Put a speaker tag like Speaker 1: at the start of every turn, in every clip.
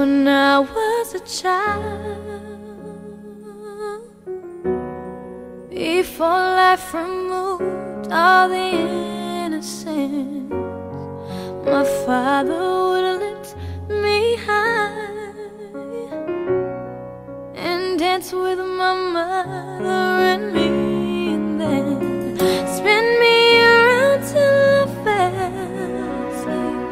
Speaker 1: when I was a child. Before life removed all the innocence, my father would lift me high and dance with my mother and me, and then spin me around till I fell asleep.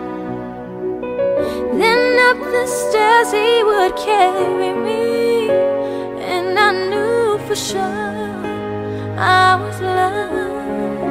Speaker 1: Then up the stairs he would carry me, and I knew for sure I was loved.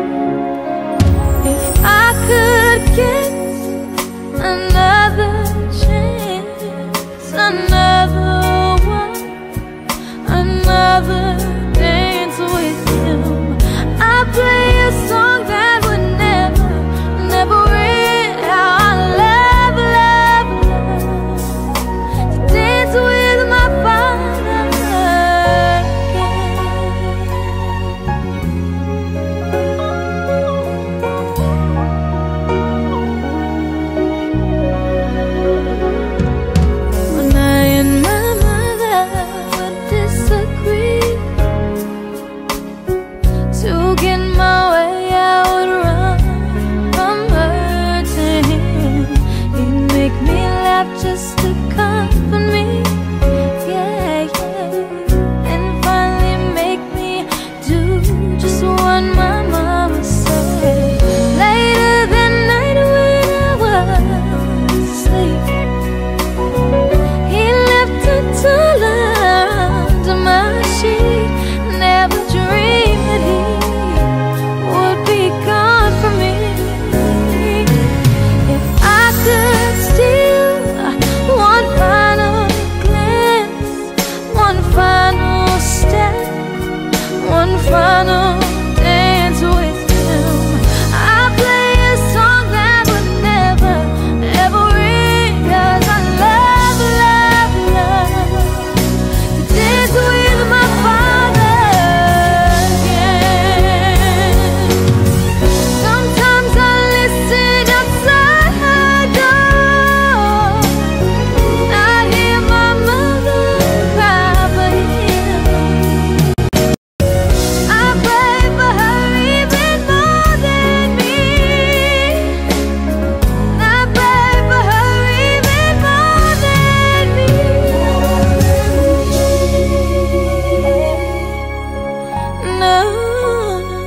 Speaker 1: If I could get another chance, another one, another dance with him, I'd play a song that would never, never end. How I love, love, love to dance with my father again. When I and my mother would disagree To get my way I would run from her to him He'd make me laugh just to comfort me Yeah, yeah And finally make me do just what my mama said Later that night when I was asleep he left a dollar under my sheet. Never dreamed that he would be gone from me. If I could steal one final glance, one final step, one final dance with him, I'd play a song that would never, ever end. 'Cause I love, love, love to dance with my father again. Sometimes I listen outside her door. I hear my mother cry for him. I pray for her even more than me. I pray for her even more than me. No,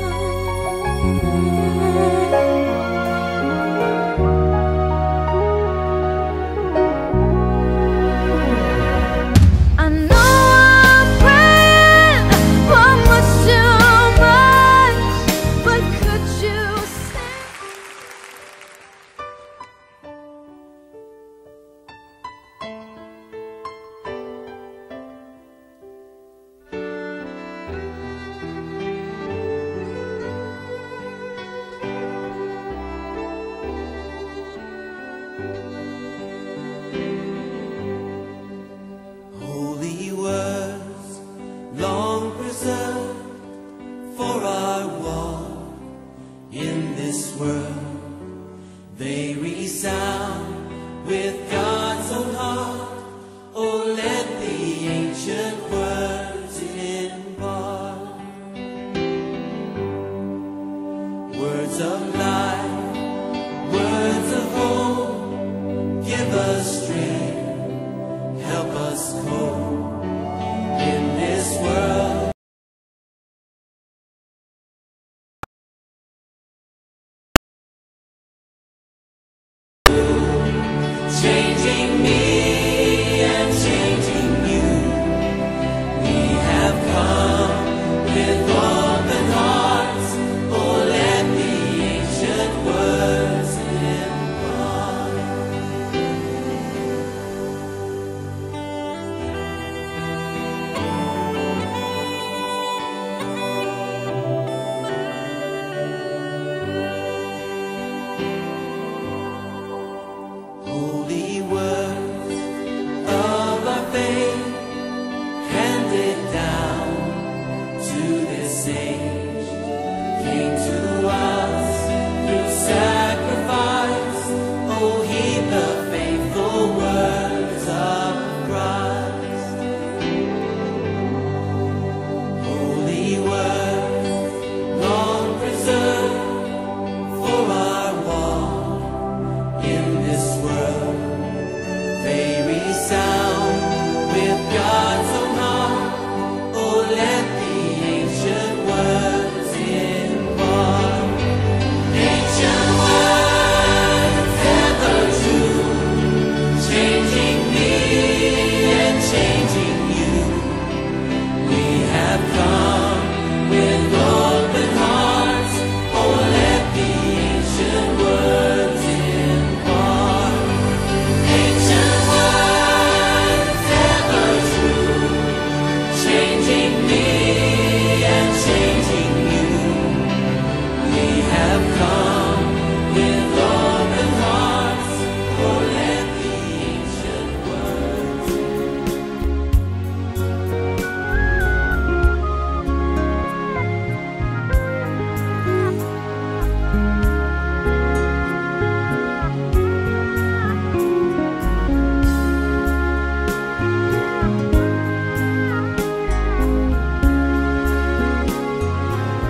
Speaker 1: I know I'm praying for much too much, but could you say?
Speaker 2: Holy words, long preserved for our walk in this world. They resound with God's own heart. Oh, let the ancient words impart. Words of life, words of hope, give us strength help us cope in this world. Changing me and changing you. We have come with open hearts. Oh, let the ancient words impart. Holy words of our faith handed down to this age came to us through sacrifice. Oh, heed the faithful words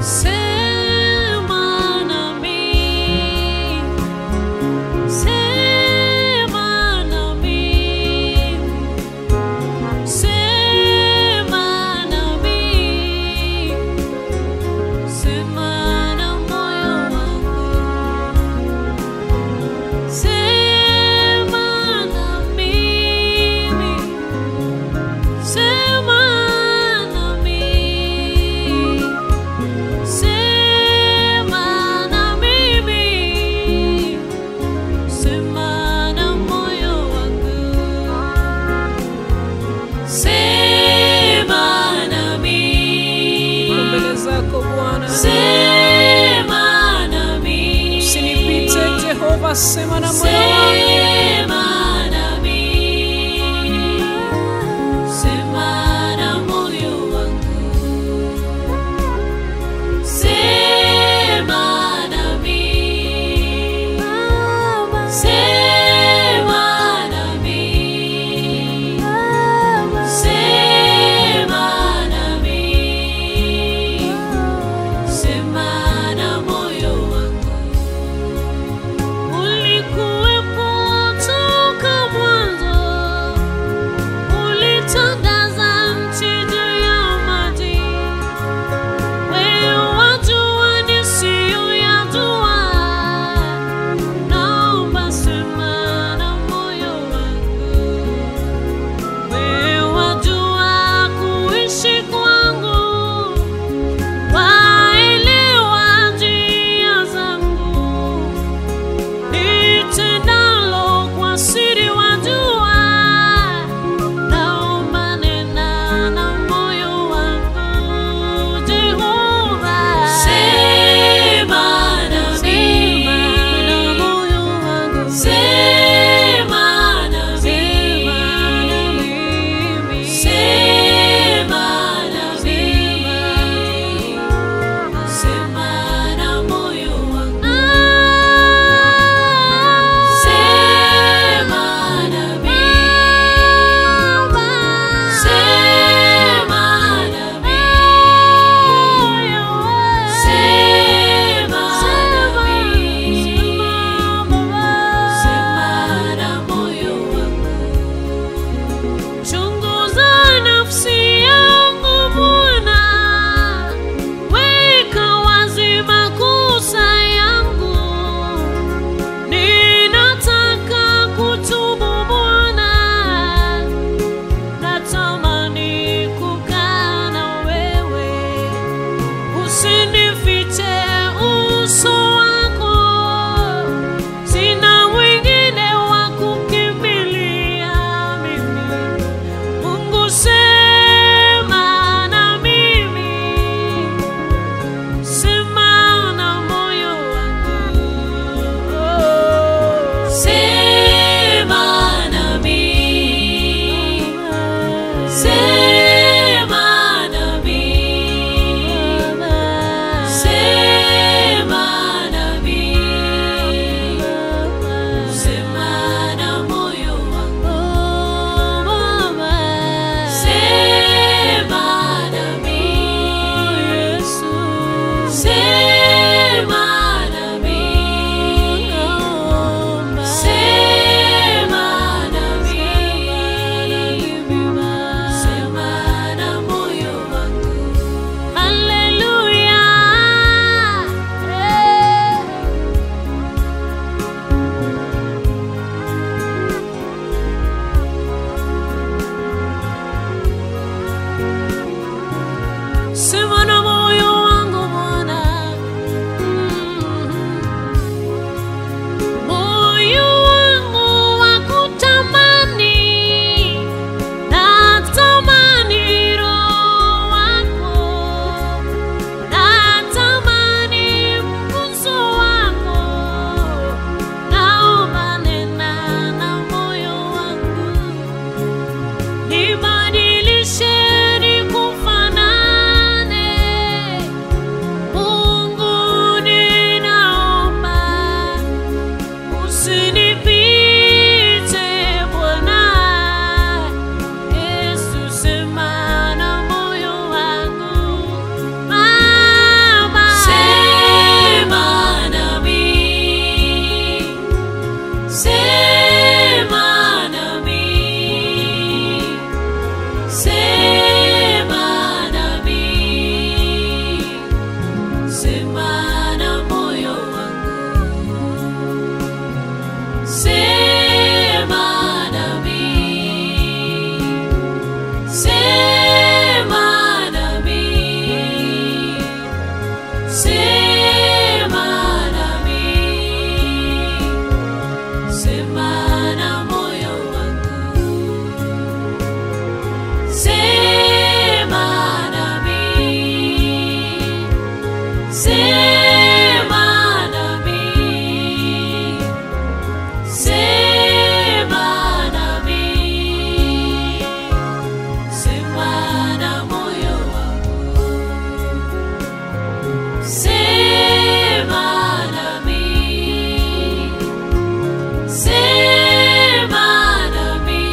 Speaker 3: Sema nami, sema nami, sema nami, sema na moyo wangu, sema na mimi, sema na mimi. Sema na mimi, sema na moyo wangu, sema nami,
Speaker 4: mbele zako Bwana,
Speaker 3: sema nami,
Speaker 4: usinipite Jehova, sema na moyo wangu.
Speaker 3: sema nami, sema na moyo wangu. Sema nami, sema nami, sema nami, sema na moyo wangu. Ulikuwa Sema nami, sema nami, sema na moyo wangu, sema nami, sema nami,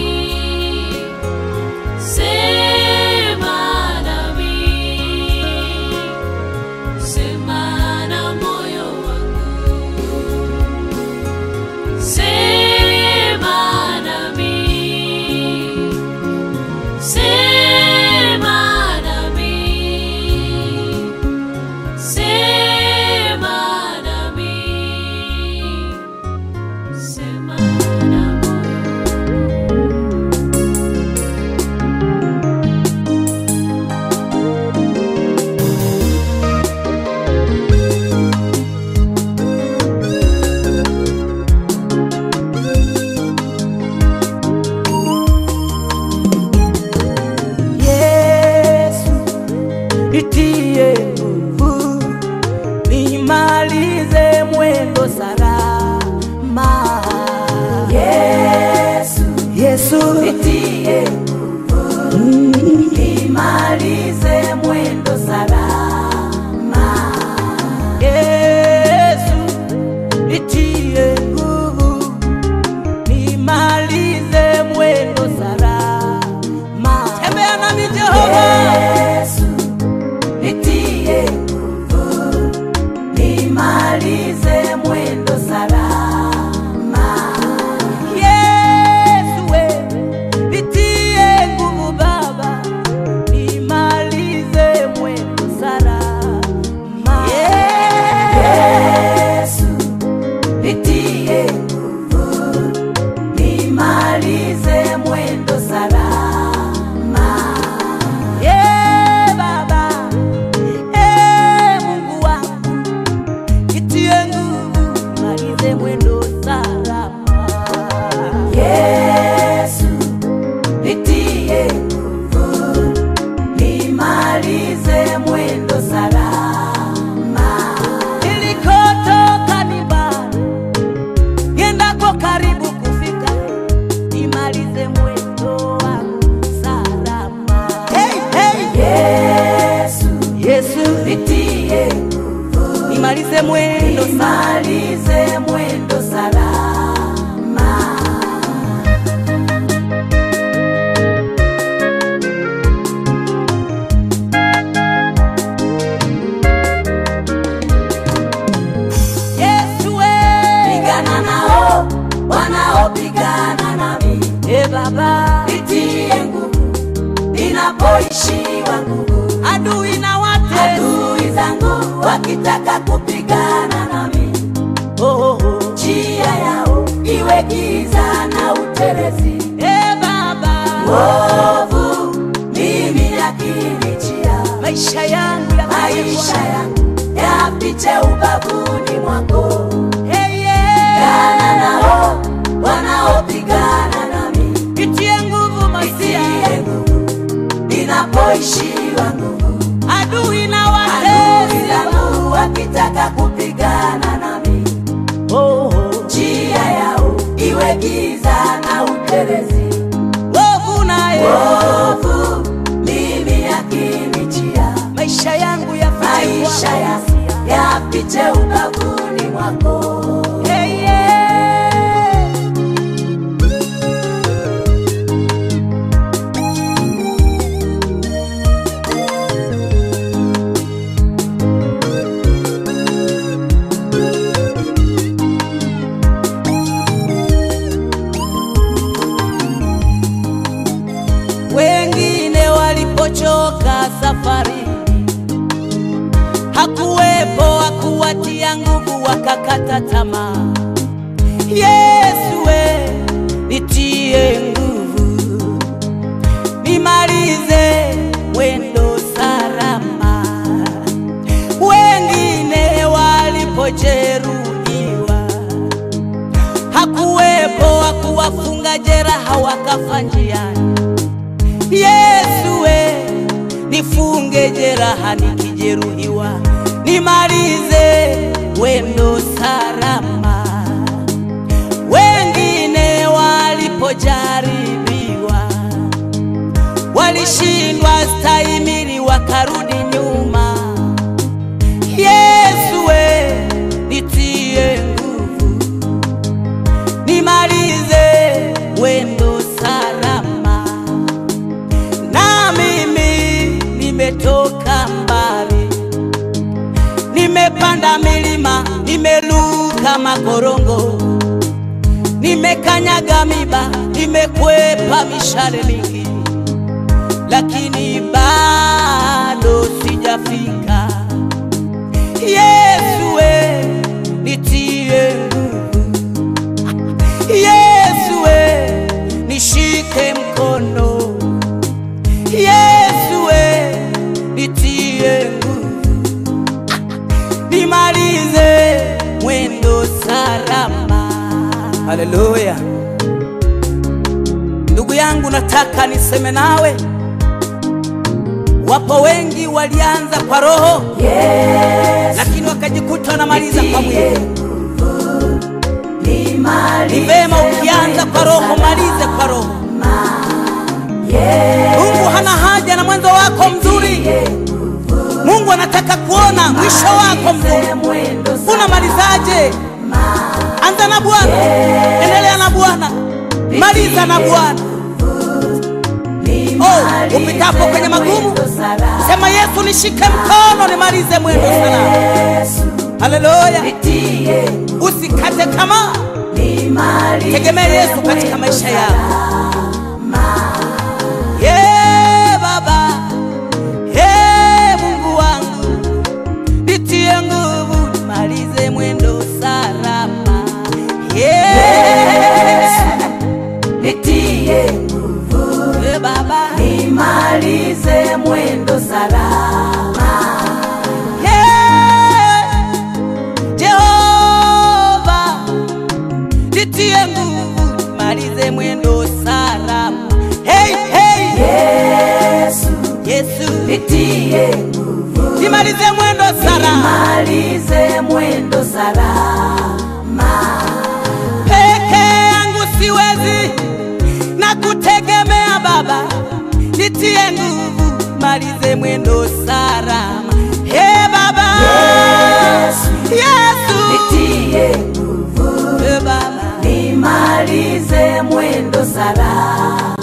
Speaker 3: sema nami. Sema na moyo wangu, sema nami, sema nami, sema nami, sema na moyo
Speaker 5: Yesu, nitie nguvu, nimalize mwendo salama. Yesu, Yesu, nitie nguvu, nimalize mwendo salama. Yesu, nitie nguvu, nimalize mwendo salama. Tembea nami Jehova. Yesu, nitie nguvu, nimalize mwendo salama. Yesu, we, nitie nguvu Baba, nimalize mwendo salama. Yesu, nitie nguvu nimalize mwendo salama. Ye Baba, e Mungu wangu, nitie nguvu, nimalize mwendo salama. Yesu, nitie nguvu, nimalize mwendo salama. Nilikotoka ni mbali niendako karibu kufika, nimalize mwendo wangu salama. Hey, hey. Yesu, Yesu, nitie nguvu, nimalize mwendo, nimalize mwendo salama. Yesu we, pigana nao wanaopigana nami. E Baba, nitie nguvu ninapoishiwa nguvu. Adui na wate adui zangu wakitaka kupigana nami. Oh, oh, oh. Njia yao iwe giza na utelezi. E Baba, ovu mimi yakinijia, maisha yangu ya maisha yangu yapiche ubavuni mwako. Hey, yeah. Gana nao wanaopigana nami, nitie nguvu Masia, nitie nguvu ninapoishiwa nguvu. Adui na watesi zangu wakitaka kupigana nami, oh, oh. njia yao iwe giza na utelezi. Wovu naye wovu mimi yakinijia, maisha yangu yafiche maisha ya yafiche ubavuni mwako. Hey, yeah. Wengine walipochoka safari, hakuwepo wa kuwatia nguvu, wakakata tamaa. Yesu we, nitie nguvu, nimalize mwendo salama. Wengine walipojeruhiwa, hakuwepo wa kuwafunga jeraha, wakafa njiani. Yesu we, nifunge jeraha nikijeruhiwa, walistahimili wakarudi nyuma. Yesu we, nitie nguvu, nimalize mwendo salama. Na mimi nimetoka mbali, nimepanda milima, nimeluka makorongo, nimekanyaga miba, nimekwepa mishale mingi, lakini bado sijafika. Yesu we, nitie nguvu. Yesu we, nishike mkono. Yesu we, nitie nguvu, nimalize mwendo salama. Haleluya! Ndugu yangu, nataka niseme nawe, wapo wengi walianza kwa roho lakini wakajikuta wanamaliza kwa mwili. Ni vema ukianza kwa roho, malize kwa roho. Mungu hana haja na mwanzo wako mzuri. Mungu anataka kuona mwisho wako mzuri. Unamalizaje? Anza na Bwana, endelea na Bwana, maliza na Bwana. Oh, upitapo kwenye magumu, sema Yesu, nishike mkono, nimalize mwendo salama. Haleluya! Usikate tamaa, tegemea Yesu katika maisha yako. Ye Baba, ye Mungu wangu, nitie nguvu, nimalize mwendo salama. Yesu,
Speaker 6: nitie nguvu
Speaker 5: ye Baba,
Speaker 6: nimalize mwendo salama
Speaker 5: ye Jehova, nitie nguvu, nimalize mwendo salama. Hey, hey,
Speaker 6: Yesu
Speaker 5: Yesu,
Speaker 6: nitie nguvu
Speaker 5: nimalize mwendo salama.
Speaker 6: nimalize mwendo salama
Speaker 5: peke yangu siwezi na kutegemea Baba, nitie nguvu, malize mwendo salama. He Baba,
Speaker 6: Yesu
Speaker 5: Yesu,
Speaker 6: nitie nguvu
Speaker 5: He Baba,
Speaker 6: nimalize mwendo salama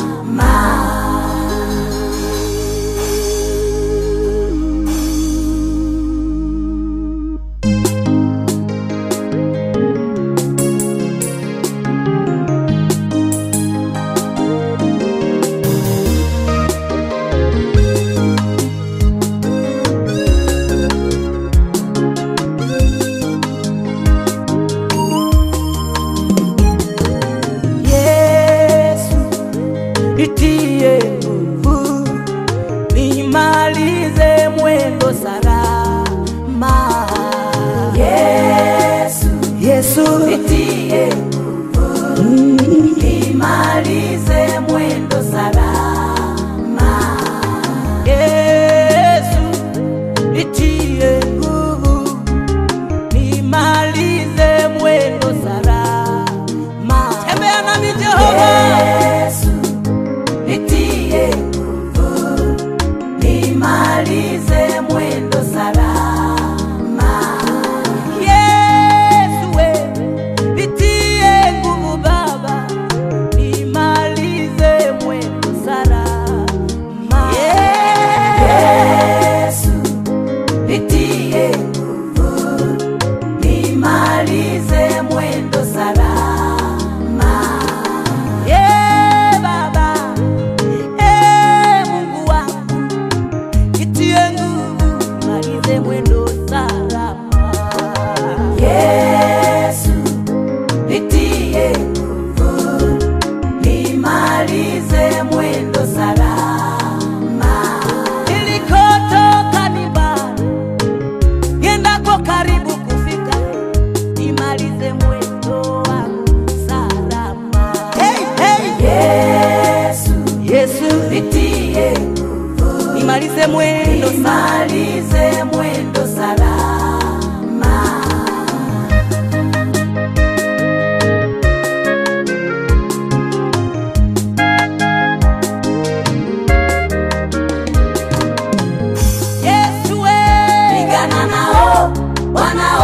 Speaker 5: Yesu, nitie nguvu, nimalize mwendo salama.
Speaker 6: Yesu
Speaker 5: Yesu,
Speaker 6: nitie nguvu nimalize mwendo salama
Speaker 5: Yesu, nitie nguvu, nimalize mwendo salama. Tembea nami Jehova,
Speaker 6: Yesu nitie nguvu nimalize mwendo salama
Speaker 5: Yesu we, nitie nguvu Baba, nimalize mwendo salama.
Speaker 6: Yesu nitie nguvu nimalize mwendo salama
Speaker 5: Ye Baba, e Mungu wangu, nitie nguvu, nimalize mwendo salama.
Speaker 6: Yesu nitie nguvu nimalize mwendo salama
Speaker 5: Nilikotoka ni mbali, niendako karibu kufika, nimalize mwendo wangu salama. Hey, hey.
Speaker 6: Yesu
Speaker 5: Yesu,
Speaker 6: nitie nguvu
Speaker 5: nimalize mwendo salama.
Speaker 6: nimalize mwendo salama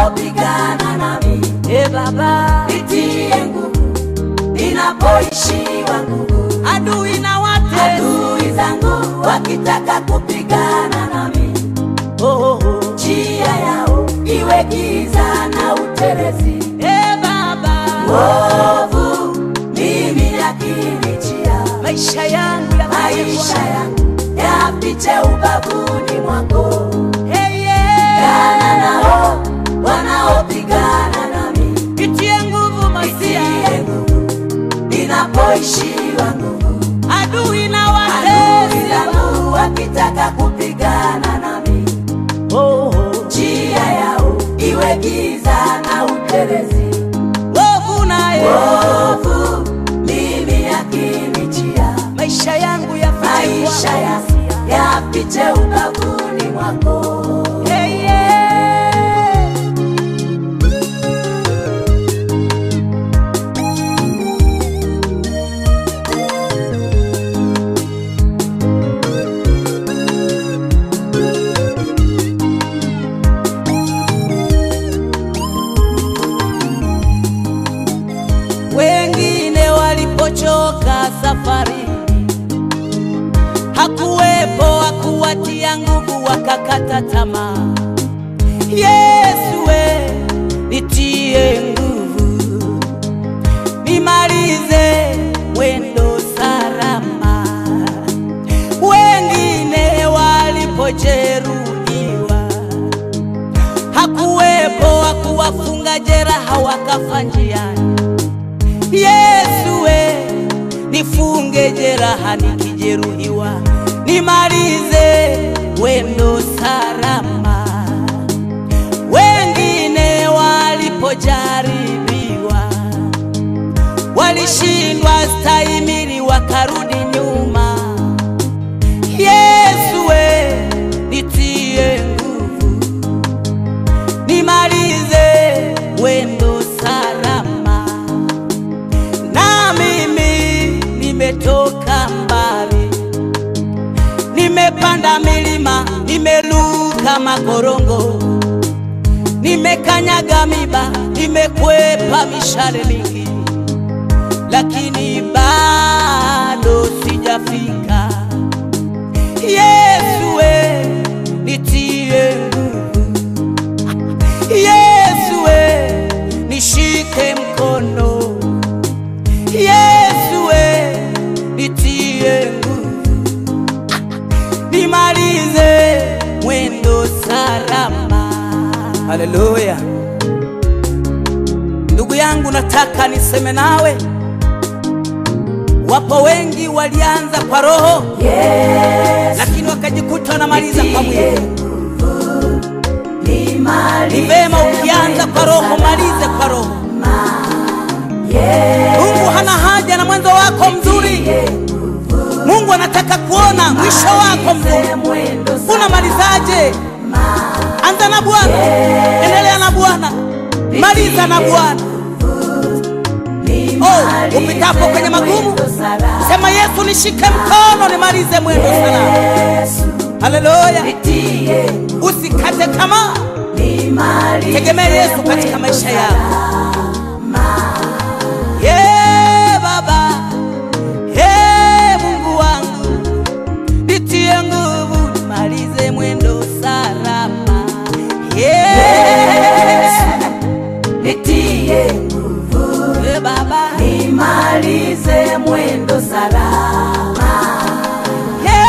Speaker 6: wanaopigana nami.
Speaker 5: e Baba,
Speaker 6: Nitie nguvu ninapoishiwa nguvu.
Speaker 5: adui na watesi
Speaker 6: Adui zangu wakitaka kupigana nami,
Speaker 5: oh, oh, oh.
Speaker 6: njia yao iwe giza na utelezi.
Speaker 5: e Baba,
Speaker 6: Ovu mimi yakinijia,
Speaker 5: maisha yangu ya
Speaker 6: maisha yangu yapiche ubavuni mwako.
Speaker 5: hey, yeah.
Speaker 6: Pigana nao wanaopigana nami,
Speaker 5: Nitie nguvu masia,
Speaker 6: nitie nguvu ninapoishiwa nguvu.
Speaker 5: adui na
Speaker 6: Adui
Speaker 5: watesi
Speaker 6: zangu wakitaka kupigana nami,
Speaker 5: oh, oh.
Speaker 6: njia yao iwe giza na utelezi.
Speaker 5: Wovu naye
Speaker 6: Ovu mimi yakinijia,
Speaker 5: maisha yangu ya
Speaker 6: maisha ya yapiche ubavuni mwako.
Speaker 5: hey, yeah. Wengine walipochoka safari, hakuwepo wa kuwatia nguvu, wakakata tamaa. Yesu we, nitie nguvu, nimalize mwendo salama. Wengine walipojeruhiwa, hakuwepo wa kuwafunga jeraha, wakafa njiani. Yesu we, nifunge jeraha nikijeruhiwa, nimalize wendo salama. Wengine walipojaribiwa, walishindwa stahimili, wakarudi nyuma. Yesu we, nitie nguvu, nimalize wendo salama na mimi nimetoka mbali, nimepanda milima, nimeluka makorongo, nimekanyaga miba, nimekwepa mishale mingi, lakini bado sijafika. Yesu we, nitie nguvu. Yesu we, nishike mkono. Yesu we, nitie nguvu, nimalize mwendo salama. Haleluya! Ndugu yangu, nataka niseme nawe, wapo wengi walianza kwa roho
Speaker 6: Yesu
Speaker 5: lakini wakajikuta wanamaliza kwa mwili. Ni
Speaker 6: nimalize
Speaker 5: vema ukianza kwa roho, malize kwa roho.
Speaker 6: Yesu
Speaker 5: Mungu hana haja na mwanzo wako mzuri. Mungu anataka kuona mwisho wako mzuri.
Speaker 6: mwendo
Speaker 5: Unamalizaje? Anza na Bwana, endelea na Bwana, maliza na Bwana. Oh, upitapo kwenye magumu, sema Yesu, nishike mkono nimalize mwendo salama. Haleluya! Usikate tamaa, tegemea Yesu katika maisha yako. Ye Baba, ye Mungu wangu, nitie nguvu nimalize mwendo salama. Yesu,
Speaker 6: nitie nguvu
Speaker 5: ye Baba,
Speaker 6: nimalize mwendo salama
Speaker 5: ye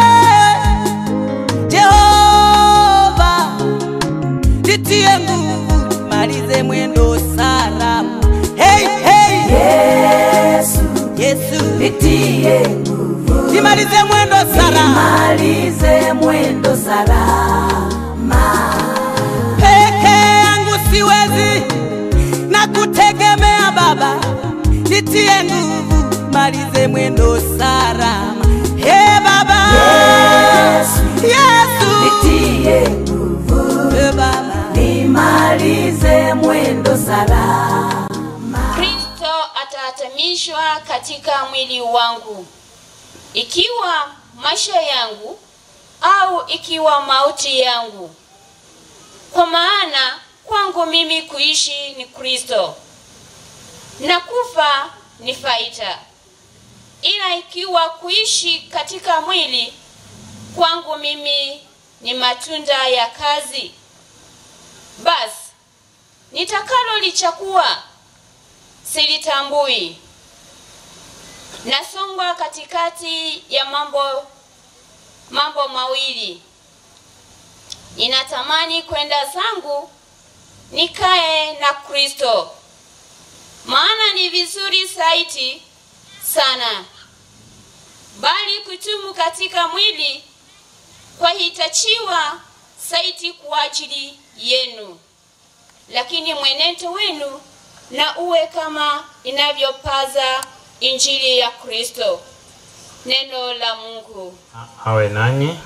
Speaker 5: Jehova, nitie nguvu nimalize mwendo salama. Hey, hey,
Speaker 6: Yesu
Speaker 5: Yesu,
Speaker 6: nitie nguvu
Speaker 5: nimalize mwendo salama.
Speaker 6: nimalize mwendo salama
Speaker 5: peke yangu siwezi na kutegemea Baba, nitie nguvu, malize mwendo salama. He Baba
Speaker 6: Yesu.
Speaker 5: Yesu,
Speaker 6: nitie nguvu
Speaker 5: He Baba,
Speaker 6: nimalize mwendo salama
Speaker 7: Kristo atahatamishwa katika mwili wangu, ikiwa maisha yangu au ikiwa mauti yangu. Kwa maana kwa kwangu mimi kuishi ni Kristo na kufa ni faida. Ila ikiwa kuishi katika mwili kwangu mimi ni matunda ya kazi, basi nitakalo lichakua silitambui. Nasongwa katikati ya mambo mambo mawili. Ninatamani kwenda zangu nikae na Kristo, maana ni vizuri zaidi sana, bali kutumu katika mwili kwahitachiwa zaidi kwa ajili yenu, lakini mwenendo wenu na uwe kama inavyopaza injili ya Kristo. Neno la Mungu.
Speaker 8: awe nanyi.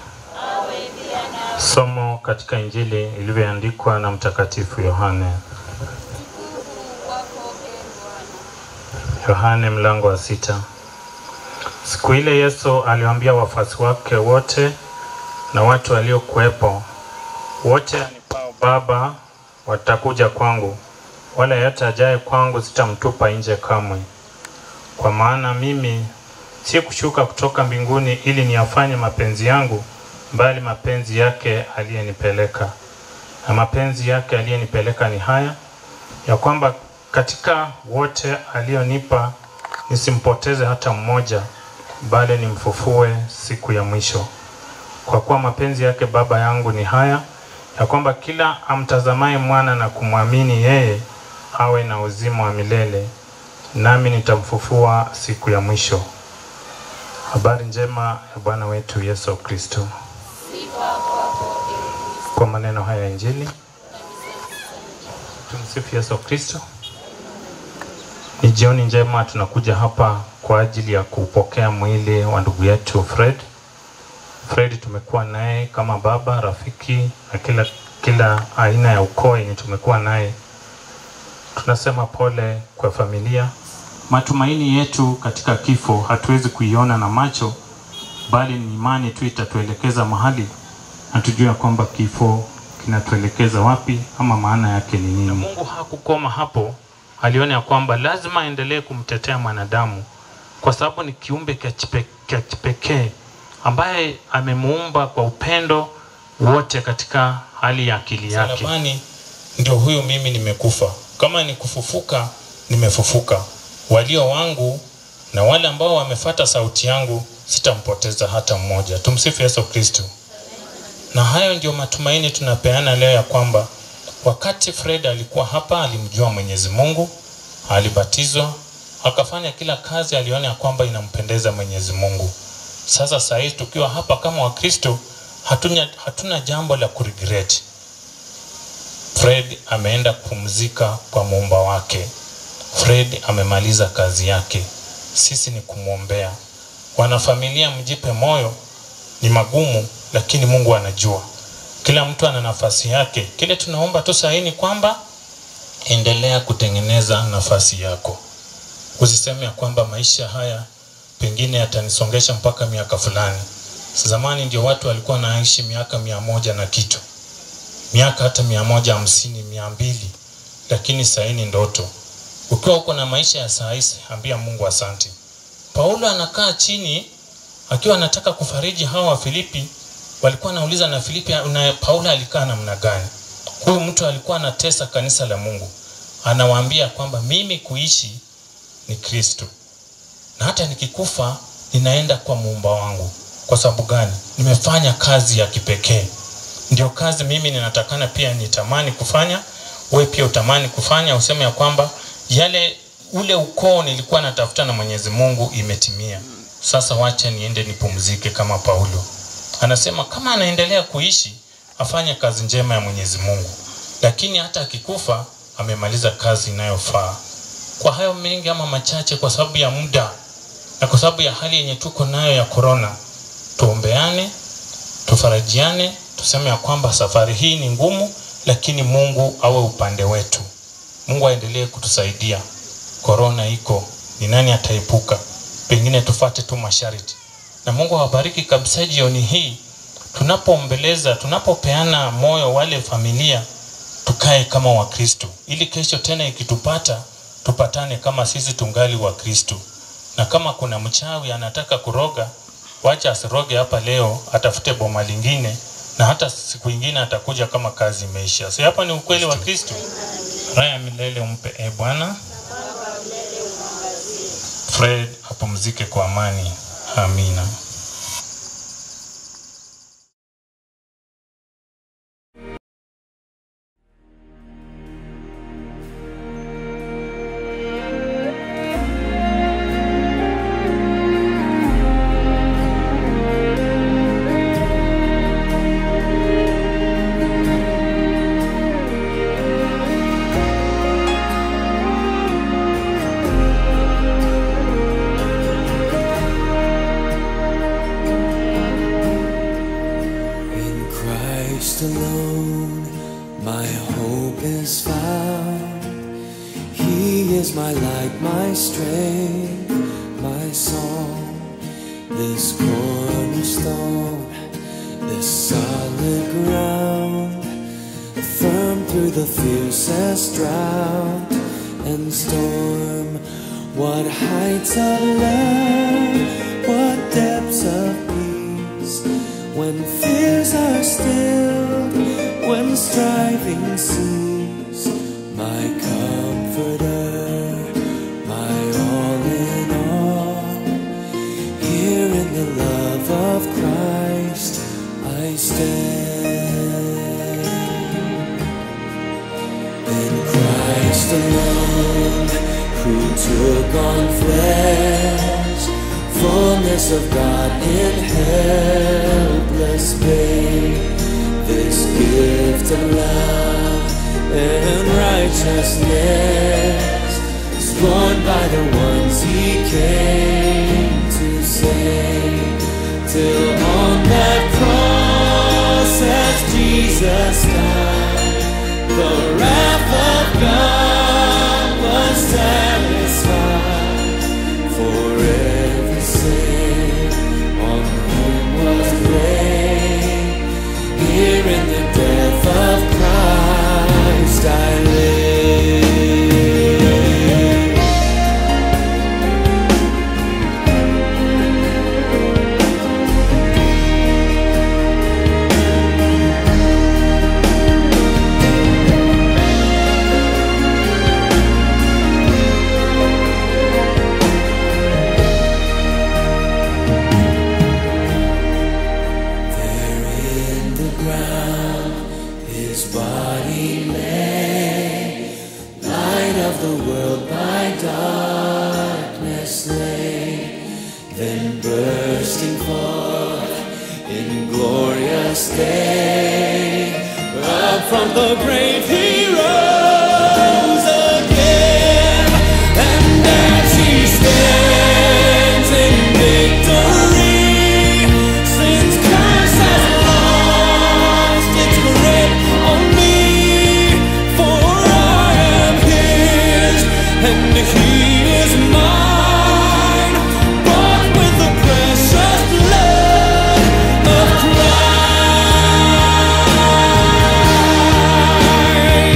Speaker 8: Somo katika Injili ilivyoandikwa na Mtakatifu Yohane. Yohane mlango wa sita. Siku ile Yesu aliwaambia wafuasi wake wote na watu waliokuwepo, wote anipao Baba watakuja kwangu, wala yeyote ajaye kwangu sitamtupa nje kamwe. Kwa maana mimi si kushuka kutoka mbinguni ili niyafanye mapenzi yangu, bali mapenzi yake aliyenipeleka. Na mapenzi yake aliyenipeleka ni haya, ya kwamba katika wote alionipa nisimpoteze hata mmoja, bali nimfufue siku ya mwisho. Kwa kuwa mapenzi yake Baba yangu ni haya, ya kwamba kila amtazamaye mwana na kumwamini yeye awe na uzima wa milele, nami nitamfufua siku ya mwisho. Habari njema ya Bwana wetu Yesu Kristo. Kwa maneno haya ya Injili, tumsifu Yesu Kristo. Ni jioni njema, tunakuja hapa kwa ajili ya kupokea mwili wa ndugu yetu Fred. Fred tumekuwa naye kama baba, rafiki na kila kila aina ya ukoo yenye tumekuwa naye. Tunasema pole kwa familia. Matumaini yetu katika kifo hatuwezi kuiona na macho, bali ni imani tu itatuelekeza mahali na tujue ya kwamba kifo kinatuelekeza wapi ama maana yake ni nini. Mungu hakukoma hapo, aliona ya kwamba lazima aendelee kumtetea mwanadamu kwa sababu ni kiumbe cha kipe- cha kipekee ambaye amemuumba kwa upendo wote katika hali ya akili yake.
Speaker 9: Msalabani ndio huyu mimi nimekufa, kama ni kufufuka nimefufuka. Walio wangu na wale ambao wamefata sauti yangu sitampoteza hata mmoja. Tumsifu Yesu Kristo. Na hayo ndio matumaini tunapeana leo ya kwamba wakati Fred alikuwa hapa alimjua Mwenyezi Mungu, alibatizwa, akafanya kila kazi aliona ya kwamba inampendeza Mwenyezi Mungu. Sasa saa hii tukiwa hapa kama Wakristo hatuna, hatuna jambo la kuregret. Fred ameenda kupumzika kwa muumba wake. Fred amemaliza kazi yake, sisi ni kumwombea. Wanafamilia, mjipe moyo, ni magumu, lakini Mungu anajua. Kila mtu ana nafasi yake. Kile tunaomba tu saa hii ni kwamba endelea kutengeneza nafasi yako. Usiseme ya kwamba maisha haya pengine yatanisongesha mpaka miaka fulani. Zamani ndio watu walikuwa wanaishi miaka mia moja na kitu, miaka hata mia moja hamsini, mia mbili, lakini saa hii ni ndoto. Ukiwa uko na maisha ya saa hizi, ambia Mungu asante. Paulo anakaa chini akiwa anataka kufariji hawa wa Filipi, walikuwa wanauliza na Filipi na Paulo alikaa namna gani? Huyu mtu alikuwa anatesa kanisa la Mungu, anawaambia kwamba mimi kuishi ni Kristo na hata nikikufa ninaenda kwa muumba wangu. Kwa sababu gani? Nimefanya kazi ya kipekee. Ndio kazi mimi ninatakana pia nitamani kufanya, wewe pia utamani kufanya, useme ya kwamba yale ule ukoo nilikuwa natafuta na Mwenyezi Mungu imetimia. Sasa wacha niende nipumzike kama Paulo. Anasema kama anaendelea kuishi afanye kazi njema ya Mwenyezi Mungu, lakini hata akikufa amemaliza kazi inayofaa. Kwa hayo mengi ama machache, kwa sababu ya muda na kwa sababu ya hali yenye tuko nayo ya korona, tuombeane, tufarajiane, tuseme ya kwamba safari hii ni ngumu, lakini Mungu awe upande wetu. Mungu aendelee kutusaidia. Korona iko, ni nani ataepuka? Pengine tufate tu masharti, na Mungu awabariki kabisa. Jioni hii tunapoombeleza, tunapopeana moyo wale familia, tuka tukae kama wakristo ili kesho tena ikitupata tupatane kama sisi tungali wakristo na kama kuna mchawi anataka kuroga wacha asiroge hapa leo atafute boma lingine na hata siku ingine atakuja kama kazi imeisha si hapa ni ukweli wa kristo raha ya milele umpe e bwana fred apumzike kwa amani amina
Speaker 2: In Christ alone, my hope is found. He is my light, my strength, my song. This cornerstone, this solid ground, firm through the fiercest drought and storm. What heights of love, what depths of peace, when fears are stilled, when striving cease, my comforter, my all in all. Here in the love of Christ I stand. In Christ alone, who took on flesh, fullness of God in helpless babe, this gift of love and righteousness is borne by the ones he came to save. Till on that cross as Jesus died, the wrath of God was satisfied for every sin on whom was laid. Here in the death of Christ I live. There in the ground his body lay, light of the world by darkness lay, then bursting forth in glorious day, up from the grave he rose again, and as he stands in victory, since curse has lost its grip on me, for I am his, and he is mine, bought with the precious blood of Christ.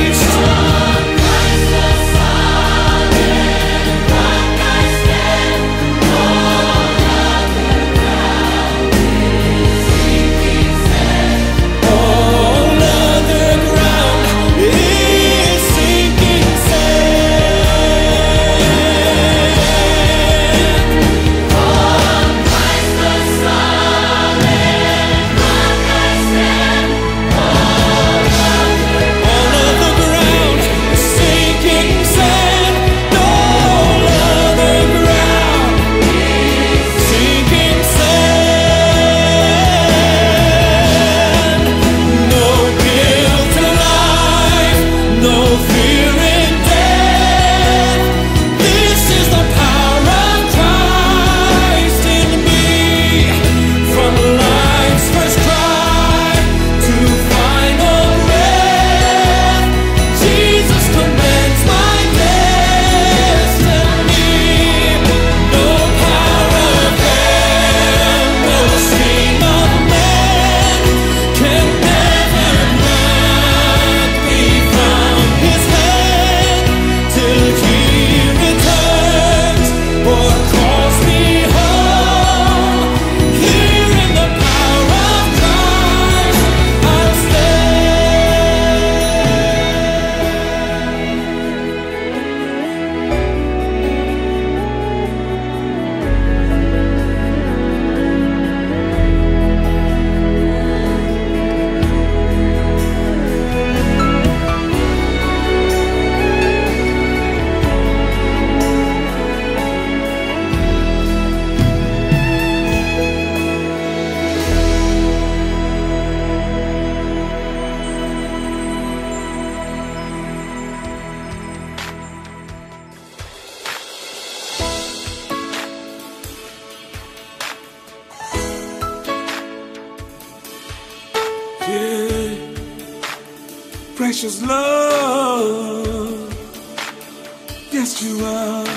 Speaker 10: precious love. Yes, you are.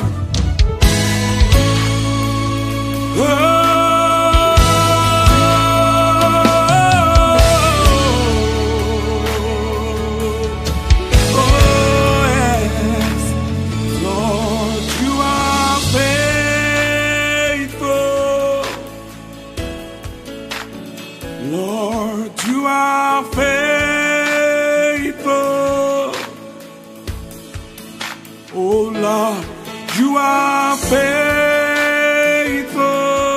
Speaker 10: Oh, oh, yes. Lord, you are faithful. Lord, you are faithful. Oh Lord, you are faithful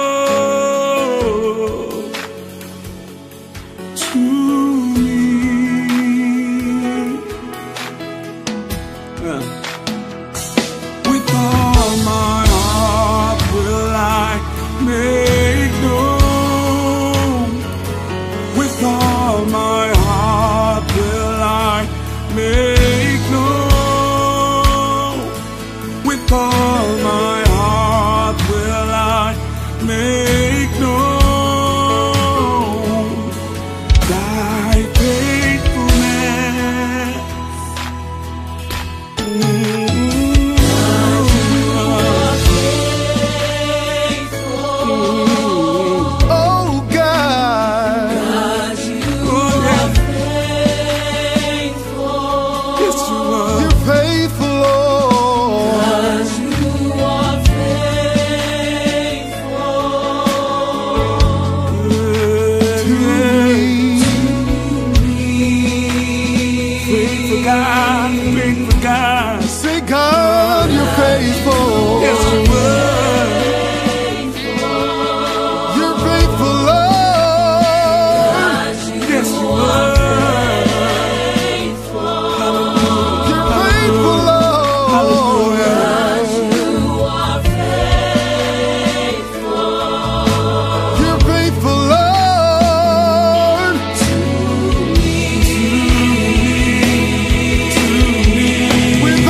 Speaker 10: to me. Yeah. With all my heart will I make known. With all my heart will I make known. With all my heart will I make known thy faithfulness.
Speaker 11: Oh God, you're faithful, Lord.
Speaker 10: Faithful God, faithful God.
Speaker 11: Say, God, you're faithful.
Speaker 10: Yes, you were.
Speaker 11: You're faithful, Lord.
Speaker 10: Yes, you were.
Speaker 11: You're faithful, Lord. You're faithful, Lord. With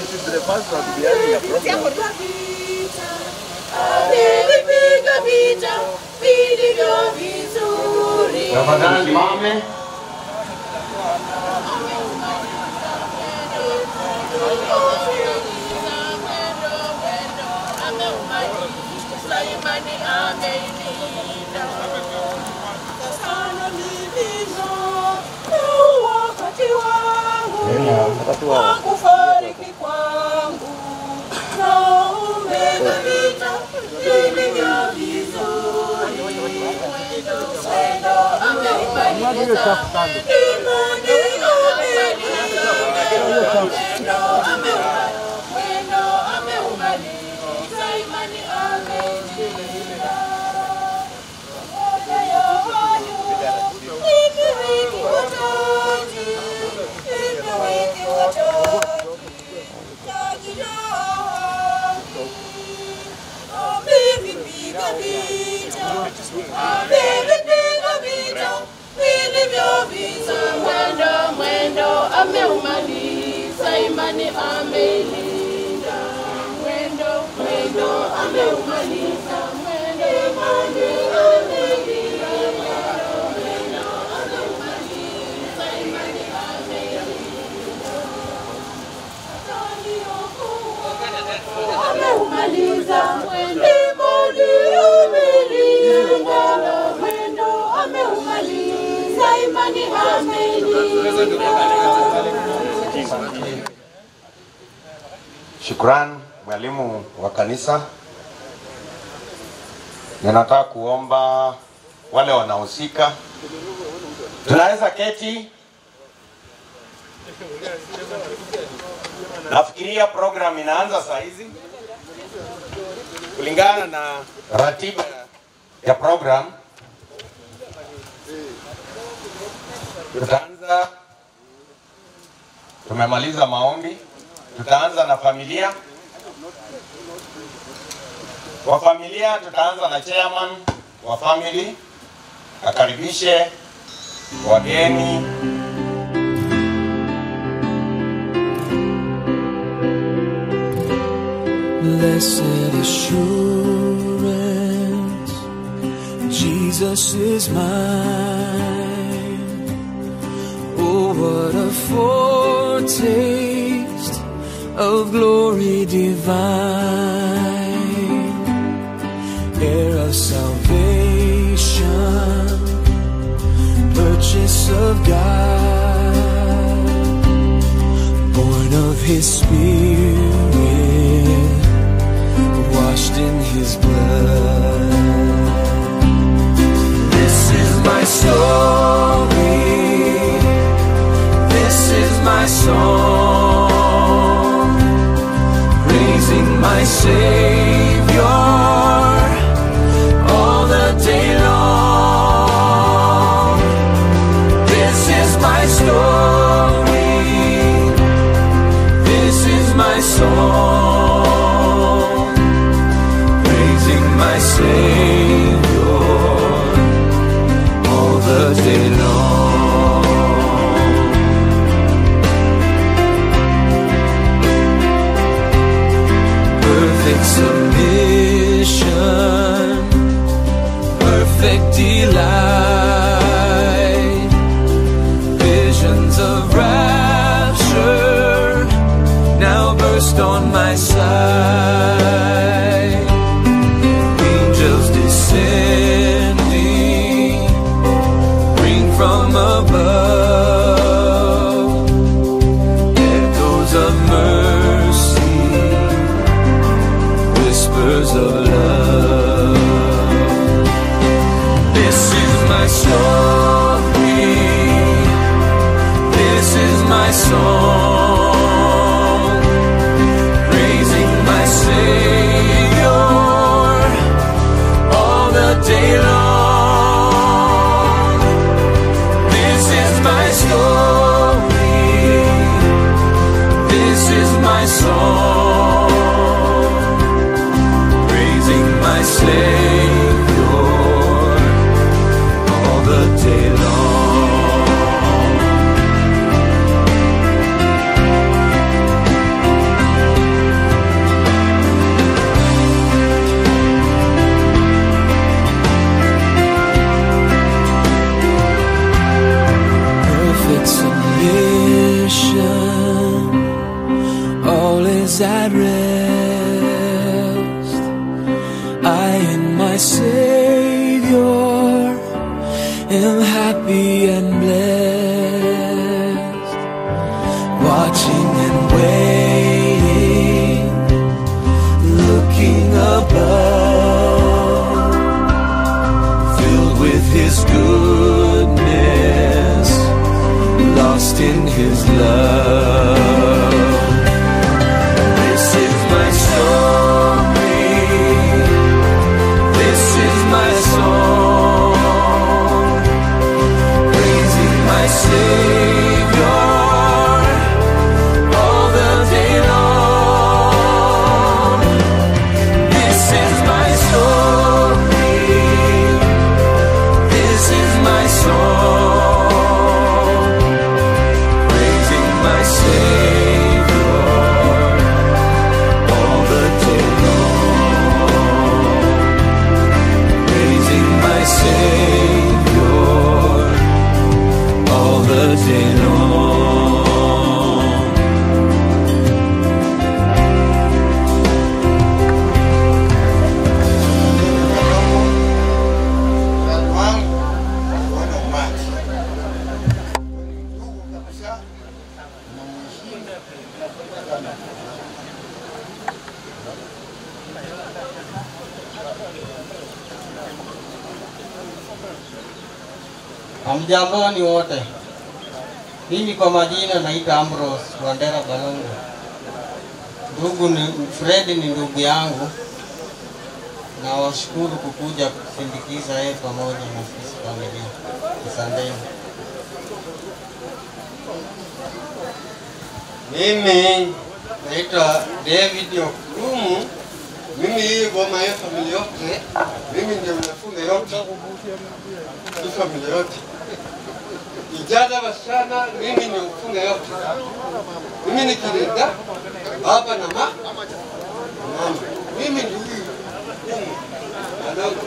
Speaker 6: Nilipiga vita vilivyo vizuri.
Speaker 12: Tafadhali mame.
Speaker 6: Kufariki kwangu na umepita vilivyo vizuri. Mwendo ameumaliza, imani ameniza. Mwendo ameumaliza, mwendo ameumaliza, imani ameniza. Moja ya hayo, nimewiki watatu, nimewiki watatu. Taji langu, amevipiga vita, amevipiga vita vilivyo vita. Mwendo, mwendo ameumaliza, imani ameilinda. Mwendo, mwendo ameumaliza, mwendo, imani ameilinda. Mwendo, ameumaliza, imani ameilinda. Ameumaliza mwendo, imani ameilinda. Mwendo ameumaliza, imani ameilinda.
Speaker 12: Shukran mwalimu wa kanisa. Ninataka kuomba wale wanahusika, tunaweza keti. Nafikiria program inaanza saa hizi kulingana na ratiba ya program. Tutaanza, tumemaliza maombi, tutaanza na familia. Kwa familia tutaanza na chairman wa family, akaribishe wageni.
Speaker 2: Blessed assurance, Jesus is mine. Oh, what a foretaste of glory divine, heir of salvation, purchase of God, born of His Spirit washed in his blood. This is my story. This is my song. Praising my Savior all the day long. This is my story. This is my song praising my Savior all the day long. Perfect submission, perfect delight, visions of rapture now burst on my sight angels descending, bring from above echoes of mercy, whispers of love. This is my story, this is my song, praising my Savior all the at rest. I in my Savior am happy and blessed, watching and waiting, looking above, filled with His goodness, lost in His love. This is my story. This is my song, praising my Savior all the day long. This is my story. This is my song, praising my Savior all the day long praising my Savior all the day long.
Speaker 13: Hamjamboni wote. Mimi kwa majina naitwa Ambrose Wandera Balongo. Ndugu ni Fred ni ndugu yangu, na washukuru kukuja kusindikiza yeye pamoja na sisi familia. Asanteni.
Speaker 14: Mimi naitwa David Okumu. Mimi hii goma ya familia yote, mimi ndio nafunga yote hii familia yote, vijana wasichana, mimi ni ufunga yote. Mimi ni kirinda baba na ma mama, mimi ndio huyu Okumu Balongo.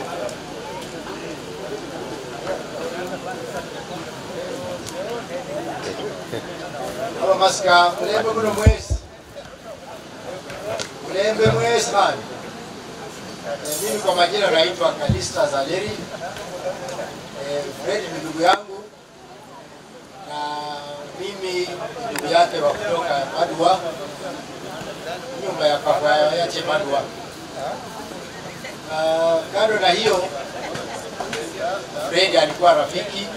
Speaker 15: Aba masika mulembe muno mwezi mulembe mwezi bana. Eh, Mimi kwa majina naitwa Kalista Zaleri. Eh, Fred ni ndugu yangu na mimi ni ndugu yake wa kutoka Padua, nyumba ya papa yache Padua. Na kando na hiyo, Fred alikuwa rafiki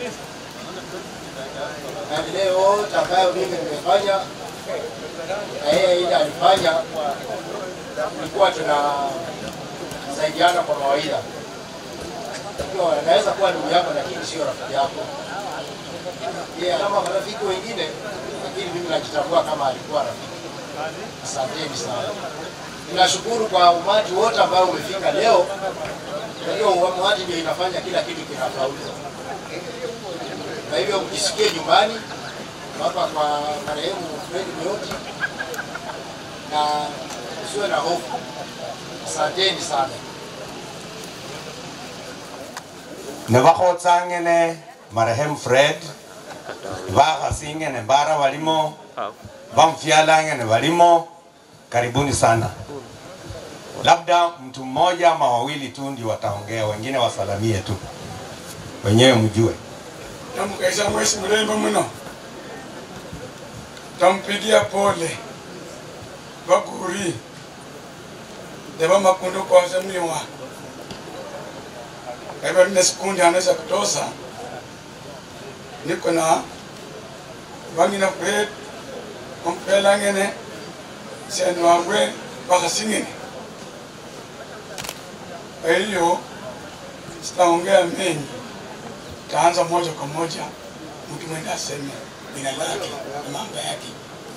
Speaker 15: na vile yote ambayo mimi nimefanya na yeye ile alifanya, tulikuwa tunasaidiana kwa mawaidha. Ikiwa anaweza kuwa ndugu yako, lakini sio rafiki yako. Yeye kama marafiki wengine, lakini mimi najitambua kama alikuwa rafiki. Asanteni sana. Ninashukuru kwa umati wote ambao umefika leo. Hiyo umati ndio inafanya kila kitu kinafaulu. Kwa hivyo mjisikie nyumbani hapa kwa marehemu Fred Meuti na usiwe na hofu. Asanteni sana.
Speaker 12: nebakhotsangene marehemu fred bakhasingene mbara balimo bamfyalangene balimo karibuni sana labda mtu mmoja ama wawili tu ndio wataongea wengine wasalamie tu wenyewe mjue
Speaker 10: Tamkaisha mwesi mrembo mno, tampigia pole baguri deba makundu kwanza mliwa kaiba nne sekundi anaweza kutosa niko na wangina Fred ompelangene senu wangwe bakasingene kwa hiyo sitaongea mengi taanza moja kwa moja, mtu mwenda aseme jina lake na mambo yake.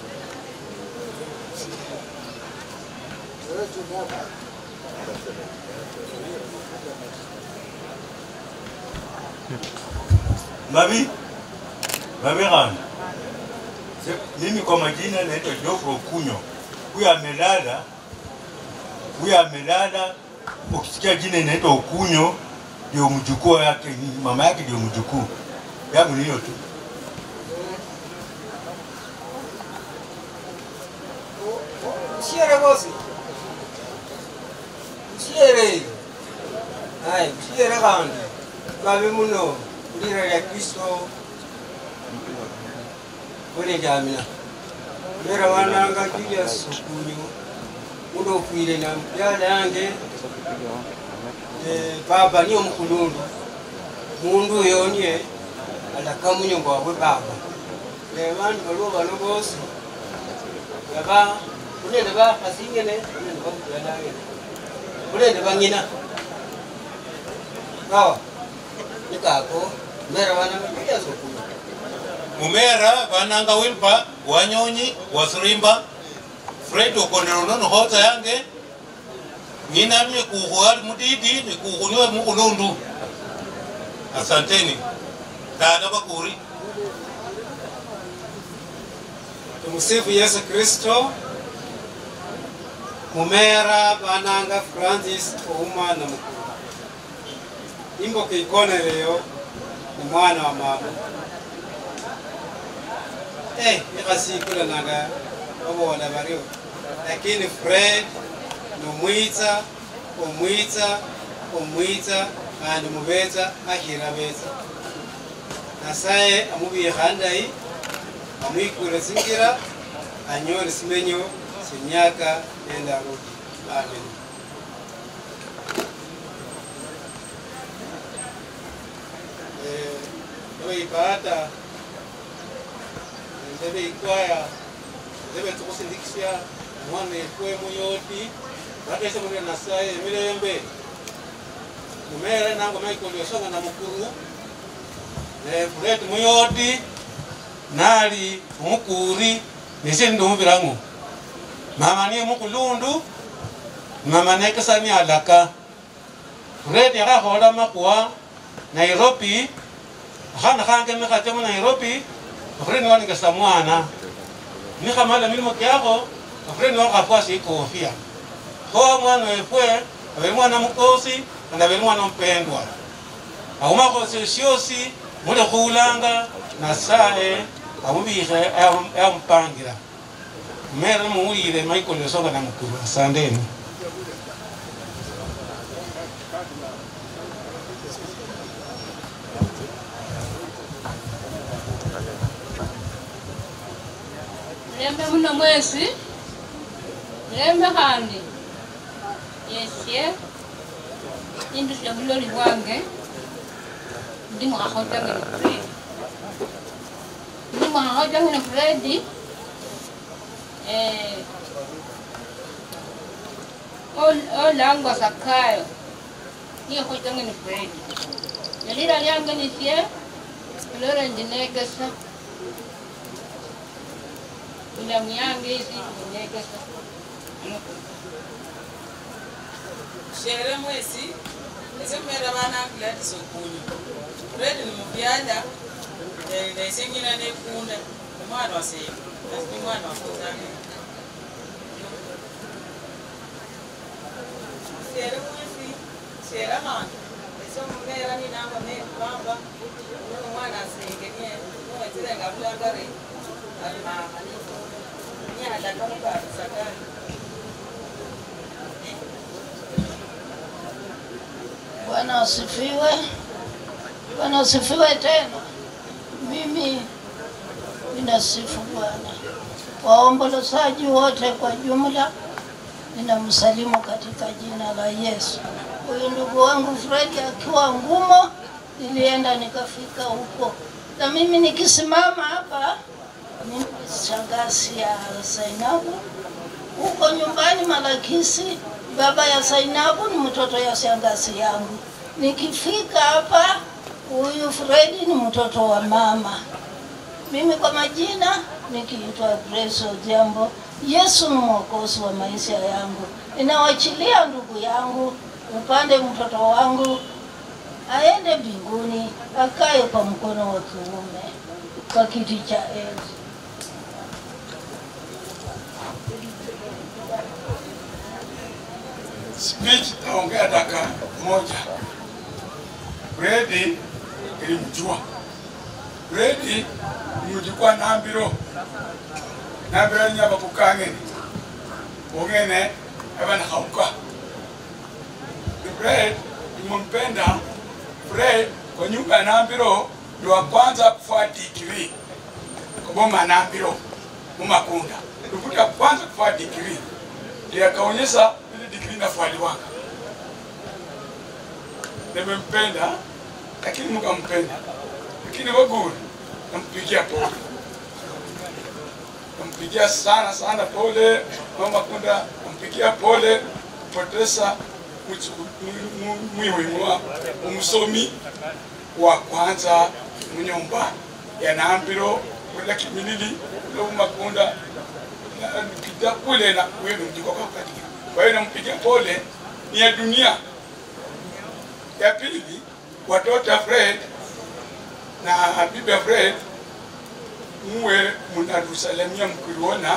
Speaker 16: Mabi, mabi gani? Mimi kwa majina naitwa Geoffrey Okunyo. Huyu amelala, huyu amelala. Ukisikia jina inaitwa Okunyo, ndio mjukuu yake, ni mama yake ndio mjukuu yangu, ni hiyo tu.
Speaker 5: Sio
Speaker 13: Msiere bosi. Msiere. Hai, msiere kandi. Babe muno. Ulira ya Kristo. Ule jamina. Mera wananga Julius Okunyu. Muno kwire na mjada yange. Eh, baba niyo mukulundu. Mundu yonye alakamunyo ngwabwe baba. Ne bantu baliwo bano bosi. Yaba kunende ba kasingene kunende ba kudalangene. Kunende bangina. Sawa. Nikako mera wananga Julius Okunyu.
Speaker 17: mumera vananga wilpa wanyonyi wasirimba fred okondero nono hota yange ninamye kuhu ali mudidi nikuhuniwe mukulundu asanteni tana bakuri
Speaker 13: Tumsifu Yesu Kristo. Mumera bananga Francis Ouma na mukuru. Imbo kiikonerero ni mwana wa mama. Eh, ikasikula nanga obola bariyo. Lakini Fred nomwitsa omwitsa omwitsa kandi mubetsa ahira betsa. Nasaye amubikha ndayi amwikure singira anyore simenyo semyaka nenda rudi amen ebe ibada ndebe ikwaya ndebe tukusindikisya mwana ekwe muyoti batese muri nasaye emirembe mumere nango michael yosonga na mukuru fred muyoti nali omukuri nese ndi omubirango mama niye mukulundu mama nekesani alaka fred yakakhola makuwa nairobi akhana khange mikhatemo nairobi fred niwaningesa mwana nikhamala milimo kyakho fred niwakhafwasi ikofia kho mwana wefwe abeli mwana mukosi kandi abeli mwana mupendwa aumakhosi syosi muli khulanga nasaye amubikhe amupangira mere muwulire michael yosonga na mukuru asandeni
Speaker 18: mulembe muno mwesi mulembe khandi yesye indusya buloli bwange ndi mwakhotangene fredi ndi mwakhotangene fredi eh, ol- olangwa sakayo niye khotangene fredi nelila lyange nisye lore ndinegesa ilamu yange isi ndinegesa
Speaker 5: shere mwesi ese kumera bana gladys okunyu fred ni mubyala naise nyina nekunda omwana waseyo ni mwana wakuzange shere mwesi shere hantu ese omumera ninamba nekubamba omwana asengenye nowezirenga bulagare alimama nyalaka mukabisagari
Speaker 19: Bwana asifiwe. Bwana asifiwe tena. Mimi ninasifu Bwana. Waombolezaji wote kwa jumla ninamsalimu katika jina la Yesu. Huyu ndugu wangu Fredi akiwa ngumo, nilienda nikafika huko, na mimi nikisimama hapa, mimi shangazi ya Zainabu huko nyumbani Malakisi. Baba ya Zainabu ni mtoto ya shangazi yangu. Nikifika hapa, huyu Fredi ni mtoto wa mama. Mimi kwa majina nikiitwa Grace Odhiambo. Yesu ni mwokozi wa maisha yangu. Ninawachilia ndugu yangu upande mtoto wangu aende mbinguni, akae kwa mkono wa kiume kwa kiti cha enzi.
Speaker 10: speech taongea dakika moja. Fredi ilimjua. Fredi mujikwa nambiro nambiro nyaba kukangeni ungene ebana hauka Fred nimempenda Fred kwa nyumba ya Nambiro ndo wa kwanza kufua digrii kwa boma ya Nambiro Mumakunda ndio kwanza kufua digrii ndiye akaonyesha ile digrii inafualiwanga nimempenda lakini mkampenda lakini waguri nampigia pole nampigia sana sana pole mama kunda nampigia pole kupoteza mwiwimwa umusomi wa kwanza munyumba ya nambiro kula kimilili lo makunda nikija kule na wewe mjiko kwa katika kwa hiyo nampigia pole ni ya dunia ya pili watoto Fred na bibi Fred muwe mnatusalamia mkiona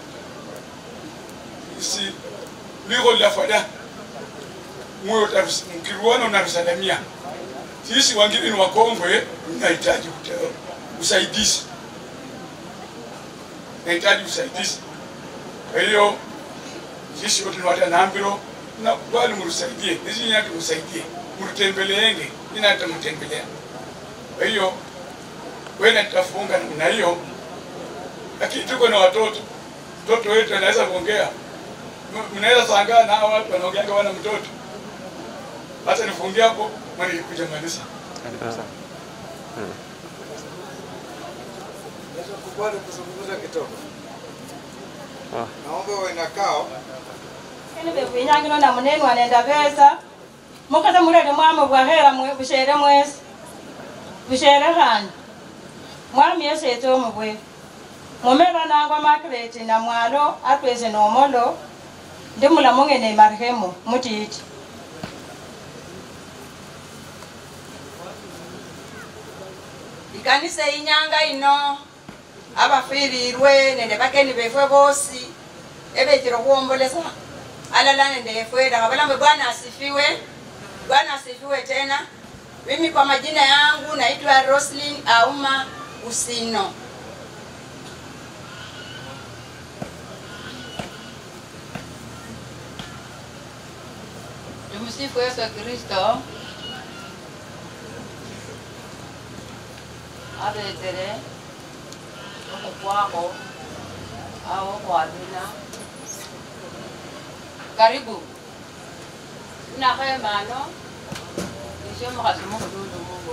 Speaker 10: isi liko la fada muwe utarus- mkiruona unatusalamia sisi wengine ni wakongwe tunahitaji ute- usaidizi nahitaji usaidizi kwa hiyo sisi wote ni watu wa Nambiro na bali mrusaidie nisi nyati msaidie mrutembeleenge nina nitamtembelea kwa hiyo wewe nitafunga namna hiyo lakini tuko na watoto mtoto wetu anaweza kuongea M- mnaweza sangaa na hawa watu wanaongeanga wana mtoto hata nifungie hapo mwana nilikuja maliza
Speaker 20: Kubali kuzungumza kidogo. Naomba uwe na kao.
Speaker 21: Kene bevinyangino na munene wanenda beza mukata mulele mwama bwahera mwe bushere mwesi bushere khandi mwami esete omubwe mumera nangwa makreti na mwalo atwese nomolo ndi mulamu ngene marehemu mutiti
Speaker 22: ikanisa inyanga ino abafirirwe nende bakeni befwe bosi ebechile kuombolesa alala nende efwe lakabalambe bwana asifiwe bwana asifiwe tena mimi kwa majina yangu naitwa roslin auma usino
Speaker 18: Tumsifu Yesu Kristo. Abetere okukwako au okwabina. Karibu. Nakhemano isyo mukhasi mukhulundu mungo.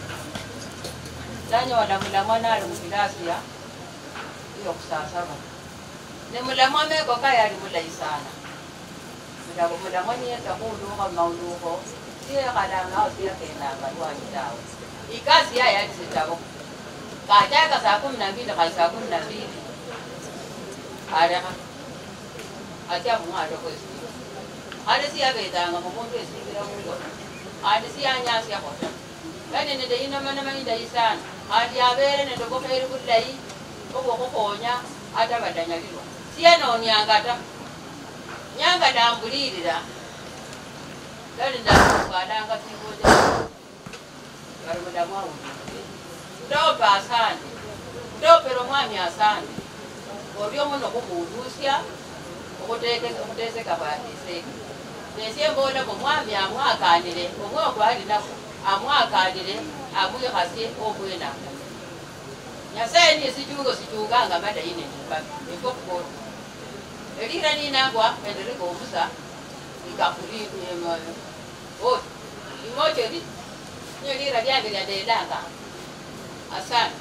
Speaker 18: Nanyola mulamwa nali mukilasiya yokhusasaba. Ne mulamwa meko kaye ali mulayi sana. Mulamwa mulamwa niyeta khulukha maulukho siyekhalanga awo siyakendanga lwanyi tawe. Ikazi yaye ali sitabo. Kachaka saa kumi na mbili khali saa kumi na mbili. Alekha. Acha mung'ate kwesi. Ate siyabetsanga mumuntu esikira mulo. Ate siyanyasya khota. Kane nende inomanoma indayi sana. Ati abere nende bukheri bulayi obukhukhonya ate badanyalilwa. Siyanonyanga ta. Nyanga ndambulirira. Kale ndakukalanga sikuja. Kali mudamu awundi. Ndopa asante. Ndopera omwami asante. Olyo muno kumuudusya okuteseka bwatiseka nesye mbola omwami amwakanire omwe ogwalinako amwakanire amwikhasye obwenako nyasaye niye sichungo sichunganga madayi nendibabi niko kubola elira linagwa endereka obusa ikakuli oti imocho li niyo lira lyange lyandelanga asante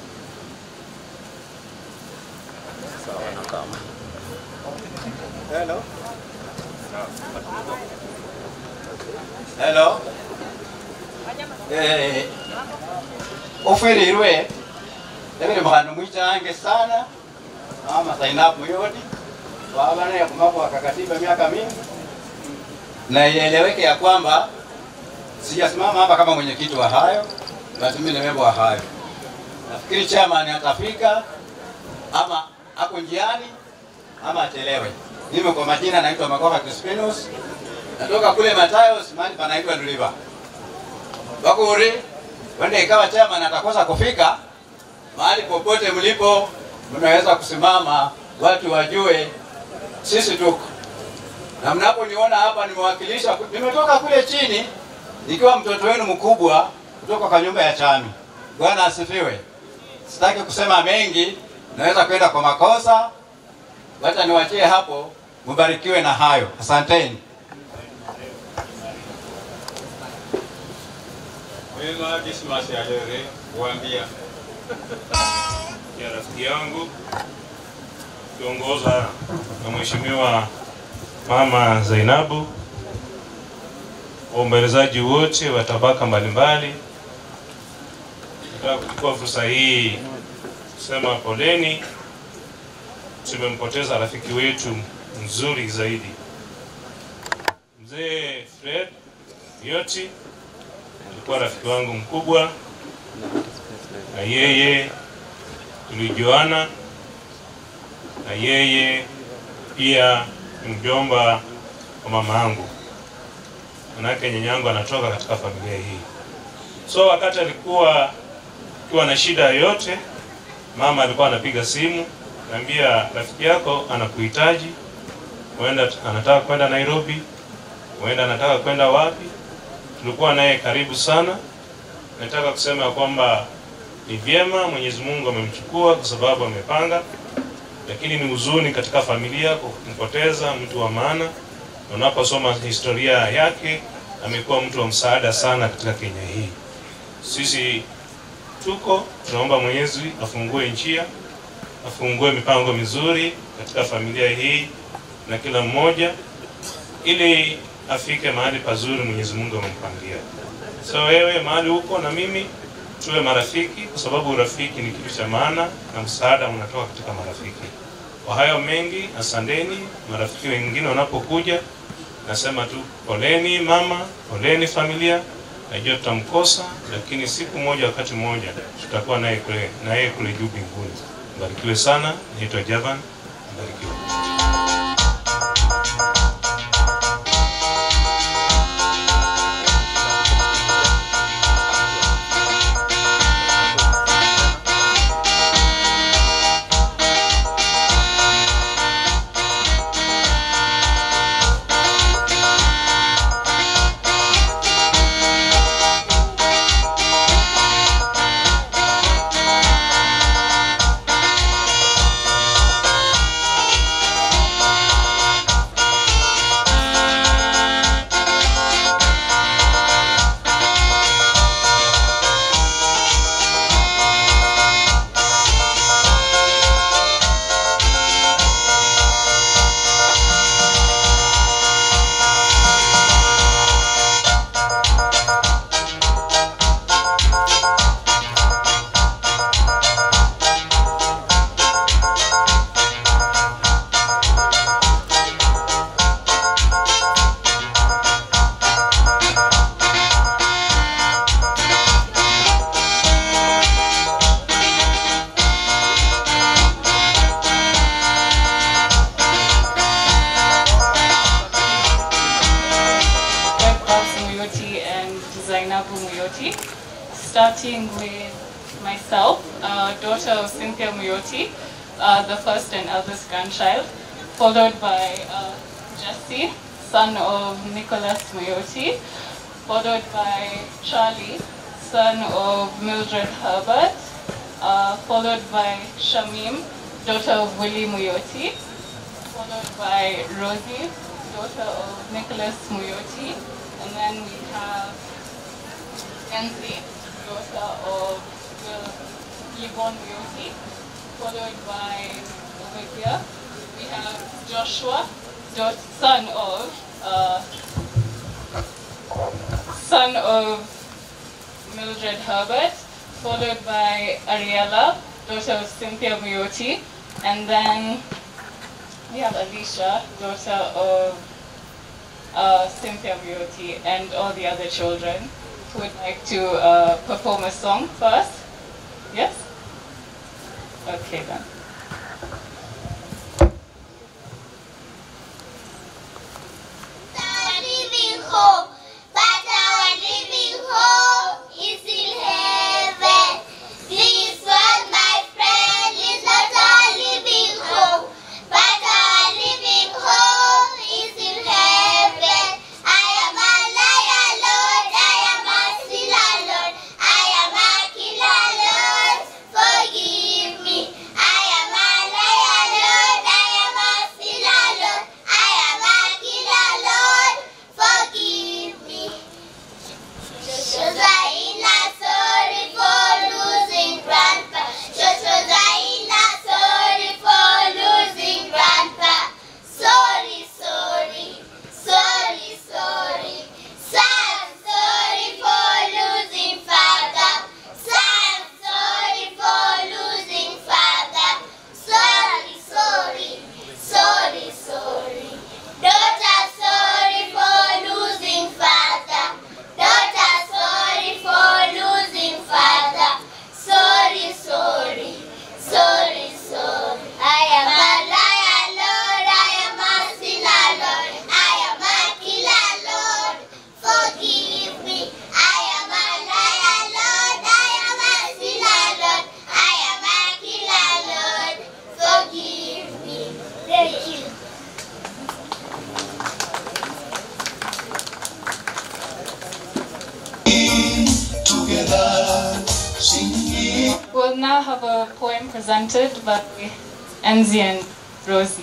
Speaker 20: Sawa na kama. Hello.
Speaker 23: Hello. Eh, oferirwe ebere mukhano mwichange sana ama Zainab Muyodi wabana ya kumakwa kakatiba miaka mingi, na ieleweke ya kwamba sijasimama hapa kama mwenyekiti wa hayo, basi mimi ni memba wa hayo. Nafikiri chairman atafika ama ako njiani ama achelewe. Mimi kwa majina naitwa Makoha Crispinus, natoka kule Matayos, mahali panaitwa Ndliva. Bakuri, wende ikawa chairman atakosa kufika mahali popote mlipo, mnaweza kusimama watu wajue sisi tuko na mnaponiona hapa nimewakilisha, nimetoka kule chini nikiwa mtoto wenu mkubwa kutoka kwa nyumba ya chami. Bwana asifiwe. Sitaki kusema mengi, naweza kwenda kwa makosa, wacha niwachie hapo. Mubarikiwe na hayo, asanteni.
Speaker 8: Wema Dismas ya Lere kuambia ya rafiki yangu kiongoza na Mheshimiwa Mama Zainabu, waombolezaji wote wa tabaka mbalimbali. Nataka kuchukua fursa hii kusema poleni, tumempoteza rafiki wetu mzuri zaidi, mzee Fred Yoti alikuwa rafiki wangu mkubwa, na yeye tulijuana, na yeye pia ni mjomba wa mama yangu, manake nyanyangu anatoka katika familia hii. So wakati alikuwa akiwa na shida yoyote, mama alikuwa anapiga simu, naambia rafiki yako anakuhitaji, huenda anataka kwenda Nairobi, huenda anataka kwenda wapi tulikuwa naye karibu sana. Nataka kusema ya kwamba ni vyema Mwenyezi Mungu amemchukua kwa sababu amepanga, lakini ni huzuni katika familia kwa kumpoteza mtu wa maana. Na Unaposoma historia yake, amekuwa mtu wa msaada sana katika Kenya hii. Sisi tuko tunaomba Mwenyezi afungue njia, afungue mipango mizuri katika familia hii na kila mmoja ili afike mahali pazuri Mwenyezi Mungu amempangia. So wewe mahali huko na mimi tuwe marafiki, kwa sababu urafiki ni kitu cha maana na msaada unatoka katika marafiki. Kwa hayo mengi, asanteni. Marafiki wengine wanapokuja, nasema tu poleni mama, poleni familia. Najua tutamkosa, lakini siku moja, wakati mmoja tutakuwa naye kule na yeye kule juu mbinguni. Mbarikiwe sana. Naitwa Javan, mbarikiwe.
Speaker 1: Babs Muyoti and Zainabu Muyoti, starting with myself, uh, daughter of Cynthia Muyoti, uh, the first and eldest grandchild, followed by uh, Jesse, son of Nicholas Muyoti, followed by Charlie, son of Mildred Herbert, uh, followed by Shamim, daughter of Willie Muyoti, followed by Rosie, daughter of Nicholas Muyoti, and then we have Enzi, daughter of Will Yvonne Muyoti, followed by over here we have Joshua, daugh- son of uh, son of Mildred Herbert, followed by Ariella, daughter of Cynthia Muyoti, and then we have Alicia, daughter of uh, Cynthia Muyoti, and all the other children who would like to uh, perform a song first. Yes? Okay then.
Speaker 3: living hope, but our living hope is in heaven. This world, my friend, is not our living hope, but our living
Speaker 1: a poem presented by Enzi and Rosie.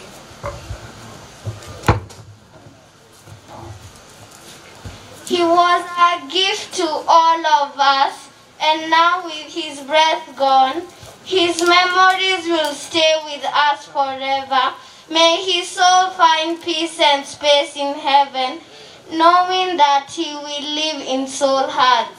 Speaker 3: He was a gift to all of us, and now with his breath gone, his memories will stay with us forever. May his soul find peace and space in heaven, knowing that he will live in soul hearts.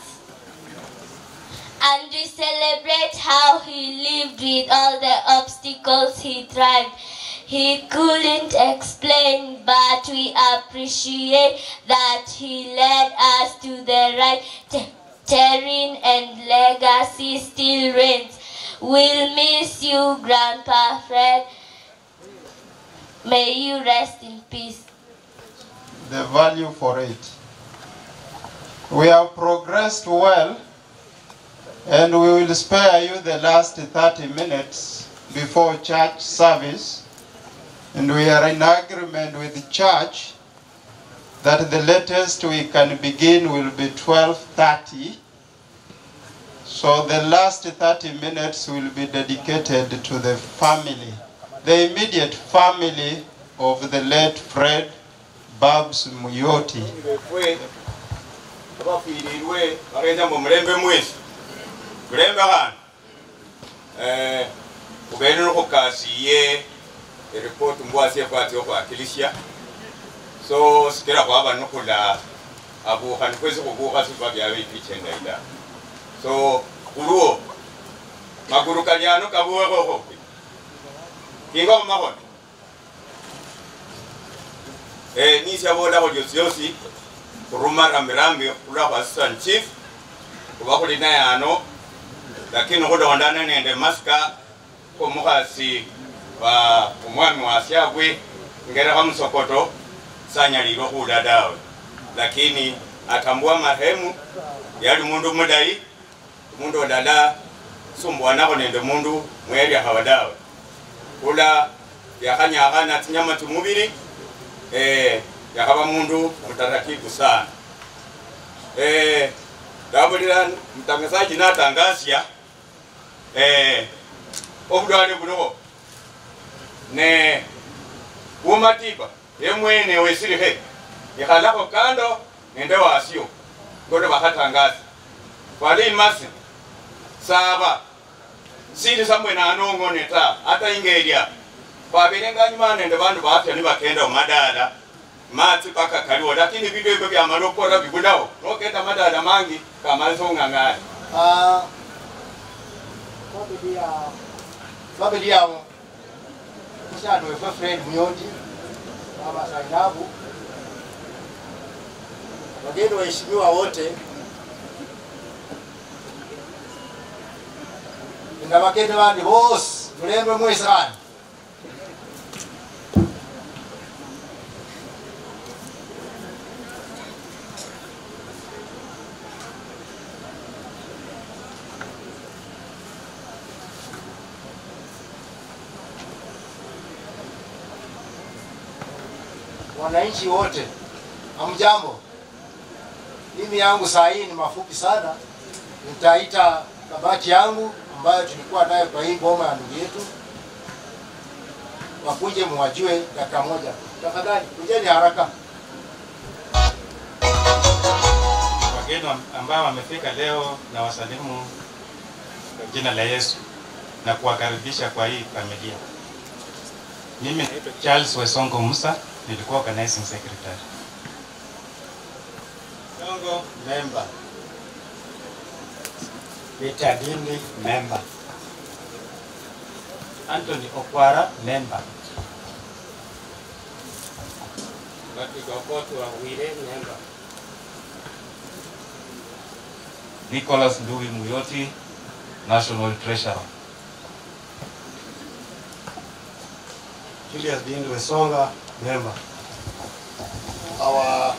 Speaker 4: And we celebrate how he lived with all the obstacles he tried. He couldn't explain, but we appreciate that he led us to the right Te- terrain and legacy still reigns. We'll miss you, Grandpa Fred. May you rest in peace.
Speaker 7: the value for it. We have progressed well, and we will spare you the last 30 minutes before church service. And we are in agreement with the church that the latest we can begin will be 12:30. So the last 30 minutes will be dedicated to the family, the immediate family of the late Fred Babs Muyoti.
Speaker 16: befwe abafiirirwe bagenza mu mulembe mwezi mulembe khandi eh, khubele nikhukasiye eripoti mbwasi efwatsi okhwakilisya so sikila khwaba nikhula abukha nikwesi khubukha sifa byabe ipichendai da so khulwo maguru kalyano kabuwekhokho kinga khumakhono eh, nisyabolakho lyosyosi khuruma rambirambi khulwa khwa assistant chief khuba khuli naye ano lakini khulondana nende masika khomukhasi wa omwami wasyabwe ngerekha musokoto sanyalilwe khula dawe lakini atambua marehemu yali mundu mulayi mundu olala sumbuwanakho nende mundu mwelyakhawa dawe khula yakhanyakhana tsinyama tsimubili eh, yakhaba mundu mutaratibu sana eh, ndabulira mtangazaji natangasya eh, obulwale buliwo ne bumatiba yemwene wesilihe ikhalakho kando nende wasyo ngoto bakhatangaza kwali imasi saba sili samwene anong'one ta ata ingelya kwabilenganyuma nende bandu bafya nibakenda mumadala matsi paka kaliwo lakini bindu ebyo byamala okukora bibulawo nokenda madala mangi kamalisa ong'ang'ana
Speaker 15: Ah, family ya family yao mshano wefe Fred Muyoti mama Zainabu wageni waheshimiwa wote na bageni bandi bose mulembe mwesani wananchi wote, hamjambo. Mimi yangu saa hii ni mafupi sana, nitaita kabati yangu ambayo tulikuwa nayo kwa hii ngoma ya ndugu yetu, wakuje muwajue dakika moja tafadhali, kujeni haraka.
Speaker 9: wageni am- ambao wamefika leo na wasalimu kwa jina la Yesu na kuwakaribisha kwa hii familia. Mimi naitwa Charles Wesongo Musa, nilikuwa organizing secretary.
Speaker 7: Songo member. Peter Dindi member.
Speaker 9: Anthony Okwara member.
Speaker 24: Patrick Okoth Wawire member.
Speaker 25: Nicholas Ndui Muyoti, National Treasurer.
Speaker 26: Julius Bindu Wesonga, member.
Speaker 27: our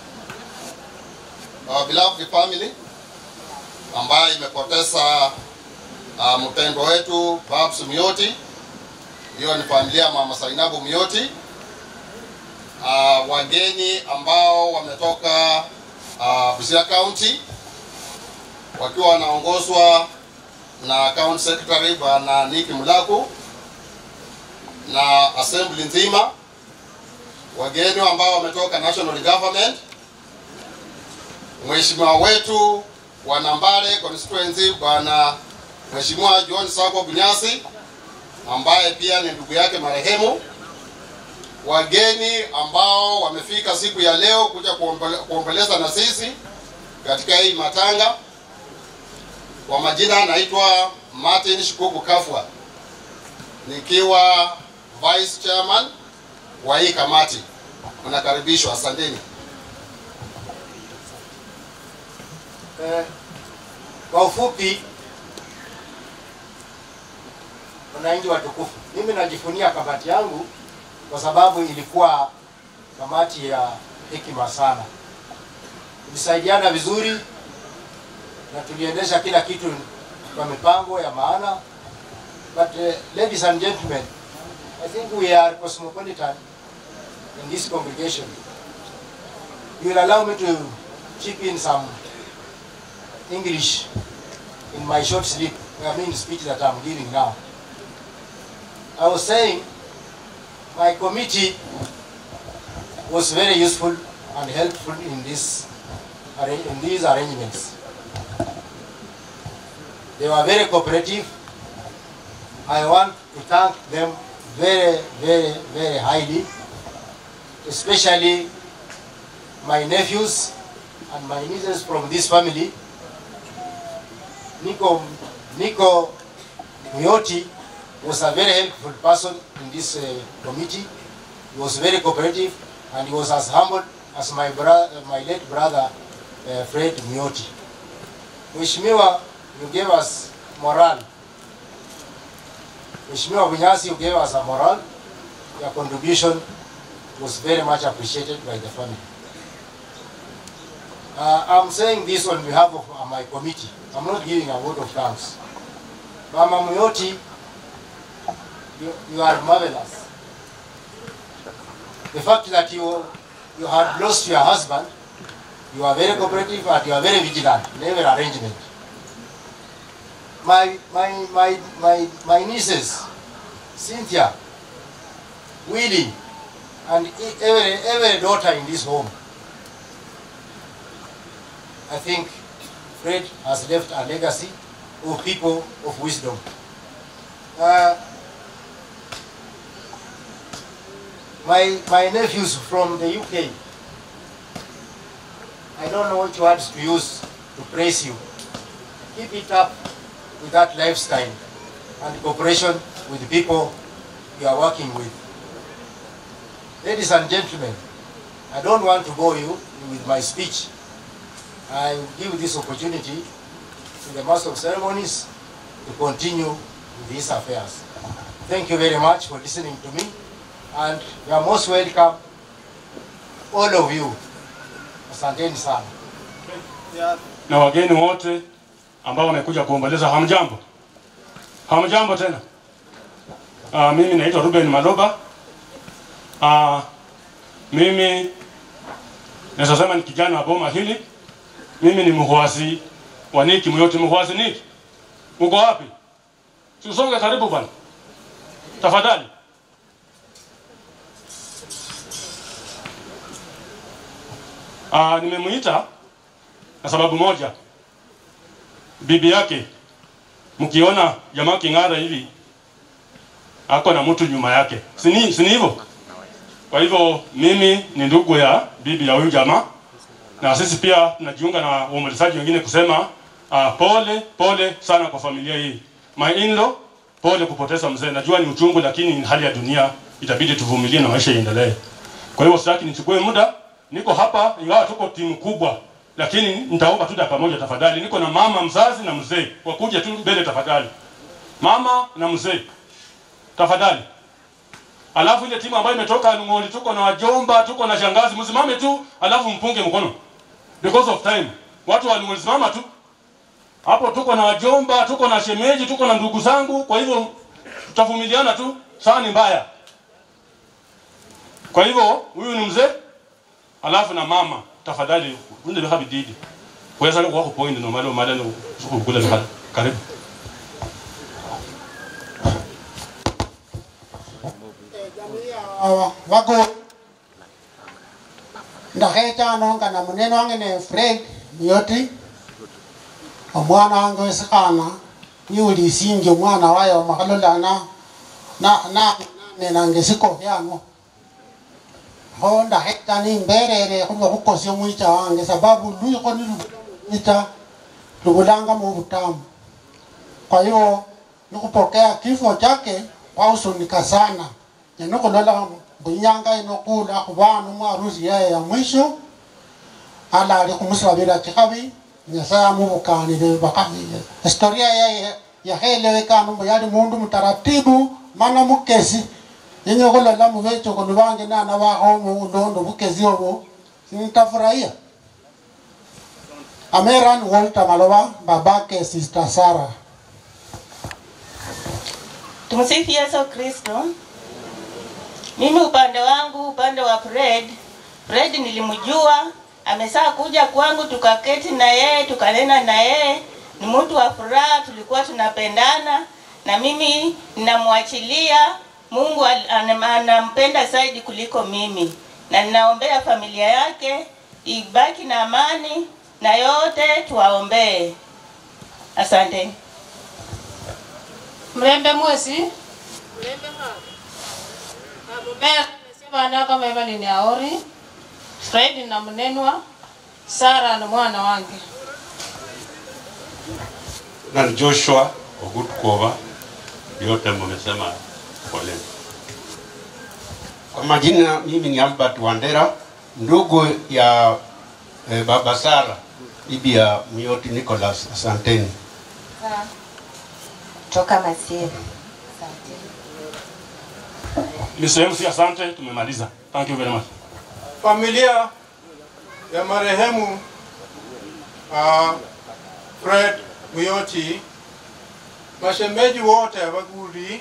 Speaker 27: our beloved family ambayo imepoteza uh, mpendwa wetu Babs Muyoti. Hiyo ni familia ya mama Zainabu Muyoti. Uh, wageni ambao wametoka uh, Busia County wakiwa wanaongozwa na account secretary bwana Niki Mulaku na assembly nzima, wageni ambao wametoka national government, mheshimiwa wetu wa Nambale constituency bwana Mheshimiwa John Sako Bunyasi ambaye pia ni ndugu yake marehemu, wageni ambao wamefika siku ya leo kuja kuombele- kuomboleza na sisi katika hii matanga. Kwa majina naitwa Martin Shikuku Kafwa nikiwa vice chairman wa hii kamati. Mnakaribishwa, asanteni.
Speaker 15: Eh, kwa ufupi, wananchi watukufu, mimi najifunia kamati yangu kwa sababu ilikuwa kamati ya hekima sana. Tulisaidiana vizuri na tuliendesha kila kitu kwa mipango ya maana. But uh, ladies and gentlemen, I think we are cosmopolitan in this congregation. You will allow me to chip in some English in my short sleep, I mean speech that I'm giving now. I was saying my committee was very useful and helpful in this arra- in these arrangements. They were very cooperative. I want to thank them very, very, very highly, especially my nephews and my nieces from this family Nico, Nico Muyoti was a very helpful person in this uh, committee. He was very cooperative and he was as humble as my, bro- my late brother uh, Fred Muyoti. Mheshimiwa, you gave us morale. Mheshimiwa Bunyasi, you gave us a morale. Your contribution was very much appreciated by the family. Uh, I'm saying this on behalf of uh, my committee. I'm not giving a vote of thanks. Mama Muyoti, you, you are marvelous. The fact that you, you had lost your husband, you are very cooperative and you are very vigilant in every arrangement. My, my, my, my, my nieces, Cynthia, Willie, and e- every, every daughter in this home, I think Fred has left a legacy of people of wisdom. Uh, my, my nephews from the UK, I don't know which words to use to praise you. Keep it up with that lifestyle and cooperation with the people you are working with. Ladies and gentlemen, I don't want to bore you with my speech. I will give this opportunity to the Master of Ceremonies to continue with these affairs. Thank you very much for listening to me, and you are most welcome, all of you. Asanteni sana.
Speaker 2: na wageni wote ambao wamekuja kuomboleza. Hamjambo, hamjambo tena. Uh, mimi naitwa Ruben Maloba. Uh, mimi naweza sema ni kijana wa boma hili. Mimi ni mhuasi wa Niki Muyoti. Mhuasi Niki, uko wapi? Si usonge karibu bwana, tafadhali. Ah, nimemuita na sababu moja. Bibi yake mkiona jamaa king'ara hivi ako na mtu nyuma yake, si ni si ni hivyo? Kwa hivyo mimi ni ndugu ya bibi ya huyu jamaa, na sisi pia tunajiunga na waombolezaji wengine kusema uh, pole pole sana kwa familia hii. My in-law, pole kupoteza mzee. Najua ni uchungu, lakini ni hali ya dunia, itabidi tuvumilie na maisha iendelee. Kwa hivyo sitaki nichukue muda, niko hapa, ingawa tuko timu kubwa, lakini nitaomba tu dakika moja tafadhali. Niko na mama mzazi na mzee, wakuje tu mbele tafadhali. Mama na mzee, tafadhali. Alafu ile timu ambayo imetoka Nung'oli, tuko na wajomba, tuko na shangazi, msimame tu, alafu mpunge mkono because of time. Watu wa Nung'oli simama tu hapo. Tuko na wajomba, tuko na shemeji, tuko na ndugu zangu, kwa hivyo tutavumiliana tu, saa ni mbaya. Kwa hivyo huyu ni mzee, alafu na mama, tafadhali unde biha bididi wesa wako point no malo mala no kukula biha karibu
Speaker 5: wago ndakhechano na munene wange ne fred miyoti omwana wange wesikhana niulisinje omwana waye omakhalolana na na nenange sikofyano ho ndakheta nimberere khuba khukosya mwicha wange sababu lwikho nilumwicha lubulanga mu butamu kwa hiyo nikupokea kifo chake kwahusunika sana nenikulola buinyanga inokula khubana umwarusi yeye ya mwisho ala ali khumusabila chikhabi nyasaye amubukanile bakhamile historia yeye yakhelewekana mbu yali mundu mutaratibu mana mukesi yenye khulola mubechokoni bange nana bakho mulondo bukesi obo nitafurahia ameran walter maloba babake sister sarah
Speaker 21: Tumsifu Yesu Kristo. Mimi upande wangu, upande wa Fred, Fred nilimjua, amesaa kuja kwangu, tukaketi na yeye, tukanena na yeye, ni mtu wa furaha, tulikuwa tunapendana, na mimi ninamwachilia Mungu al- anam- anampenda zaidi kuliko mimi, na ninaombea familia yake ibaki na amani, na yote tuwaombee. Asante.
Speaker 18: Mlembe mwesi mlembe mumea sibana kama Evelyn ni aori Fred na mnenwa Sara na mwana wange
Speaker 2: na ni Joshua Ogutkova, yote mmesema pole.
Speaker 6: Kwa majina mimi ni Albert Wandera, ndugu ya eh, baba Sara, bibi ya Miyoti Nicholas. Asanteni.
Speaker 11: toka Masiri.
Speaker 2: Ni sehemu si asante, tumemaliza. Thank you very much.
Speaker 7: Familia ya marehemu uh, Fred Muyoti, mashemeji wote wa Gudi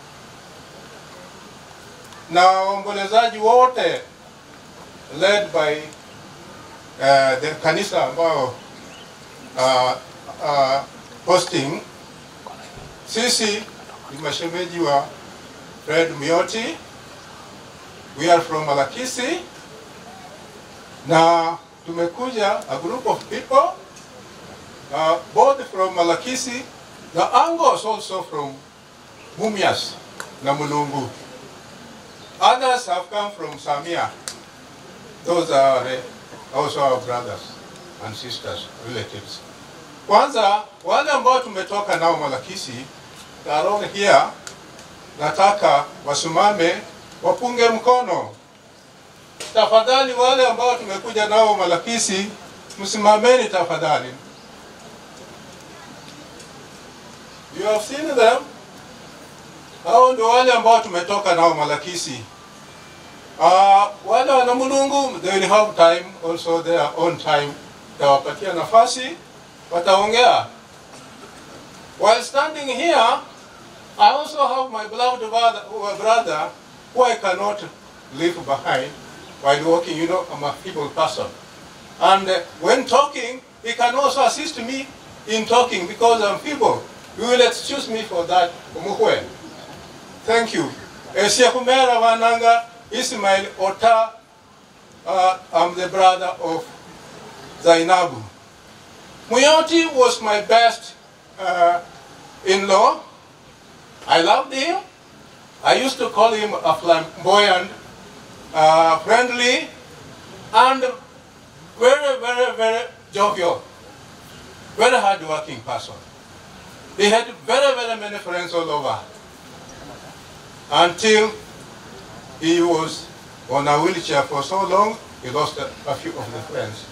Speaker 7: na waombolezaji wote led by uh, the kanisa ambao uh, uh, hosting sisi ni mashemeji wa Fred Muyoti. We are from Malakisi na tumekuja a group of people uh, both from Malakisi the Angos also from Mumias na Mulungu. Others have come from Samia. Those are uh, also our brothers and sisters, relatives. Kwanza wale ambao tumetoka nao Malakisi, Taron here, nataka wasimame wapunge mkono. Tafadhali wale ambao tumekuja nao Malakisi, msimameni tafadhali. You have seen them. Hao ndio wale ambao tumetoka nao Malakisi. Uh, wale wana Mulungu, they will have time also their own time. Tawapatia nafasi, wataongea. While standing here, I also have my beloved brother, brother who I cannot leave behind while walking. You know, I'm a feeble person. And uh, when talking, he can also assist me in talking because I'm feeble. You will excuse me for that. Umuhwe. Thank you. Esiakumera Wananga Ismail Ota. Uh, I'm the brother of Zainabu. Muyoti was my best uh, in-law. I loved him. I used to call him a flamboyant, uh, friendly, and very, very, very jovial, very hard-working person. He had very, very many friends all over until he was on a wheelchair for so long, he lost a, a few of the friends.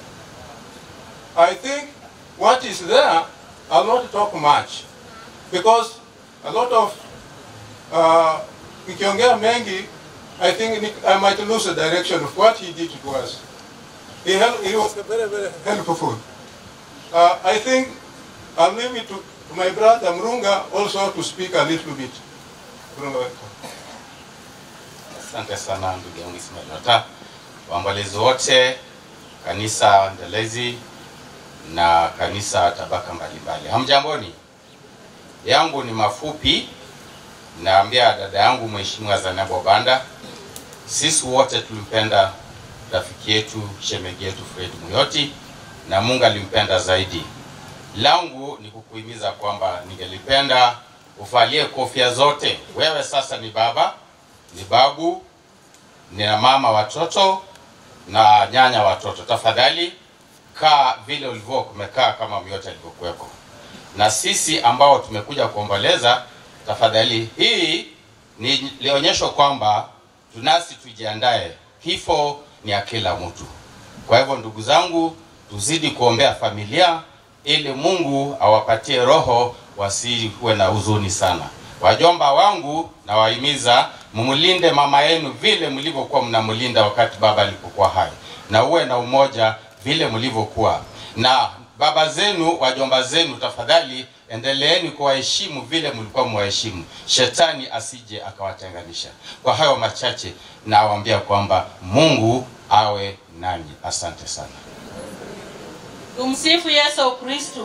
Speaker 7: I think what is there, I'll not talk much, because a lot of uh, nikiongea mengi, I think ni- I might lose the direction of what he did to us. He, hel- he was very, very helpful. Uh, I think I'll leave it to, to my brother Mrunga also to speak a little bit. Mrunga, welcome.
Speaker 25: Asante sana ndugu yangu Ismail Ota, waombolezi wote, kanisa endelezi na kanisa tabaka mbalimbali. Hamjamboni? Yangu ni mafupi. Naambia dada yangu Mheshimiwa Zainabu Obanda sisi wote tulimpenda rafiki yetu shemegi yetu Fred Muyoti na Mungu alimpenda zaidi. Langu ni kukuhimiza kwamba ningelipenda uvalie kofia zote. Wewe sasa ni baba, ni babu, ni mama watoto na nyanya watoto. Tafadhali kaa vile ulivyo kumekaa kama Muyoti alivyokuweko, na sisi ambao tumekuja kuomboleza, tafadhali hii ni lionyesho kwamba tunasi tujiandae, kifo ni ya kila mtu. Kwa hivyo ndugu zangu, tuzidi kuombea familia ili Mungu awapatie roho wasiwe na huzuni sana. Wajomba wangu nawahimiza mumlinde mama yenu vile mlivyokuwa mnamlinda wakati baba alipokuwa hai, na uwe na umoja vile mlivyokuwa na baba zenu, wajomba zenu, tafadhali endeleeni kuwaheshimu vile mlikuwa mwaheshimu, shetani asije akawatenganisha. Kwa hayo machache, nawaambia kwamba Mungu awe nanyi. Asante sana.
Speaker 18: Tumsifu Yesu Kristu.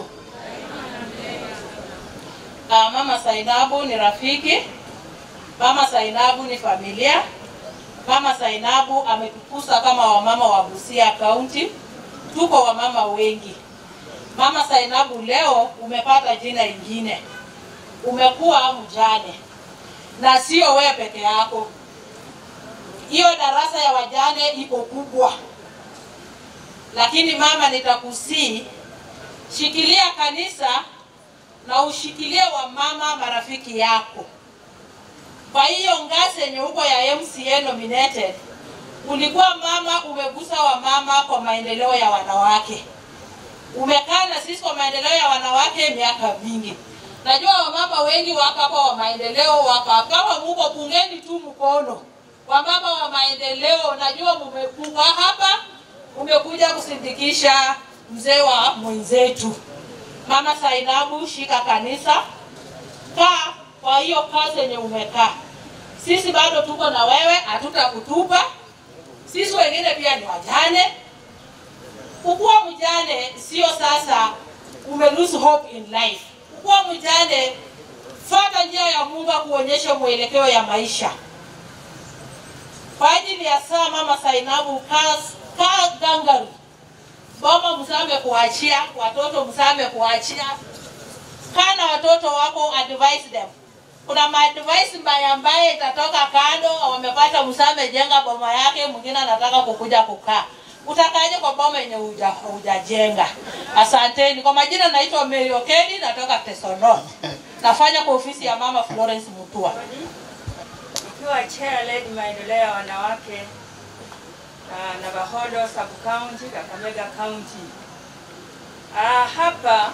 Speaker 18: Ah, Mama Sainabu ni rafiki, Mama Sainabu ni familia. Mama Sainabu ametukusa kama wamama wa Busia County. Tuko wamama wengi. Mama Sainabu, leo umepata jina ingine, umekuwa mjane, na sio wewe peke yako. Hiyo darasa ya wajane iko kubwa, lakini mama, nitakusii shikilia kanisa na ushikilie wamama marafiki yako. Kwa hiyo ngazi yenye uko ya MCA nominated, ulikuwa mama, umegusa wamama kwa maendeleo ya wanawake umekaa na sisi kwa maendeleo ya wanawake miaka mingi. Najua wamama wengi wako hapa wa maendeleo wako kama muko bungeni tu mkono. Wamama wa maendeleo, najua mumekuwa hapa, umekuja kusindikisha mzee wa mwenzetu Mama Sainabu. Shika kanisa, kaa kwa hiyo kazi yenye umekaa. Sisi bado tuko na wewe, hatutakutupa. Sisi wengine pia ni wajane, Kukuwa mjane sio sasa ume lose hope in life. Kukuwa mjane, fuata njia ya Mungu kuonyesha mwelekeo ya maisha. Kwa ajili ya saa Mama Sainabu, kaa kaa gangari, boma msame kuachia watoto, msame kuachia, kaa na watoto wako, advise them. Kuna maadvice mbaya mbaya itatoka kando, wamepata msame, jenga boma yake, mwingine anataka kukuja kukaa utakaje kwa boma yenye huja- hujajenga? Asanteni. Kwa majina naitwa Mary Okedi, natoka Tesonon. Nafanya kwa ofisi ya Mama Florence Mutua.
Speaker 22: Nikiwa chair led maendeleo ya wanawake uh, Navahodo sub county, Kakamega county. Uh, hapa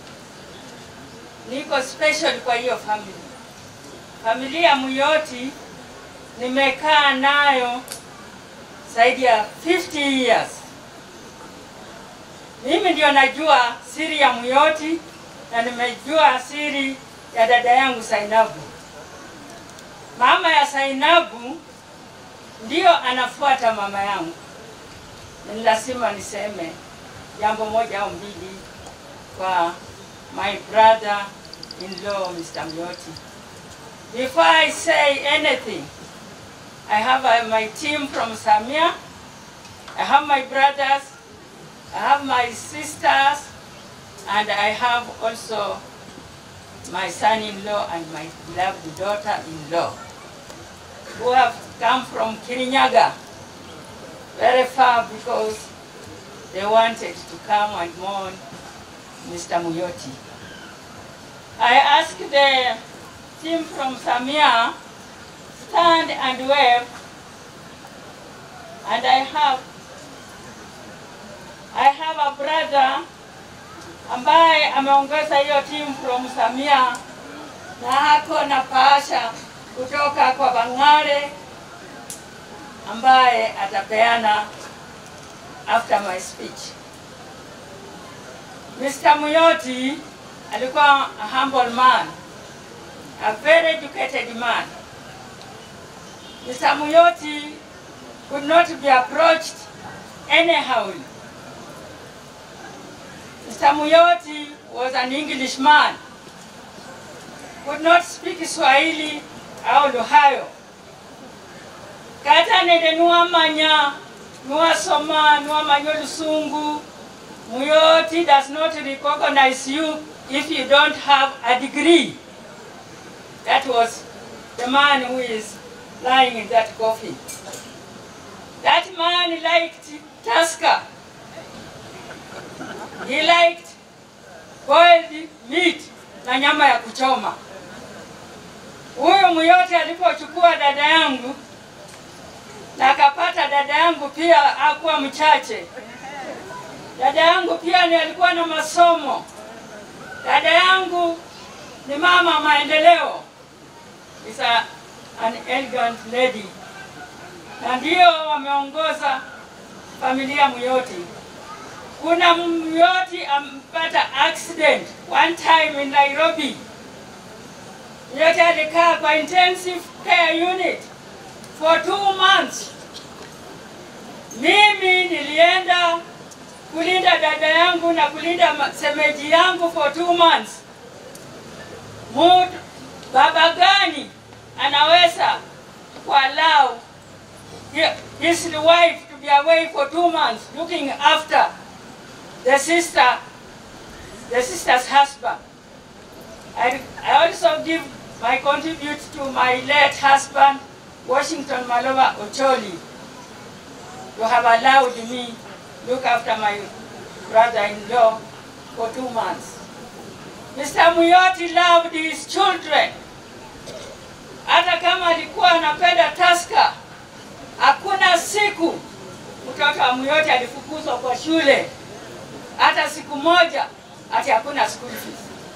Speaker 22: niko special kwa hiyo family. Familia Muyoti nimekaa nayo zaidi ya 50 years. Mimi ndio najua siri ya Muyoti na nimejua siri ya dada yangu Sainabu. Mama ya Sainabu ndio anafuata mama yangu. Ni lazima niseme jambo moja au mbili kwa my brother in law Mr. Muyoti. Before I say anything, I have uh, my team from Samia. I have my brothers. I have my sisters. And I have also my son-in-law and my beloved daughter-in-law who have come from Kirinyaga very far because they wanted to come and mourn Mr. Muyoti. I asked the team from Samia stand and wave. And I have I have a brother ambaye ameongeza hiyo team from Samia na ako na paasha kutoka kwa Bang'are ambaye atapeana after my speech. Mr. Muyoti alikuwa a humble man, a very educated man. Mr. Muyoti could not be approached anyhow. Mr. Muyoti was an Englishman, could not speak Swahili or Luhayo.
Speaker 21: kata nende nuwamanya nuwasoma nuwamanya olusungu muyoti does not recognize you if you don't have a degree that was the man who is lying in that coffin that man liked Tusker. He liked boiled meat na nyama ya kuchoma. Huyu Muyote alipochukua dada yangu na akapata dada yangu pia akuwa mchache. Dada yangu pia ni alikuwa na masomo. Dada yangu ni mama maendeleo, is a, an elegant lady, na ndio wameongoza familia Muyoti. Kuna Muyoti ampata accident one time in Nairobi. Muyoti alikaa kwa intensive care unit for two months. Mimi nilienda kulinda dada yangu na kulinda ma- semeji yangu for two months. Mtu baba gani anaweza kuallow hi- his wife to be away for two months looking after the sister, the sister's husband. I, I also give my contribute to my late husband, Washington Malova Ocholi, to have allowed me look after my brother-in-law for two months. Mr. Muyoti loved his children. Hata kama alikuwa anapenda Tusker, hakuna siku mtoto wa Muyoti alifukuzwa kwa shule, hata siku moja ati hakuna school fees.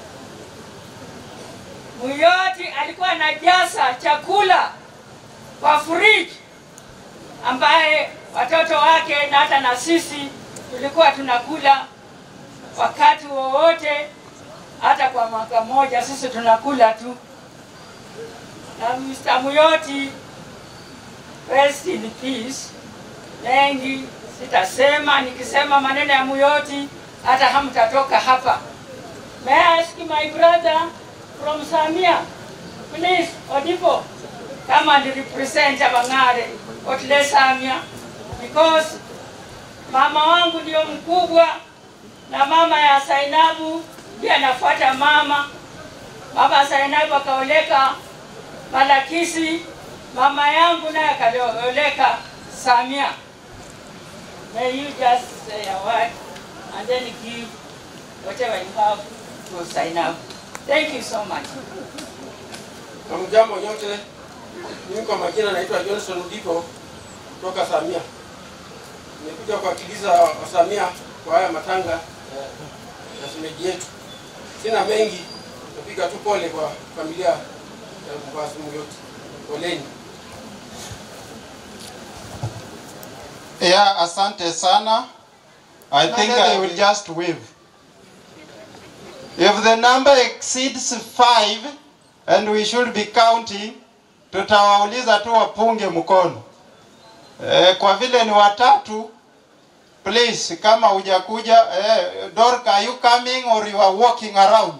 Speaker 21: Muyoti alikuwa anajaza chakula kwa fridge ambaye watoto wake na hata na sisi tulikuwa tunakula wakati wowote, hata kwa mwaka mmoja sisi tunakula tu. Na Mr. Muyoti, rest in peace. Mengi sitasema, nikisema maneno ya Muyoti hata hamtatoka hapa. May I ask my brother from Samia, please, Odipo, come and represent Abangare, Otle Samia, because mama wangu ndio mkubwa na mama ya Sainabu ndiye anafuata mama. Mama Sainabu akaoleka Malakisi, mama yangu naye akaoleka Samia. May you just say a word and then give whatever you have to Sainabu. Thank you so much.
Speaker 10: Hamjambo nyote, mimi kwa majina naitwa Johnson Udipo kutoka Samia. Nimekuja kuwakilisha Wasamia kwa haya matanga eh, ya shemeji yetu. Sina mengi, napiga tu pole kwa familia ya Mkwasi Muyoti. Poleni.
Speaker 7: Yeah, asante sana. I think I will just wave. If the number exceeds five and we should be counting, tutawauliza tu wapunge mkono. Eh, kwa vile ni watatu, please kama hujakuja eh, Dorka, are you coming or you are walking around?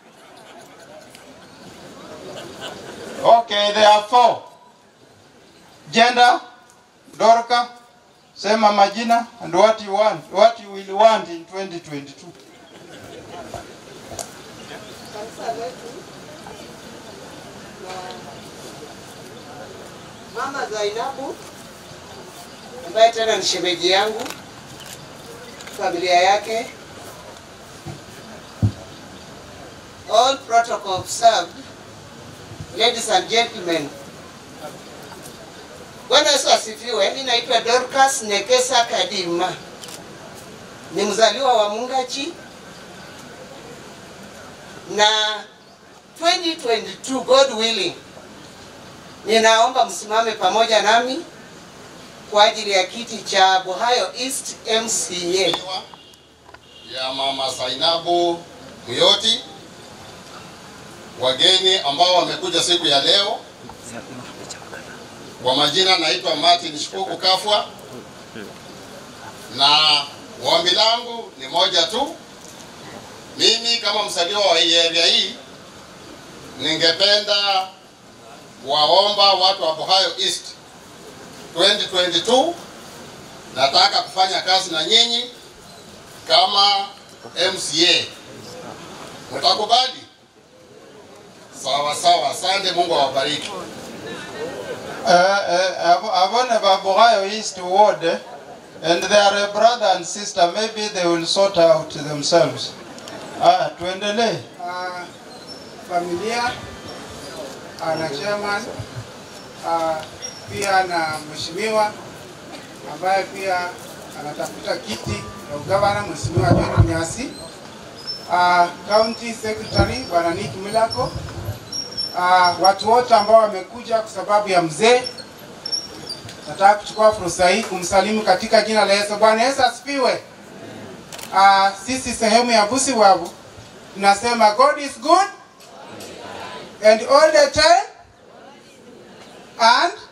Speaker 7: Okay, there are four. Gender, Dorka, sema majina and what you want, what you will want in 2022.
Speaker 11: kanisa letu na mama Zainabu ambaye tena ni shemeji yangu, familia yake, all protocol observed. Ladies and gentlemen, Bwana Yesu asifiwe. Mimi naitwa Dorcas Nekesa Kadima, ni mzaliwa wa Mungachi na 2022 God willing, ninaomba msimame pamoja nami kwa ajili ya kiti cha Buhayo East MCA.
Speaker 27: ya mama Zainabu Muyoti, wageni ambao wamekuja siku ya leo. Kwa majina naitwa Martin Shikuku Kafwa, na ombi langu ni moja tu. Mimi kama msaliwa wa hii area hii, ningependa kuwaomba watu wa Buhayo East 2022 nataka kufanya kazi na nyinyi kama MCA. Mtakubali? Sawa sawa, asante. Mungu awabariki.
Speaker 7: Uh, uh, abone babugayo east ward eh, and they are a brother and sister maybe they will sort out themselves ah tuendelee
Speaker 12: uh, familia uh, na chairman uh, pia na mheshimiwa ambaye pia anatafuta kiti ya ugavana mheshimiwa John Mnyasi uh, county secretary bwana Nick Milako uh, watu wote ambao wamekuja kwa sababu ya mzee nataka kuchukua fursa hii kumsalimu katika jina la Yesu. Bwana Yesu asifiwe. Uh, sisi sehemu ya Busiwabu tunasema God is good and all the time and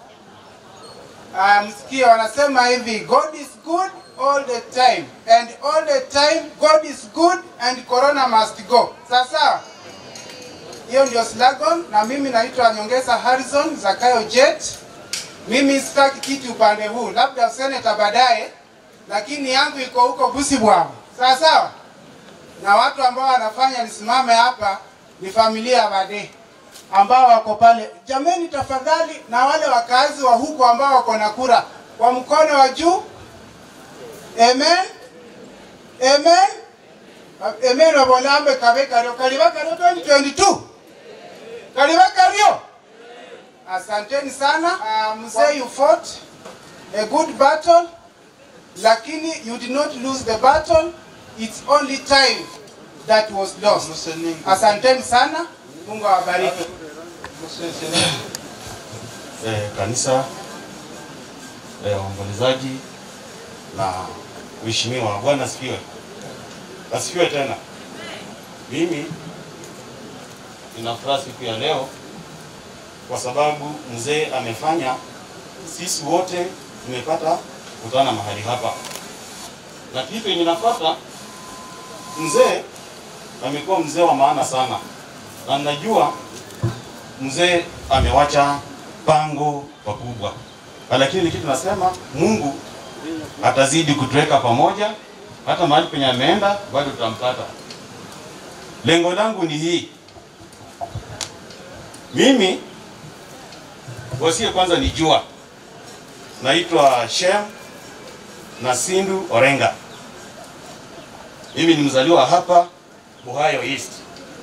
Speaker 12: uh, msikie wanasema hivi God is good all the time and all the time God is good and corona must go. Sasa hiyo ndio slogan, na mimi naitwa Nyongesa Harrison Zakayo Jet. Mimi sitaki kiti upande huu, labda seneta baadaye, lakini yangu iko huko Busibwamu. Sawa sawa na watu ambao wanafanya nisimame hapa ni familia ya Bade ambao wako pale. Jameni, tafadhali, na wale wakazi wa huko ambao wako na kura kwa mkono wa juu. Amen, amen, amen. Wabolambe kabe kario kaliba kario 2022 kaliba kario. Asanteni sana. Uh, mzee, you fought a good battle, lakini you did not lose the battle it's only time that was lost. Asanteni sana, Mungu awabariki.
Speaker 13: eh, kanisa eh, waombolezaji na mheshimiwa. Bwana asifiwe, asifiwe tena. Mimi nina furaha siku ya leo kwa sababu mzee amefanya sisi wote tumepata kukutana mahali hapa, na kitu yenye nafuata, mzee amekuwa mzee wa maana sana, na najua mzee amewacha pango pakubwa, lakini kitu nasema Mungu atazidi kutuweka pamoja, hata mahali penye ameenda bado tutampata. Lengo langu ni hii, mimi wasie kwanza nijua, naitwa Shem Nasindu Orenga. Mimi ni mzaliwa hapa Buhayo East.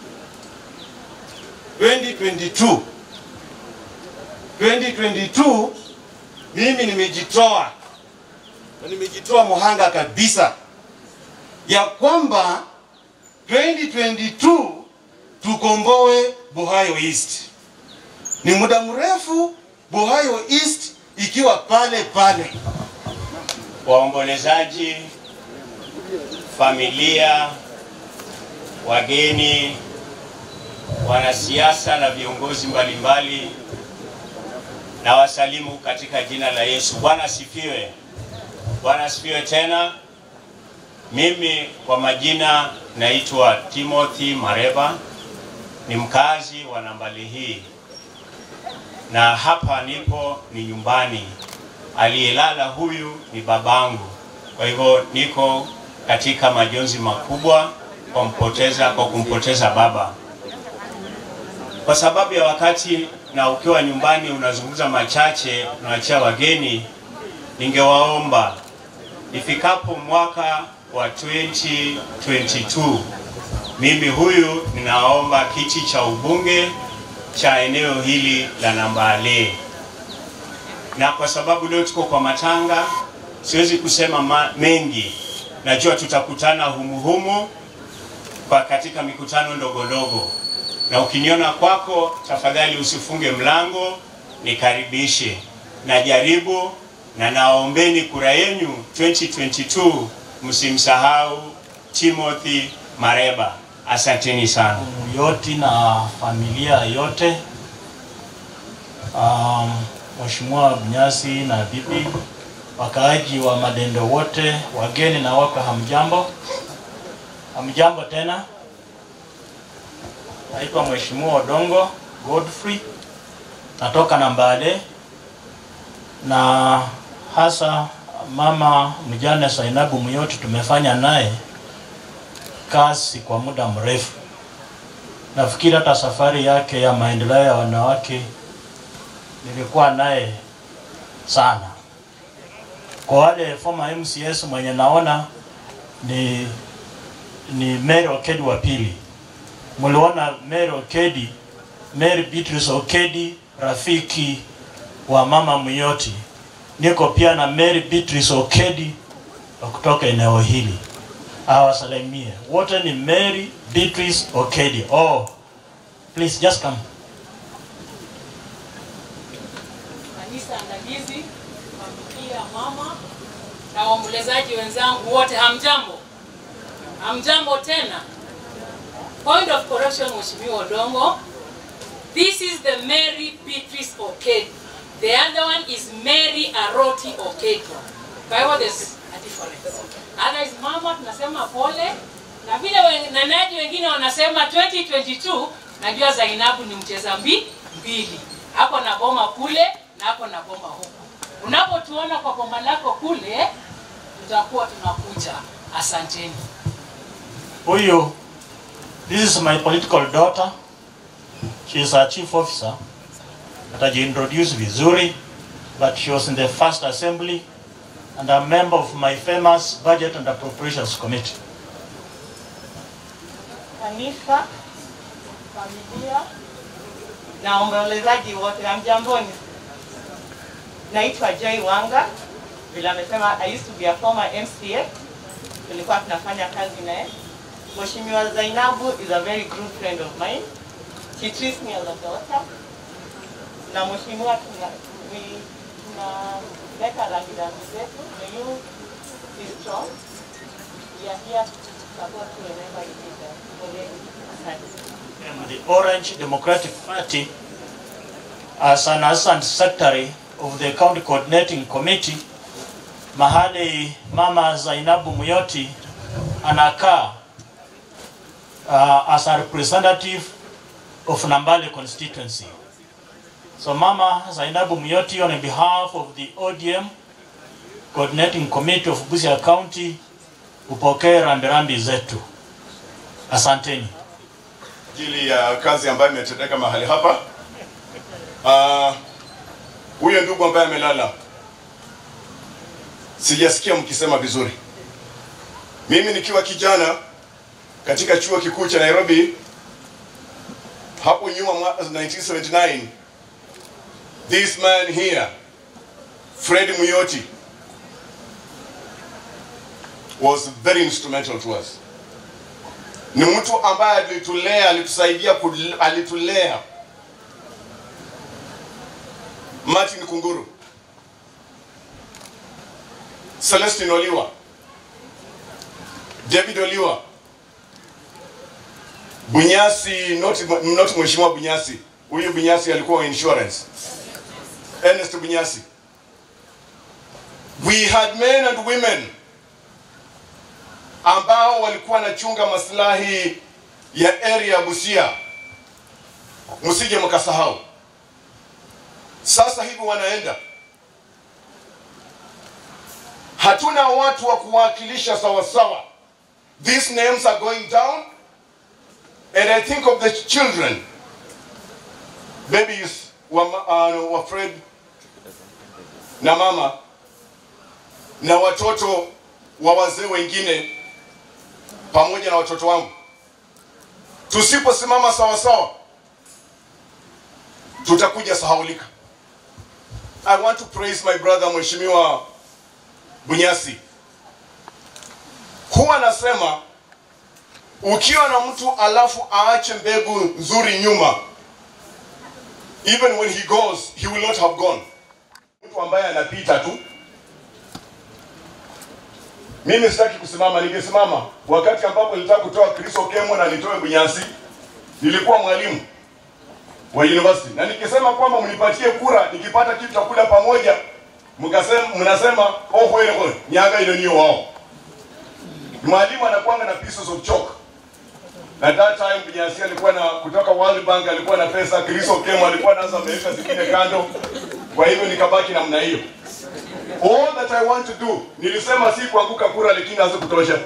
Speaker 13: 2022 2022 mimi nimejitoa na nimejitoa muhanga kabisa ya kwamba 2022 tukomboe Buhayo East. Ni muda mrefu Buhayo East ikiwa pale pale.
Speaker 24: waombolezaji, familia, wageni, wanasiasa na viongozi mbalimbali, na wasalimu katika jina la Yesu. Bwana asifiwe. Bwana asifiwe tena. Mimi kwa majina naitwa Timothy Mareba, ni mkazi wa nambali hii, na hapa nipo ni nyumbani aliyelala huyu ni babangu. Kwa hivyo niko katika majonzi makubwa kwa mpoteza, kwa kumpoteza baba. Kwa sababu ya wakati na ukiwa nyumbani unazungumza machache, unaachia wageni, ningewaomba ifikapo mwaka wa 2022 mimi huyu ninaomba kiti cha ubunge cha eneo hili la Nambale na kwa sababu leo tuko kwa matanga, siwezi kusema ma mengi. Najua tutakutana humuhumu kwa katika mikutano ndogo ndogo, na ukiniona kwako, tafadhali usifunge mlango, nikaribishe. Najaribu na naombeni kura yenu 2022, msimsahau Timothy Mareba. Asanteni sana.
Speaker 14: yote na familia yote um, Mheshimiwa Bunyasi na bibi, wakaaji wa Madendo wote, wageni na wako, hamjambo? Hamjambo tena. Naitwa Mheshimiwa Odongo Godfrey, natoka Nambale. na hasa mama mjane Zainabu Muyoti tumefanya naye kazi kwa muda mrefu. Nafikiri hata safari yake ya maendeleo ya wanawake nilikuwa naye sana. Kwa wale former MCS mwenye naona ni ni Mary Okedi wa pili. Mliona Mary Okedi, Mary Beatrice Okedi, rafiki wa mama Muyoti. Niko pia na Mary Beatrice Okedi wa kutoka eneo hili, awasalimie wote. Ni Mary Beatrice Okedi. Oh, please just come.
Speaker 18: kanisa andalizi, familia, mama na waombolezaji wenzangu wote, hamjambo? Hamjambo tena. Point of correction, Mheshimiwa Odongo. This is the Mary Beatrice Okedi. The other one is Mary Aroti Okedi. Kwa hivyo there's a difference. Otherwise mama tunasema pole na vile wanenaji wengine wanasema 2022 najua Zainabu ni mcheza mbi mbili. Hapo na boma kule na hapo na boma huku. Unapotuona kwa boma lako kule tutakuwa tunakuja. Asanteni.
Speaker 14: Huyu, this is my political daughter. She is a chief officer. Atajiintroduce vizuri, but she was in the first assembly and a member of my famous budget and appropriations committee.
Speaker 1: kanisa, familia na waombolezaji wote, hamjamboni. Naitwa Joy Wanga, vile amesema, I used to be a former MCA, tulikuwa tunafanya kazi naye. Mheshimiwa Zainabu is a very good friend of mine. She treats me as a daughter. Na mheshimiwa tuna we- tunaweka rangi rangi zetu, may you be strong. We are here to support you whenever you need us. Poleni. Asante.
Speaker 14: am the Orange Democratic Party as an assistant secretary of the county coordinating committee mahali mama Zainabu Muyoti anakaa uh, as a representative of Nambale constituency. So mama Zainabu Muyoti on behalf of the ODM coordinating committee of Busia County upokee rambirambi zetu. Asanteni.
Speaker 3: ajili ya kazi ambayo imetendeka mahali hapa. Ah, Huyo ndugu ambaye amelala, sijasikia mkisema vizuri. Mimi nikiwa kijana katika chuo kikuu cha Nairobi hapo nyuma mwaka 1979 this man here Fred Muyoti was very instrumental to us ni mtu ambaye alitulea, alitusaidia, kul- alitulea. Martin Kunguru, Celestine Oliwa, David Oliwa, Bunyasi, not, not mheshimiwa Bunyasi, huyu Bunyasi alikuwa wa insurance, Ernest Bunyasi. We had men and women ambao walikuwa wanachunga maslahi ya area ya Busia, msije mkasahau. Sasa hivi wanaenda, hatuna watu wa kuwakilisha sawasawa. These names are going down and I think of the children babies wa, uh, wa Fred na mama na watoto wa wazee wengine pamoja na watoto wangu. Tusiposimama sawa sawa, tutakuja sahaulika. I want to praise my brother Mheshimiwa Bunyasi. Huwa anasema ukiwa na mtu alafu aache mbegu nzuri nyuma, even when he goes he will not have gone. Mtu ambaye anapita tu mimi sitaki kusimama, ningesimama wakati ambapo nilitaka kutoa Chris Okemo na nitoe Bunyasi. Nilikuwa mwalimu wa university na nikisema kwamba mnipatie kura, nikipata kitu cha kula pamoja, mkasema mnasema oh, kweli kweli nyaga ile niyo wao. Mwalimu anakuanga na pieces of chalk na that time Bunyasi alikuwa na kutoka World Bank alikuwa na pesa, Chris Okemo alikuwa anaanza ameweka zingine kando. Kwa hivyo nikabaki namna hiyo. All that I want to do, nilisema si kuanguka kura, lakini hazikutosha.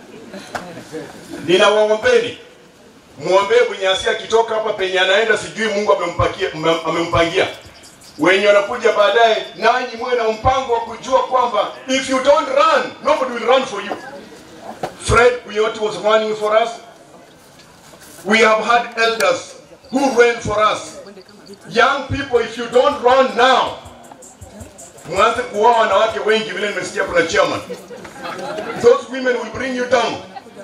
Speaker 3: Ninawaombeni muombee Bunyasi akitoka hapa penye anaenda, sijui Mungu amempakia amempangia. Wenye wanakuja baadaye, nanyi muwe na mpango wa kujua kwamba if you don't run, nobody will run for you. Fred Buyoti was running for us. We have had elders who ran for us. Young people, if you don't run now, mwanze kuoa wanawake wengi vile nimesikia kuna chairman. Those women will bring you down.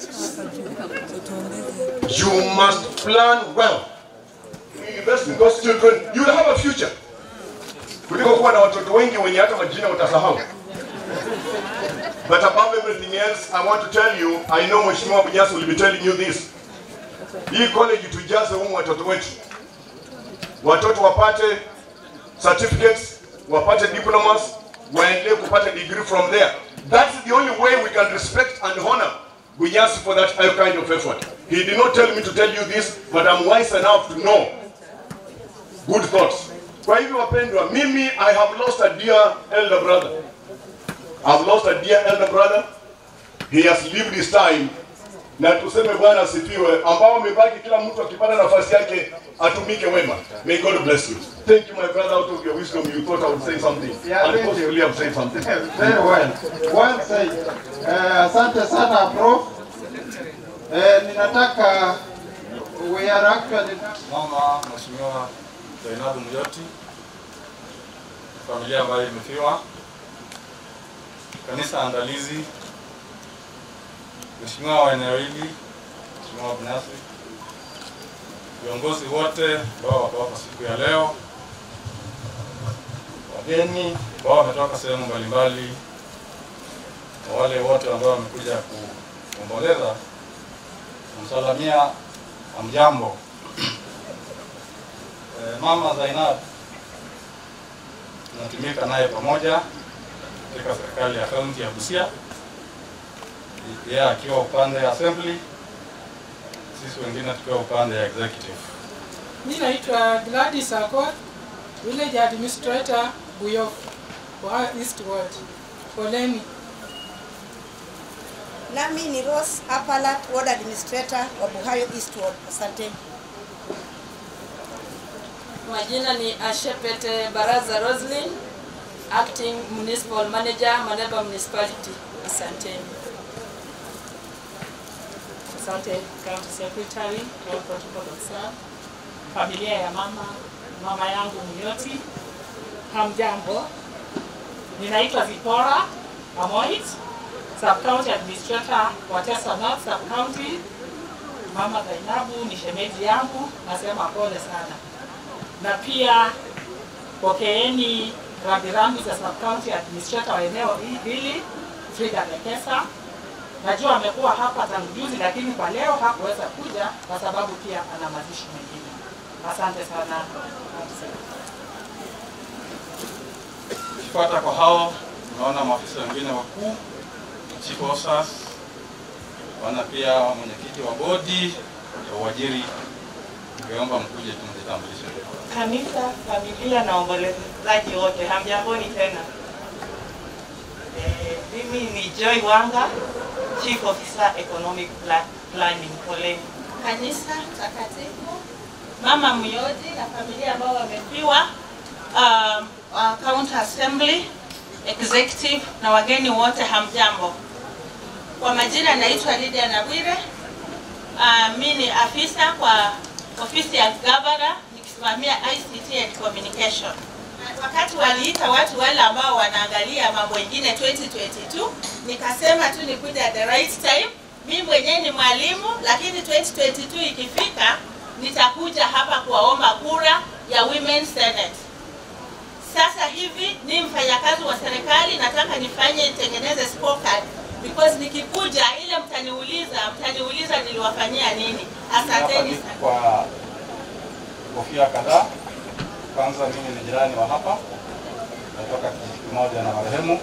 Speaker 3: You must plan well. Invest in those children, you will have a future. Kuliko kuwa na watoto wengi wenye hata majina utasahau. But above everything else, I want to tell you, I know Mheshimiwa Bunyasi will be telling you this. Hii college tujaze humu watoto wetu. Watoto wapate certificates, wapate diplomas, waendelee kupata degree from there. That's the only way we can respect and honor Bunyasi for that kind of effort. He did not tell me to tell you this, but I'm wise enough to know good thoughts. Kwa hivyo wapendwa, mimi I have lost a dear elder brother. I've lost a dear elder brother. He has lived his time. Na tuseme Bwana asifiwe, ambao wamebaki, kila mtu akipata nafasi yake atumike wema. May God bless you. Thank you my brother, out of your wisdom you thought I would say something.
Speaker 7: Yeah,
Speaker 3: and
Speaker 7: thank you.
Speaker 3: possibly I've said something.
Speaker 7: Very well. Well said. Eh, asante sana prof. Eh, ninataka we are actually
Speaker 4: Mama Mheshimiwa Zainabu Muyoti, familia ambayo imefiwa, kanisa andalizi, Mheshimiwa wa eneo hili, Mheshimiwa Bunyasi, viongozi wote ambao wako hapa siku ya leo, wageni ambao wametoka sehemu mbalimbali, na wale wote ambao wamekuja kuomboleza, kumsalamia amjambo. Eh, Mama Zainab tunatumika naye pamoja katika serikali ya kaunti ya Busia, yeye akiwa upande ya assembly, sisi wengine tukiwa upande ya executive.
Speaker 8: Mi naitwa Gladys Akot, village administrator Buyof, wa East Ward. Poleni.
Speaker 16: Nami ni Rose Apalat, ward administrator wa Buhayo East Ward. Asanteni.
Speaker 17: Majina ni Ashepete Baraza Roslyn, acting municipal manager Maleba municipality. Asanteni.
Speaker 18: Asante County Secretary, All Protocol Officer, familia ya mama mama yangu Muyoti, hamjambo. Ninaitwa Zipora Amoit, Sub County Administrator wa Tesa North Sub County. Mama Zainabu ni shemeji yangu, nasema pole sana, na pia pokeeni rambirambi za Sub County Administrator wa eneo hili Frida Lekesa. Najua amekuwa hapa tangu juzi, lakini kwa leo hakuweza kuja kwa sababu pia ana mazishi mengine. Asante sana.
Speaker 4: Kifuata kwa hao, tunaona maafisa wengine wakuu, chief officers, wana pia mwenyekiti wa bodi ya uajiri. Ningeomba mkuje tumjitambulishe.
Speaker 1: Kanisa, familia na waombolezaji wote, hamjamboni tena. Eh, mimi ni Joy Wanga, Chief Officer Economic Pla- Planning. Poleni.
Speaker 21: kanisa takatifu, mama Muyoti na familia ambao wamefiwa, um, uh, county assembly, executive na wageni wote, hamjambo. Kwa majina naitwa Lydia Nabwire. Uh, mi ni afisa kwa ofisi ya gavana nikisimamia ICT and communication. Wakati waliita watu wale ambao wanaangalia mambo mengine 2022, nikasema tu nikuja at the right time. Mi mwenyewe ni mwalimu, lakini 2022 ikifika nitakuja hapa kuwaomba kura ya Women Senate. Sasa hivi ni mfanyakazi wa serikali, nataka nifanye nitengeneze scorecard because nikikuja ile mtaniuliza, mtaniuliza niliwafanyia nini. Asanteni sana.
Speaker 4: Kwa kofia kadhaa. Kwanza mimi ni jirani wa hapa, natoka kijiji kimoja na marehemu.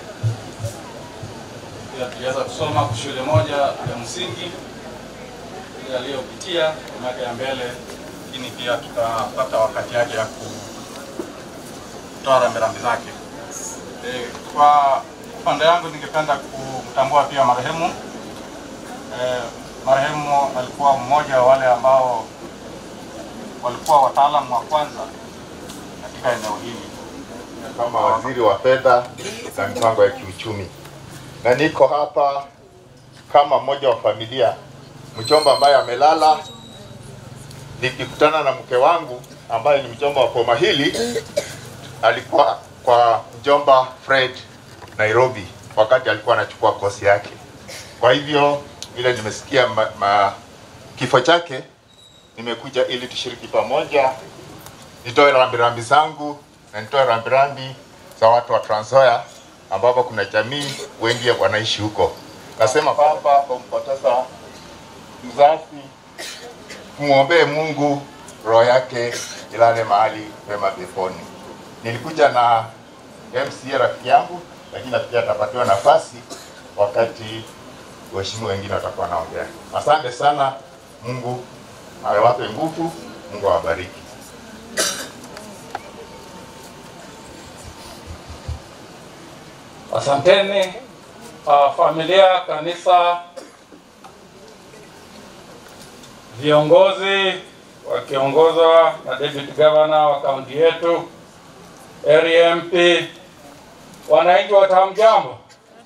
Speaker 4: Pia tuliweza kusoma kwa shule moja ya msingi ile aliyopitia kwa miaka ya mbele, lakini pia tukapata wakati yake ya ku kutoa rambirambi zake. E, kwa upande yangu ningependa kumtambua pia marehemu. E, marehemu alikuwa mmoja wa wale ambao walikuwa wataalamu wa kwanza katika eneo hili.
Speaker 5: kama waziri wa fedha na mipango ya kiuchumi, na niko hapa kama mmoja wa familia mjomba ambaye amelala, nikikutana na mke wangu ambaye ni mjomba wa boma hili, alikuwa kwa mjomba Fred Nairobi wakati alikuwa anachukua kosi yake. Kwa hivyo vile nimesikia ma, ma, kifo chake, nimekuja ili tushiriki pamoja, nitoe rambirambi zangu na nitoe rambirambi za watu wa Trans Nzoia ambapo kuna jamii wengi wanaishi huko. Nasema kwamba kumpoteza mzazi, tumwombee Mungu roho yake ilale mahali pema peponi. Nilikuja na MCA rafiki yangu, lakini nafikiri atapatiwa nafasi wakati waheshimiwa wengine watakuwa wanaongea. Asante sana, Mungu awape nguvu, Mungu awabariki.
Speaker 9: Asanteni uh, familia, kanisa, viongozi wakiongozwa na David Governor wa kaunti yetu, area MP, wananchi wote hamjambo?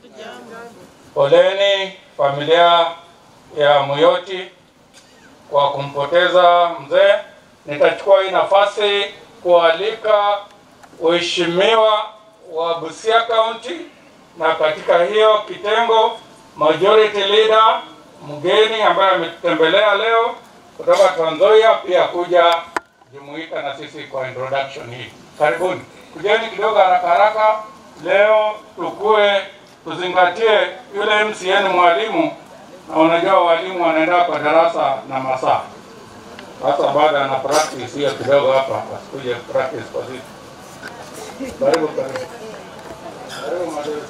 Speaker 9: Poleni familia ya Muyoti kwa kumpoteza mzee. Nitachukua hii nafasi kualika waheshimiwa wa Busia County na katika hiyo kitengo majority leader mgeni ambaye ametutembelea leo kutoka Trans Nzoia pia kuja jumuika na sisi kwa introduction hii. Karibuni, kujeni kidogo haraka haraka. Leo tukue tuzingatie yule MCN mwalimu, na unajua walimu wanaenda kwa darasa na masaa. Sasa baada ana practice hiyo kidogo hapa, wasikuje practice kwa sisi. Karibu, karibu. Karibu madam.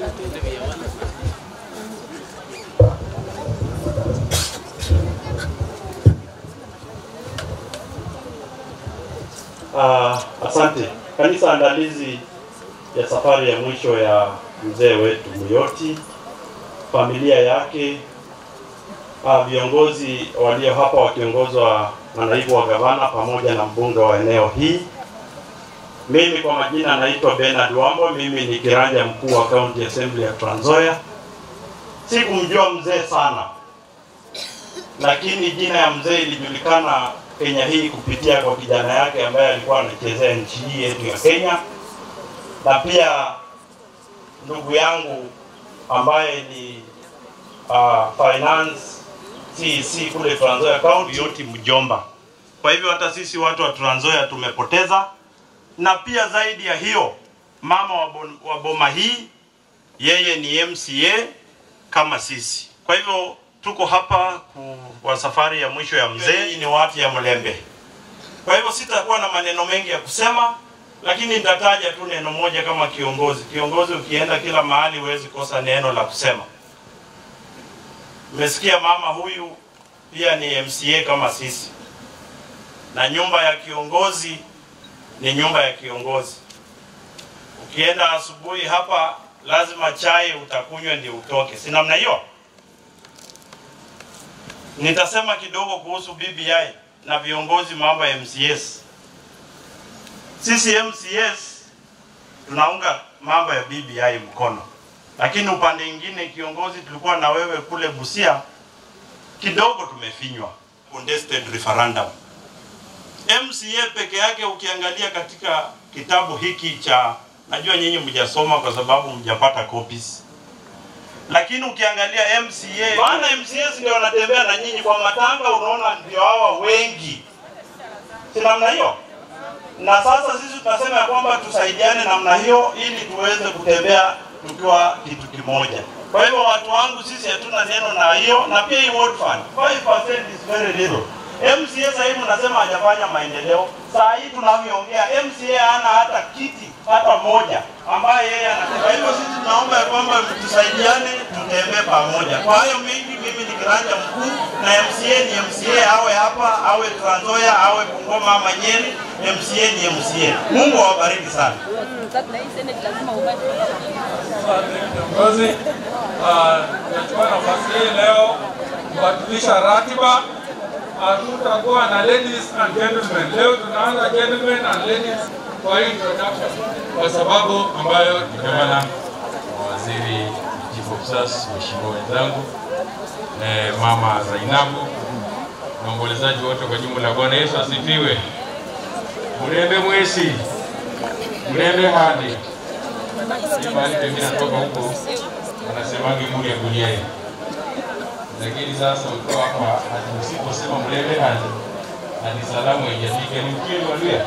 Speaker 14: Uh, asante. Kanisa andalizi ya safari ya mwisho ya mzee wetu Muyoti, familia yake, uh, viongozi walio hapa wakiongozwa na naibu wa gavana pamoja na mbunge wa eneo hii. Mimi kwa majina naitwa Bernard Wambo, mimi ni kiranja mkuu wa County Assembly ya Trans Nzoia. Sikumjua mzee sana, lakini jina ya mzee ilijulikana Kenya hii kupitia kwa kijana yake ambaye alikuwa anachezea nchi hii yetu ya Kenya, na pia ndugu yangu ambaye ni uh, finance CEC kule Trans Nzoia County, yote mjomba. Kwa hivyo hata sisi watu wa Trans Nzoia tumepoteza, na pia zaidi ya hiyo, mama wa, bon, wa boma hii yeye ni MCA kama sisi. Kwa hivyo tuko hapa ku, kwa safari ya mwisho ya mzee. Hii ni watu ya Mlembe. Kwa hivyo sitakuwa na maneno mengi ya kusema, lakini nitataja tu neno moja kama kiongozi. Kiongozi ukienda kila mahali huwezi kosa neno la kusema. Mmesikia mama huyu pia ni MCA kama sisi, na nyumba ya kiongozi ni nyumba ya kiongozi. Ukienda asubuhi hapa, lazima chai utakunywa ndio utoke, si namna hiyo? Nitasema kidogo kuhusu BBI na viongozi mambo ya MCS. Sisi MCS tunaunga mambo ya BBI mkono, lakini upande mwingine, kiongozi, tulikuwa na wewe kule Busia, kidogo tumefinywa contested referendum. MCA peke yake, ukiangalia katika kitabu hiki cha, najua nyinyi mjasoma kwa sababu mjapata copies lakini ukiangalia MCA bana, MCAs ndio wanatembea na nyinyi kwa matanga, unaona ndio hawa wengi, si namna hiyo? Na sasa sisi tunasema ya kwamba tusaidiane namna hiyo, ili tuweze kutembea tukiwa kitu kimoja. Kwa hivyo watu wangu, sisi hatuna neno na hiyo, na pia hii ward fund 5% is very little. MCA sasa hivi mnasema hajafanya maendeleo. Saa hii tunavyoongea, MCA hana hata kiti hata moja ambaye yeye anataka. Kwa hivyo sisi tunaomba ya kwamba tusaidiane, tutembee pamoja. Kwa hayo mengi, mimi ni kiranja mkuu na MCA ni MCA, awe hapa awe Trans Nzoia awe Bungoma ama Nyeri,
Speaker 2: MCA ni MCA. Mungu awabariki sana.
Speaker 9: Kiongozi, ah, nachukua nafasi hii leo kubadilisha ratiba. Hatutakuwa na ladies and gentlemen. Leo tunaanza gentlemen and ladies kwa hii introduction, kwa sababu ambayo
Speaker 6: Gavana, waziri, chief of staff, waheshimiwa wenzangu, eh, mama Zainabu na waombolezaji wote kwa jumla, Bwana Yesu asifiwe. Mlembe mwesi, mlembe hadi Hii mahali pengine natoka huko, wanasemangi muli ya guliani, lakini sasa ukiwa hapa hadi usiposema mlembe hadi hadi salamu haijafika, ni ukweli walia.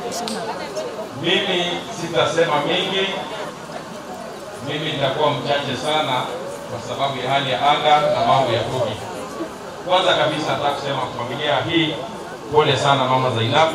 Speaker 6: Mimi sitasema mengi, mimi nitakuwa mchache sana kwa sababu ya hali ya anga na mambo ya COVID. Kwanza kabisa nataka kusema kwa familia hii, pole sana mama Zainabu.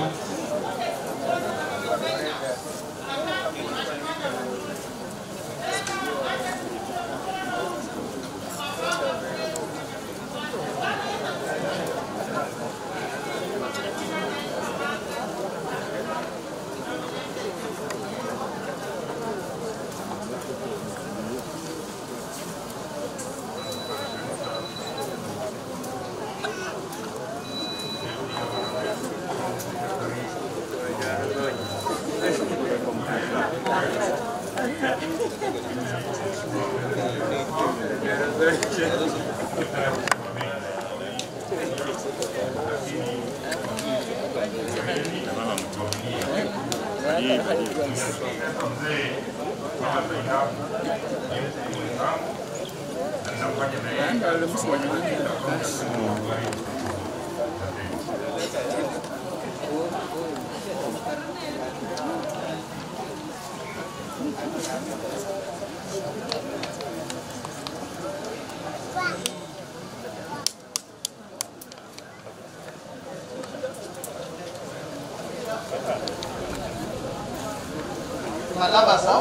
Speaker 12: Malaba sawa?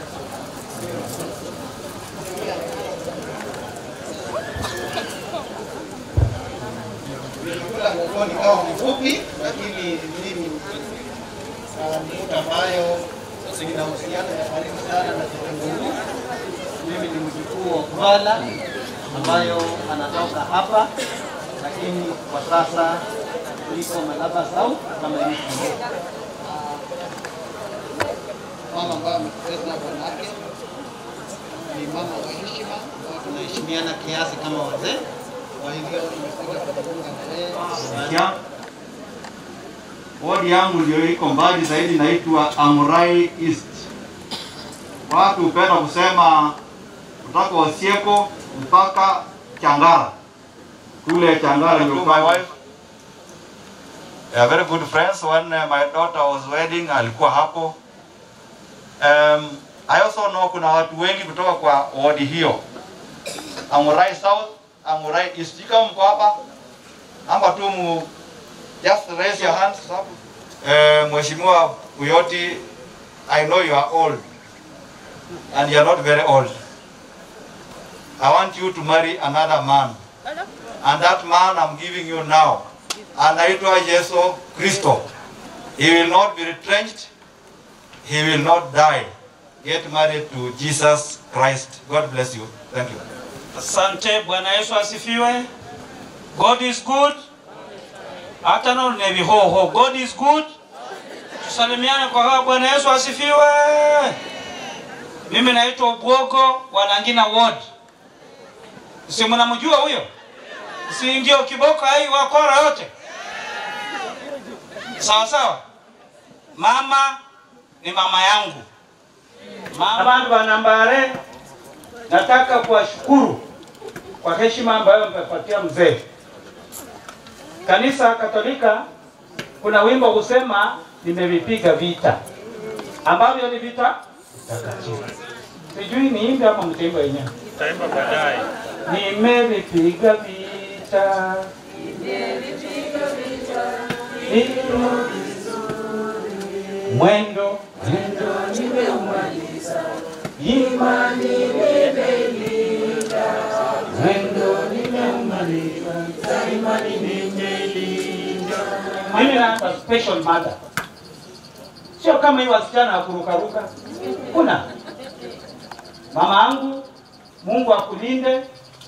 Speaker 12: Nilikula ngogoni kawa mfupi, lakini mimi uh, ni mtu ambayo ninahusiana ya karibu sana na Kitunguu. Mimi ni mjukuu wa Kuvala ambayo anatoka hapa, lakini kwa sasa niko Malaba South kama ilivyo mama ambaye amepoteza bwanake ni mama wa heshima ambao tunaheshimiana kiasi kama wazee. Kwa hivyo nimekuja kujiunga na yeye.
Speaker 15: Ya. Wodi yangu ndio iko mbali zaidi, naitwa Amurai East. Watu hupenda kusema kutoka Osieko mpaka Changara, kule Changara ndio
Speaker 6: To my wife, they are very good friends. When uh, my daughter was wedding, alikuwa hapo. Um, I also know kuna watu wengi kutoka kwa wodi hiyo. Amurai South, Amurai East. Kama mko hapa, amba tu mu just raise your hands sababu eh, Mheshimiwa Uyoti, I know you are old and you are not very old. I want you to marry another man. And that man I'm giving you now, anaitwa Yesu Kristo. He will not be retrenched. He will not die. Get married to Jesus Christ. God bless you. Thank you.
Speaker 19: Asante, Bwana Yesu asifiwe. God is good. Hata nao ni vihoho. God is good. Tusalimiane kwa hawa. Bwana Yesu asifiwe. Mimi naitwa Ubwogo wa Nangina Ward. Si mnamjua huyo? Si ndio kiboko hai wakora yote? Sawa sawa. Mama ni mama yangu. Mama Banambare, nataka kuwashukuru kwa heshima ambayo mmepatia mzee. Kanisa Katolika kuna wimbo husema nimevipiga vita, ambavyo ni vita takatifu. Sijui niimbe ama mtaimba wenyewe?
Speaker 2: Taimba baadaye.
Speaker 19: Nimevipiga vita hivyo mwendo mwendo nimeumaliza, imani nimeilinda, mwendo nimeumaliza, imani nimeilinda. Mimi naimba special mother sio kama hii wasichana wa kurukaruka. Kuna mama yangu, Mungu akulinde,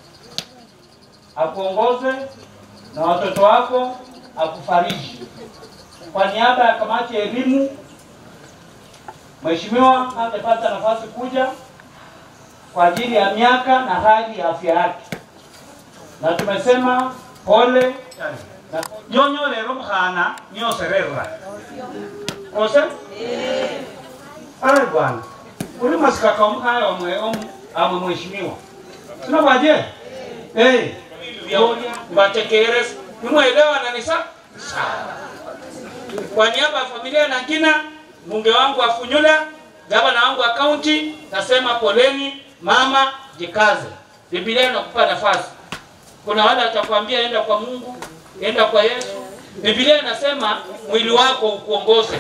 Speaker 19: akuongoze na watoto wako, akufariji. Kwa niaba ya kamati ya elimu, mheshimiwa angepata nafasi kuja kwa ajili ya miaka na hali ya afya yake, na tumesema pole na nyonyo lero mkhana nyoserera kose ale bwana uli masikaka omkhaya omwe om- amwe mheshimiwa sina bwaje eh mbatekere nimwelewana ni sa sawa kwa niaba ya familia na kina mbunge wangu wa Funyula, gavana wangu wa kaunti, nasema poleni mama, jikaze. Biblia inakupa nafasi. Kuna wale watakwambia enda kwa Mungu, enda kwa Yesu. Biblia inasema mwili wako ukuongoze.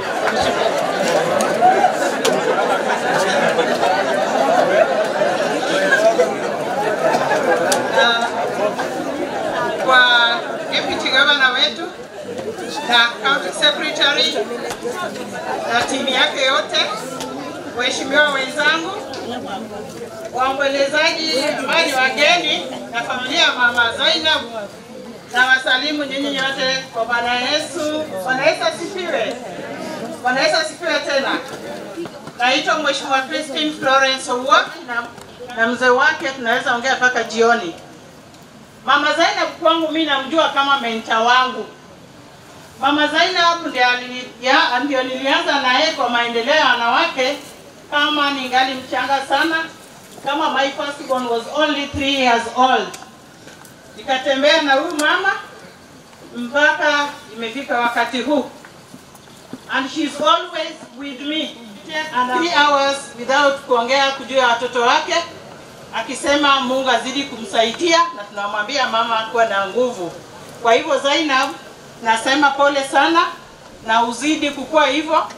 Speaker 10: kwa deputy governor wetu na county secretary na timu yake yote, waheshimiwa wenzangu, waombolezaji ambao ni wageni na familia ya mama Zainab, na wasalimu nyinyi nyote kwa Bwana Yesu. Bwana Yesu asifiwe. Bwana Yesu asifiwe tena. Naitwa Mheshimiwa Christine Florence Owuor na, na mzee wake tunaweza ongea mpaka jioni. Mama Zainab kwangu mimi namjua kama menta wangu. Mama Zainab ndio alini- ya- ndio nilianza naye kwa maendeleo ya wanawake kama ningali mchanga sana, kama my first born was only three years old. Nikatembea na huyu mama mpaka imefika wakati huu, and she's always with me and three hours without kuongea kujua watoto wake akisema Mungu azidi kumsaidia na tunamwambia mama kuwa na nguvu. Kwa hivyo Zainab, nasema pole sana na uzidi kukua hivyo.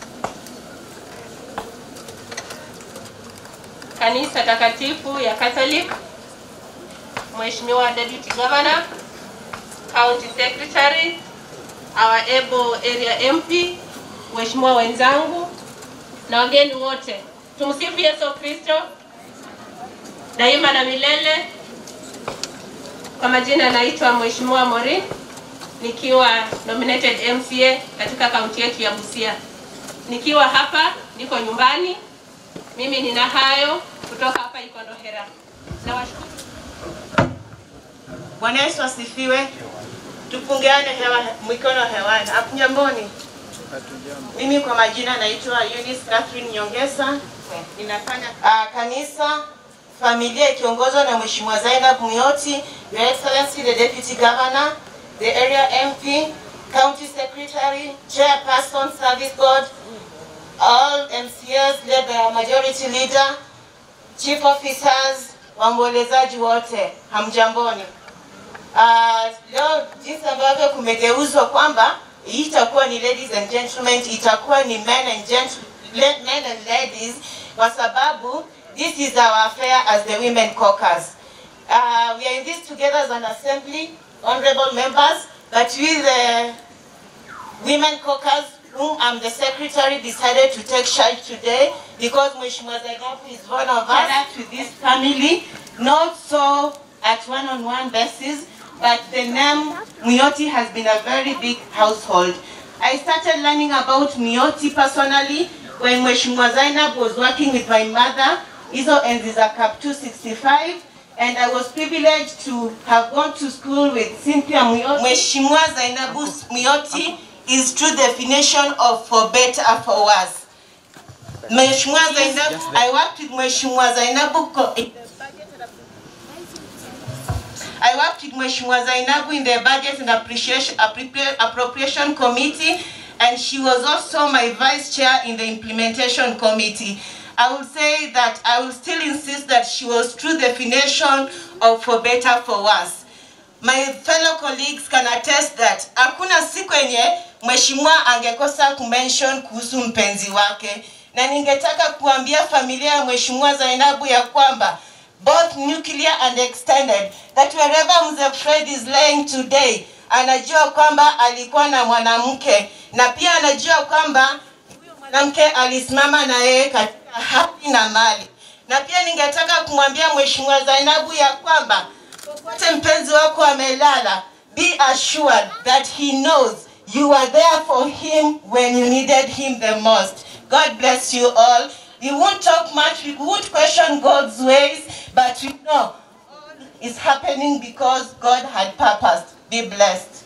Speaker 11: Kanisa takatifu ya Catholic, Mheshimiwa Deputy Governor, County Secretary, our able area MP, Mheshimiwa wenzangu na wageni wote. Tumsifu Yesu Kristo daima na milele. Kwa majina naitwa Mheshimiwa Mori nikiwa nominated MCA katika kaunti yetu ya Busia. Nikiwa hapa niko nyumbani, mimi nina hayo kutoka hapa Ikondohera. Nawashukuru.
Speaker 1: Bwana Yesu asifiwe. Tupungeane hewa mikono hewani. Apnyamboni. Mimi kwa majina naitwa Eunice Catherine Nyongesa. Ninafanya uh, kanisa familia ikiongozwa na Mheshimiwa Zainab Muyoti, Your Excellency the Deputy Governor, the Area MP, County Secretary, Chairperson, Service Board, all MCAs led by our Majority Leader, Chief Officers, waombolezaji wote, hamjamboni. Uh, leo jinsi ambavyo kumegeuzwa kwamba hii itakuwa ni ladies and gentlemen, itakuwa ni men and gent le- men and ladies kwa sababu this is our affair as the women caucus. Uh, we are in this together as an assembly, honorable members, but we the women caucus whom I'm the secretary decided to take charge today because Mheshimiwa Zainabu is one of us to this family, not so at one-on-one basis, but the name Muyoti has been a very big household. I started learning about Muyoti personally when Mheshimiwa Zainab was working with my mother, Izo Enziza Cap 265, and I was privileged to have gone to school with Cynthia Muyoti. Mheshimiwa Zainabu Muyoti is true definition of for better for worse. Mheshimiwa Zainab, I worked with Mheshimiwa Zainabu co- I worked with Mheshimiwa Zainabu in the Budget and Appreciation, Appropria- Appropriation Committee, and she was also my vice chair in the Implementation Committee. I would say that I will still insist that she was true definition of for better for worse. My fellow colleagues can attest that hakuna siku yenye mheshimiwa angekosa kumention kuhusu mpenzi wake, na ningetaka kuambia familia ya mheshimiwa Zainabu ya kwamba both nuclear and extended that wherever Mzee Fred is laying today, anajua kwamba alikuwa na mwanamke na pia anajua kwamba
Speaker 10: mwanamke alisimama na yeye katika haki na mali. Na pia ningetaka kumwambia Mheshimiwa Zainabu ya kwamba popote mpenzi wako amelala, be assured that he knows you are there for him when you needed him the most. God bless you all. We won't talk much, we won't question God's ways, but we know all is happening because God had purposed. Be blessed.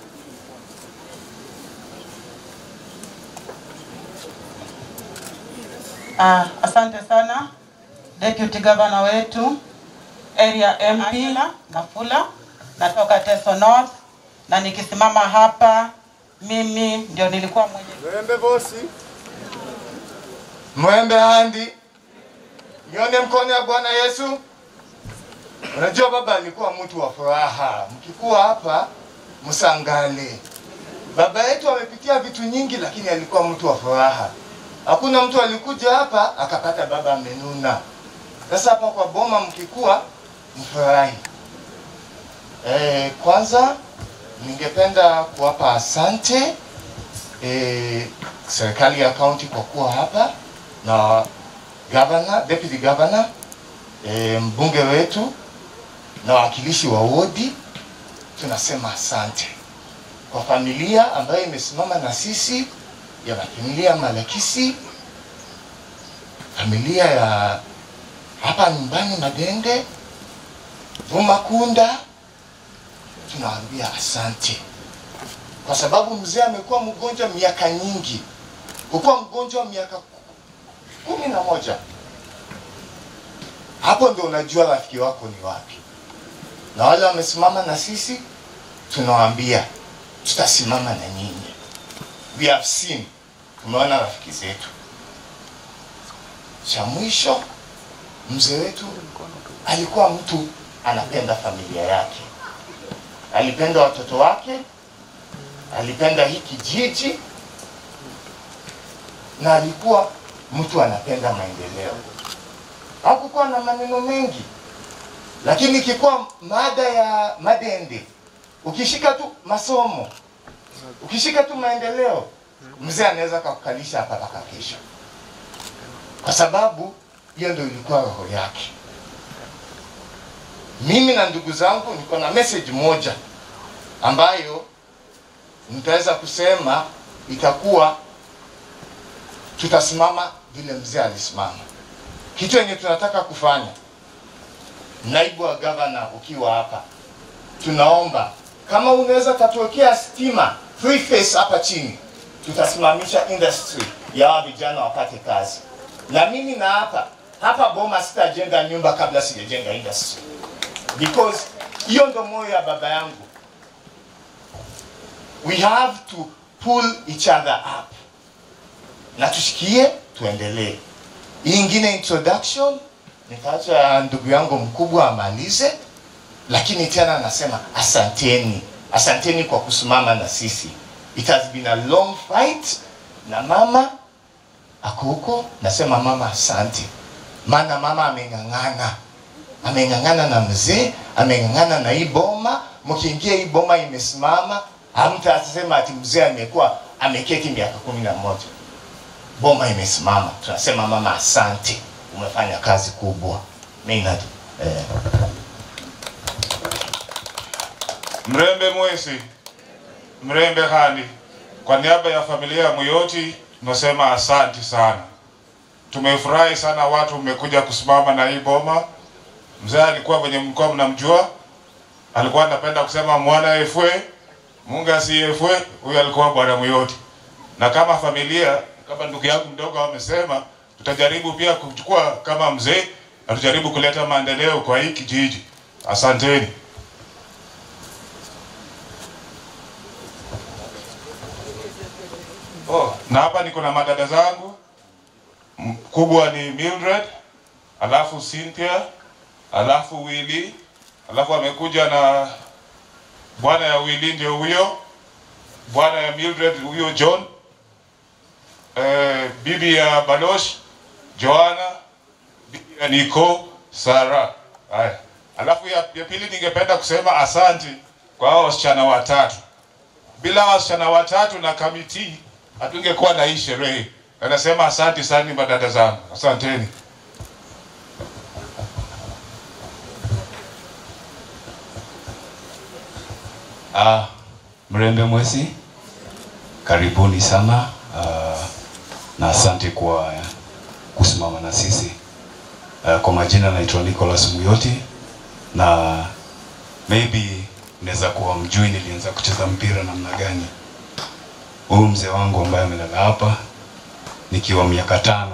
Speaker 13: Ah, asante sana Deputy Governor wetu area MP Nafula, natoka Teso North na nikisimama hapa mimi ndio nilikuwa mwenye
Speaker 5: Mwembe bosi, mwembe handi, nione mkono ya Bwana Yesu. Unajua baba alikuwa mtu wa furaha, mkikuwa hapa msangale. Baba yetu amepitia vitu nyingi, lakini alikuwa mtu wa furaha. Hakuna mtu alikuja hapa akapata baba amenuna. Sasa hapa kwa boma mkikuwa mfurahi. E, kwanza ningependa kuwapa asante e, serikali ya kaunti kwa kuwa hapa na governor, deputy governor e, mbunge wetu na wawakilishi wa wodi, tunasema asante kwa familia ambayo imesimama na sisi ya familia Malakisi, familia ya hapa nyumbani Madende, Vumakunda, tunawaambia asante kwa sababu mzee amekuwa mgonjwa miaka nyingi, kukuwa mgonjwa miaka kumi na moja. Hapo ndio unajua rafiki wako ni wapi, na wale wamesimama na sisi tunawaambia tutasimama na nyinyi. We have seen, tumeona rafiki zetu. Cha mwisho, mzee wetu alikuwa mtu anapenda familia yake, alipenda watoto wake, alipenda hii kijiji na alikuwa mtu anapenda maendeleo. Hakukuwa na maneno mengi, lakini ikikuwa mada ya Madende, ukishika tu masomo, ukishika tu maendeleo, mzee anaweza kakukalisha hapa mpaka kesho, kwa sababu hiyo ndio ilikuwa roho yake. Mimi na ndugu zangu niko na message moja ambayo nitaweza kusema itakuwa tutasimama vile mzee alisimama. Kitu yenye tunataka kufanya, naibu wa gavana ukiwa hapa, tunaomba kama unaweza katuwekea stima free face hapa chini, tutasimamisha industry ya hawa vijana wapate kazi. Na mimi na hapa hapa Boma sitajenga nyumba kabla sijajenga industry, because hiyo ndo moyo ya baba yangu. We have to pull each other up na tushikie, tuendelee. Hii ingine introduction nitaacha ndugu yangu mkubwa amalize, lakini tena nasema asanteni, asanteni kwa kusimama na sisi. It has been a long fight, na mama ako huko, nasema mama asante, maana mama ameng'ang'ana, ameng'ang'ana na mzee, ameng'ang'ana na hii boma. Mkiingia hii boma imesimama, hamtasema ati mzee amekuwa ameketi miaka kumi na moja. Boma imesimama, tunasema mama asante, umefanya kazi kubwa. Maynard, eh,
Speaker 20: Mrembe Mwesi, Mrembe Hani, kwa niaba ya familia ya Muyoti tunasema asanti sana. Tumefurahi sana watu mmekuja kusimama na hii boma. Mzee alikuwa mwenye mkoa mnamjua, alikuwa anapenda kusema mwana efwe Mungu asiyefwe, huyu alikuwa bwana Muyoti. Na kama familia, kama ndugu yangu mdogo amesema, tutajaribu pia kuchukua kama mzee na tujaribu kuleta maendeleo kwa hii kijiji. Asanteni. Oh, na hapa niko na madada zangu. Mkubwa ni Mildred, alafu Cynthia, alafu Willy, alafu amekuja na bwana ya Willy ndio huyo, bwana ya Mildred huyo John, eh, bibi ya Balosh Joanna, bibi ya Nico Sara. Haya, alafu ya, ya pili ningependa kusema asante kwa hao wasichana watatu. Bila wasichana watatu na kamiti hatungekuwa na hii sherehe. Anasema asante sana madada zangu, asanteni.
Speaker 3: Ah, Mrembe Mwesi, karibuni sana ah, na asante kwa kusimama na sisi. Ah, kwa majina naitwa Nicholas Muyoti na maybe naweza kuwa mjui nilianza kucheza mpira namna gani. Huyu mzee wangu ambaye amelala hapa nikiwa miaka tano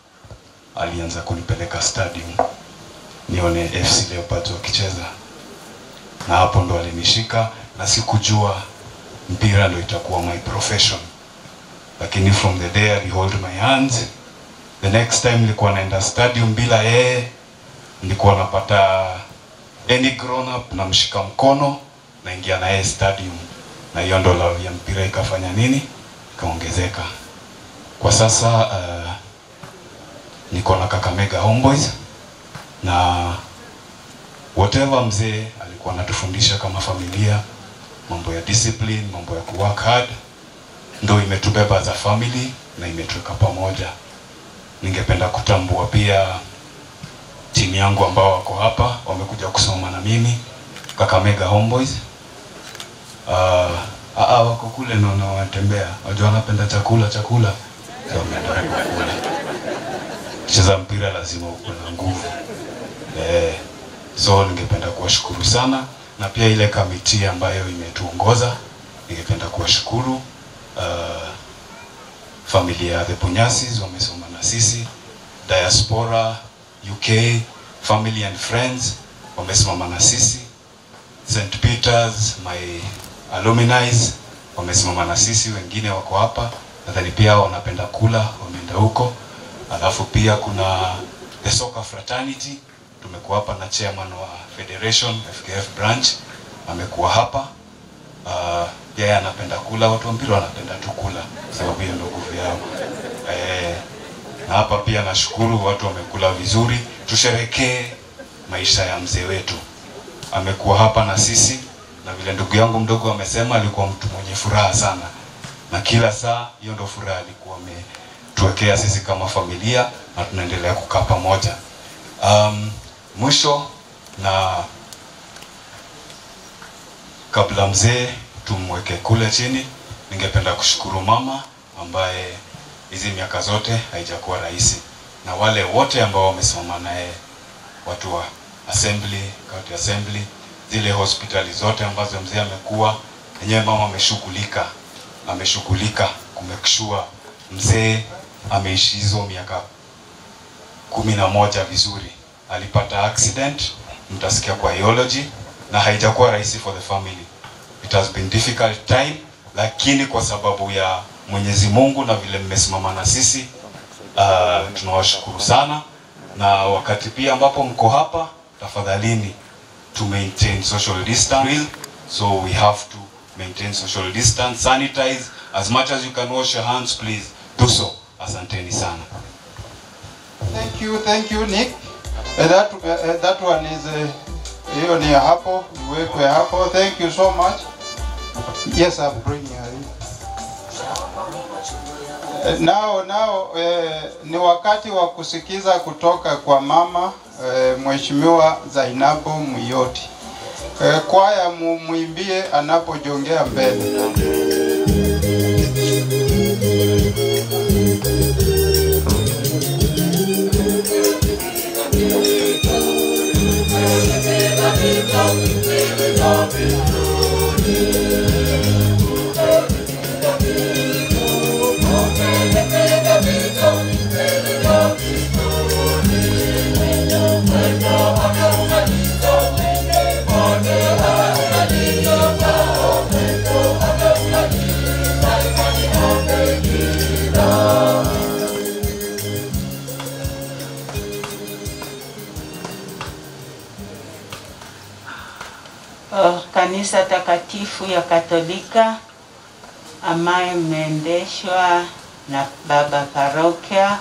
Speaker 3: alianza kunipeleka stadium nione FC Leopards wakicheza, na hapo ndo alinishika, na sikujua mpira ndo itakuwa my profession, lakini from the day ali hold my hands, the next time nilikuwa naenda stadium bila yeye, nilikuwa napata any grown up namshika mkono naingia na yeye stadium, na hiyo ndo love ya mpira ikafanya nini, ikaongezeka. Kwa sasa uh, niko na Kakamega Homeboys na whatever mzee alikuwa anatufundisha kama familia, mambo ya discipline, mambo ya kuwork hard, ndo imetubeba as a family na imetuweka pamoja. Ningependa kutambua pia timu yangu ambao wako hapa wamekuja kusoma na mimi Kakamega Homeboys. Uh, aa, wako kule naona wanatembea, wajua wanapenda chakula chakula, so wameenda kule. Cheza mpira lazima uko na nguvu eh, so ningependa kuwashukuru sana na pia ile kamiti ambayo imetuongoza ningependa kuwashukuru uh, familia ya The Punyasis wamesoma na sisi, diaspora UK, family and friends wamesimama na sisi, St Peters, my alumni wamesimama na sisi, wengine wako hapa, nadhani pia wanapenda kula, wameenda huko. Alafu pia kuna the soccer fraternity, tumekuwa hapa na chairman wa federation FKF branch amekuwa hapa uh, yeye anapenda kula, watu wa mpira wanapenda tu kula, sababu hiyo ndio nguvu yao eh, na hapa pia nashukuru watu wamekula vizuri. Tusherekee maisha ya mzee wetu, amekuwa hapa na sisi, na vile ndugu yangu mdogo amesema, alikuwa mtu mwenye furaha sana, na kila saa hiyo ndio furaha alikuwa ametuwekea sisi kama familia, na tunaendelea kukaa pamoja. Um, mwisho na kabla mzee tumweke kule chini, ningependa kushukuru mama ambaye hizi miaka zote haijakuwa rahisi, na wale wote ambao wamesimama naye, watu wa assembly, county assembly, zile hospitali zote ambazo mzee amekuwa yenyewe, mama ameshughulika, ameshughulika kumekishua mzee ameishi hizo miaka kumi na moja vizuri. Alipata accident, mtasikia kwa biology, na haijakuwa rahisi for the family. It has been difficult time, lakini kwa sababu ya Mwenyezi Mungu na vile mmesimama na sisi uh, tunawashukuru sana, na wakati pia ambapo mko hapa, tafadhalini to maintain social distance. So we have to maintain social distance, sanitize as much as you can wash your hands, please do so. Asanteni sana.
Speaker 7: Thank you, thank you Nick. Uh, that, uh, that one is uh, hiyo ni ya hapo, iwekwe hapo. Thank you so much. Yes, I'm bringing her in. Uh, Now, now eh, ni wakati wa kusikiza kutoka kwa mama eh, Mheshimiwa Zainabu Muyoti. Eh, kwaya mu- muimbie anapojongea mbele.
Speaker 22: uh, kanisa takatifu ya Katolika ambayo imeendeshwa na baba parokia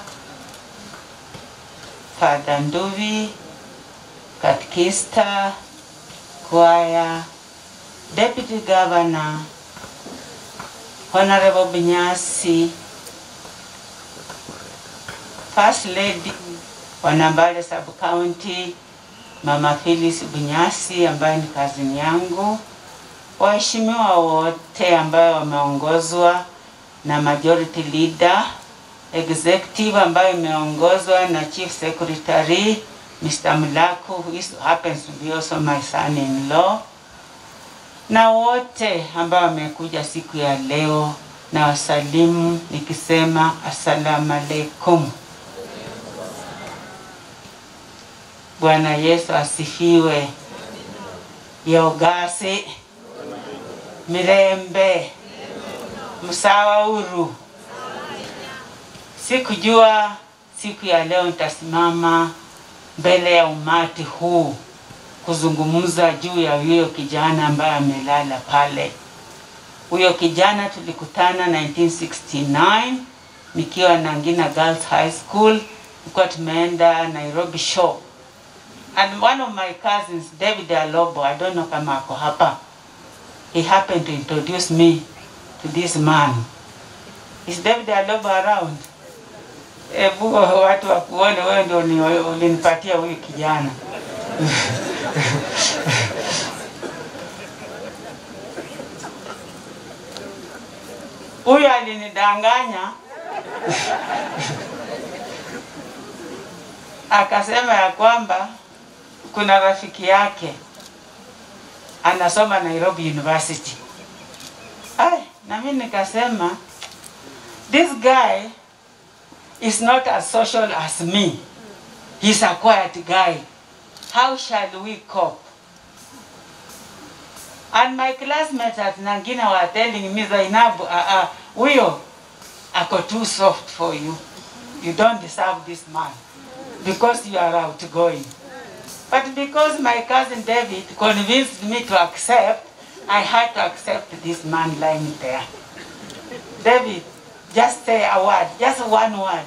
Speaker 22: Father Nduvi, katekista, kwaya, deputy governor, honorable Binyasi, First Lady wa Nambale Sub County Mama Phyllis Bunyasi ambaye ni kazini yangu, waheshimiwa wote ambayo wameongozwa na majority leader executive ambayo imeongozwa na chief secretary Mr. Mlaku who is, happens to be also my son-in-law na wote ambao wamekuja siku ya leo na wasalimu nikisema assalamu alaikum. Bwana Yesu asifiwe. Yogasi Mirembe Msawauru. Sikujua siku ya leo nitasimama mbele ya umati huu kuzungumza juu ya huyo kijana ambaye amelala pale. Huyo kijana tulikutana 1969 nikiwa Nangina Girls High School, tulikuwa tumeenda Nairobi show and one of my cousins David Alobo, I don't know kama ako hapa, he happened to introduce me to this man. Is David Alobo around? Ebu watu wakuone wewe ndio uni- ulinipatia huyu kijana. Huyu alinidanganya akasema ya kwamba kuna rafiki yake anasoma Nairobi University. Ai, na mimi nikasema this guy is not as social as me. He's a quiet guy. How shall we cope? And my classmates at Nangina were telling me, Zainabu, uh, uh, huyo ako too soft for you. You don't deserve this man because you are outgoing. But because my cousin David convinced me to accept, I had to accept this man lying there. David, just say a word, just one word.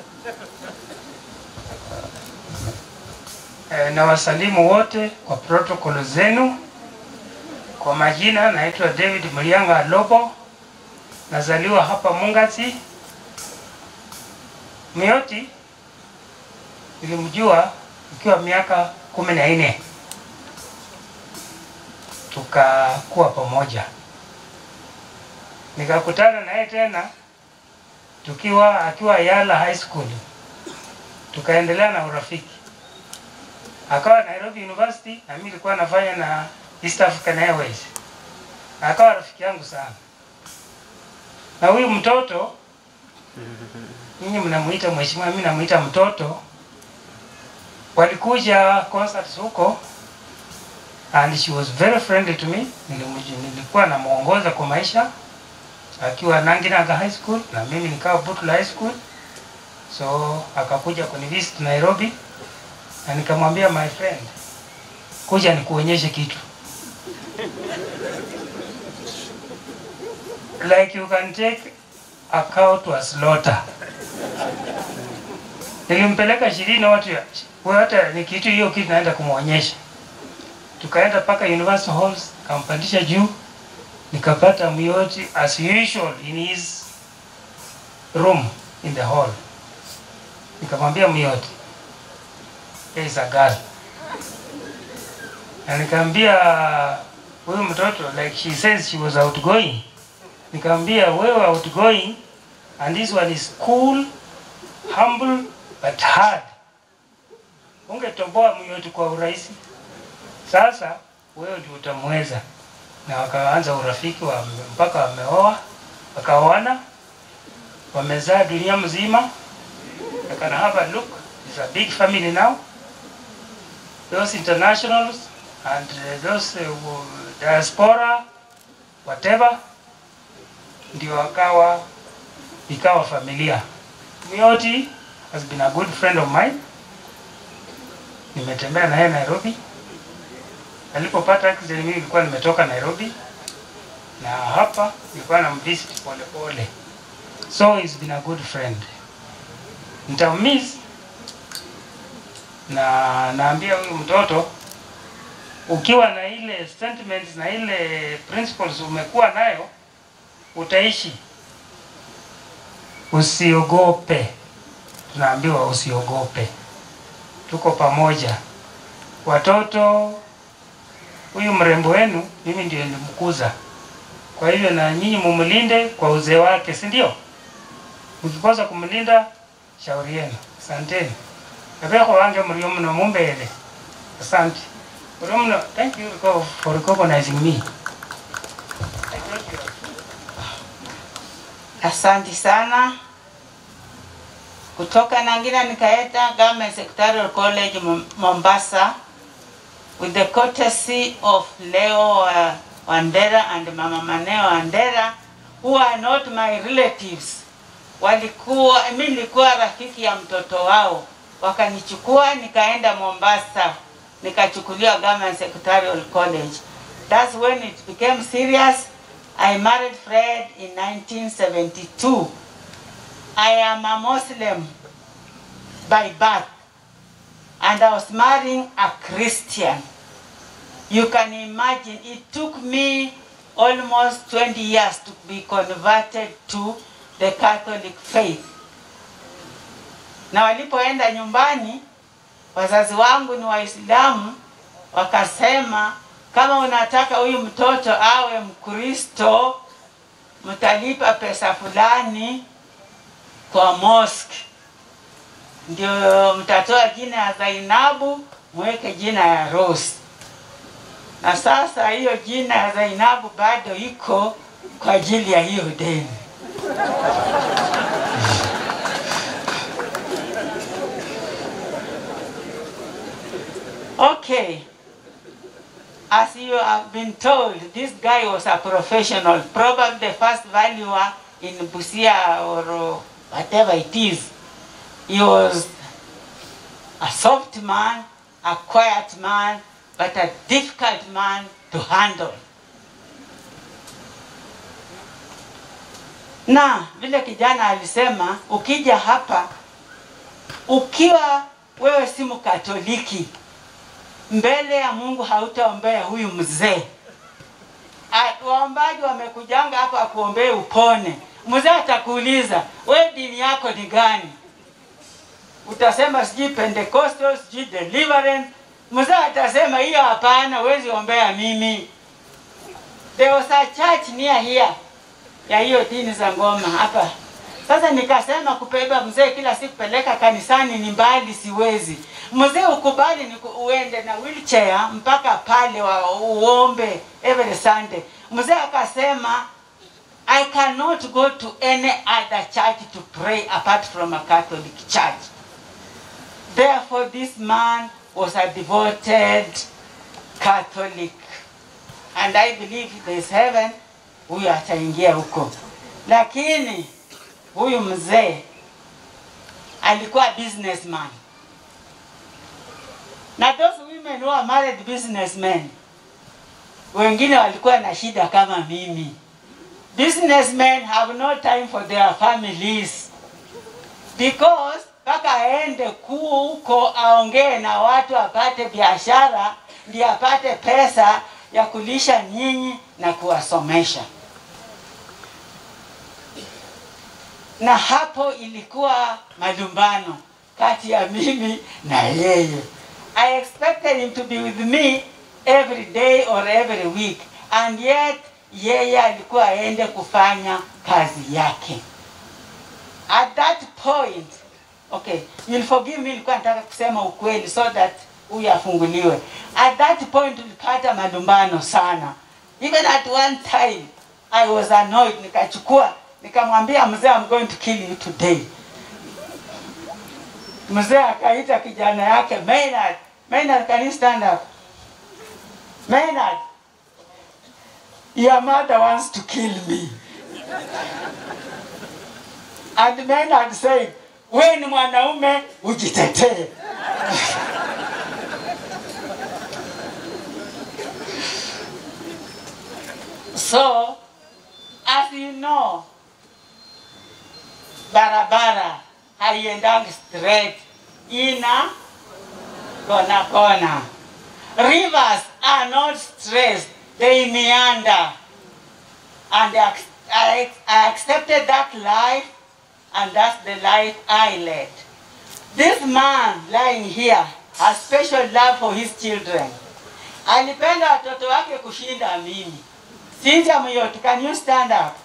Speaker 8: Eh, na wasalimu wote kwa protokolo zenu. Kwa majina naitwa David Mlianga Lobo, nazaliwa hapa Mungati. Mioti nilimjua ikiwa miaka kumi na nne tukakuwa pamoja, nikakutana naye tena tukiwa akiwa Yala High School, tukaendelea na urafiki akawa Nairobi University na mimi nilikuwa nafanya na East African Airways. Na akawa rafiki yangu sana. Na huyu mtoto nyinyi mnamuita mheshimiwa, mimi namuita mtoto. Walikuja concerts huko and she was very friendly to me. Nilimuji- Nilikuwa namuongoza kwa maisha akiwa Nanginaga High School na mimi nikawa Butula High School. So akakuja kunivisit Nairobi na nikamwambia my friend, kuja nikuonyeshe kitu like you can take a cow to a slaughter. Nilimpeleka ishirini watu ya wewe, hata ni kitu hiyo kitu naenda kumwonyesha. Tukaenda mpaka University Halls, kampandisha juu, nikapata Muyoti as usual in his room in the hall. Nikamwambia Muyoti, there is a girl. Na nikaambia huyu mtoto like she says she was outgoing. Nikaambia wewe outgoing and this one is cool, humble but hard. Ungetoboa Muyoti kwa urahisi. Sasa wewe ndio utamweza. Na wakaanza urafiki wa mpaka wameoa, wakaoana, wamezaa dunia mzima. I can have a look. It's a big family now. Those internationals and uh, those uh, diaspora whatever, ndio wakawa ikawa familia. Mioti has been a good friend of mine. Nimetembea naye Nairobi. Alipopata accident, mimi nilikuwa nimetoka Nairobi na hapa nilikuwa namvisit pole pole, so he's been a good friend. Nitamiss na naambia huyu mtoto ukiwa na ile sentiments na ile principles umekuwa nayo utaishi, usiogope. tunaambiwa usiogope, tuko pamoja. Watoto, huyu mrembo wenu mimi ndio nilimkuza, kwa hivyo na nyinyi mumlinde kwa uzee wake, si ndio? Mkikosa kumlinda, shauri yenu. Asanteni. Nabeko wange mlio mno mumbele. Asante. Mlio mno. Thank you Rico, for recognizing me.
Speaker 22: Asante sana. Kutoka Nangina nikaenda Government Secretarial College Mom- Mombasa with the courtesy of Leo uh, Wandera and Mama Maneo Wandera who are not my relatives. Walikuwa mimi nilikuwa rafiki ya mtoto wao, wakanichukua nikaenda Mombasa, nikachukuliwa Government Secretarial College. That's when it became serious. I married Fred in 1972. I am a Muslim by birth, and I was marrying a Christian. You can imagine, it took me almost 20 years to be converted to the Catholic faith. Na walipoenda nyumbani, wazazi wangu ni Waislamu, wakasema kama unataka huyu mtoto awe Mkristo, mtalipa pesa fulani kwa mosque, ndio mtatoa jina ya Zainabu mweke jina ya Rose. Na sasa hiyo jina ya Zainabu bado iko kwa ajili ya hiyo deni. Okay. As you have been told, this guy was a professional, probably the first valuer in Busia or uh, whatever it is. He was a soft man, a quiet man, but a difficult man to handle. Na vile kijana alisema, ukija hapa ukiwa wewe si Mkatoliki, mbele ya Mungu hautaombea huyu mzee. Ah, Waombaji wamekujanga hapa akuombee upone. Mzee atakuuliza we dini yako ni gani? Utasema sijui Pentecostal, sijui Deliverance. Mzee atasema hiyo hapana, huwezi ombea mimi. There was a church near here ya hiyo dini za ngoma hapa. Sasa nikasema kubeba mzee kila siku peleka kanisani ni mbali, siwezi. Mzee ukubali ni uende na wheelchair mpaka pale wa uombe every Sunday. Mzee akasema I cannot go to any other church to pray apart from a Catholic church. Therefore, this man was a devoted Catholic. And I believe there is heaven, huyu ataingia huko. Lakini huyu mzee alikuwa businessman. Na those women who are married businessmen, wengine walikuwa na shida kama mimi. Businessmen have no time for their families because mpaka aende kuu huko aongee na watu apate biashara ndio apate pesa ya kulisha nyinyi na kuwasomesha. Na hapo ilikuwa malumbano kati ya mimi na yeye. I expected him to be with me every day or every week and yet yeye alikuwa aende kufanya kazi yake. At that point, okay, you'll forgive me, nilikuwa nataka kusema ukweli so that huyu afunguliwe. At that point tulipata malumbano sana. Even at one time I was annoyed, nikachukua nikamwambia mzee, I'm going to kill you today. Mzee akaita kijana yake Maynard, Maynard, can you stand up? Maynard, your mother wants to kill me. And Maynard said, wewe ni mwanaume ujitetee. So, as you know, barabara haiendangi straight, ina kona kona. Rivers are not straight, they meander. And I, I, I accepted that life, and that's the life I led. This man lying here has special love for his children. Alipenda watoto wake kushinda mimi. Cynthia Muyoti, can you stand up?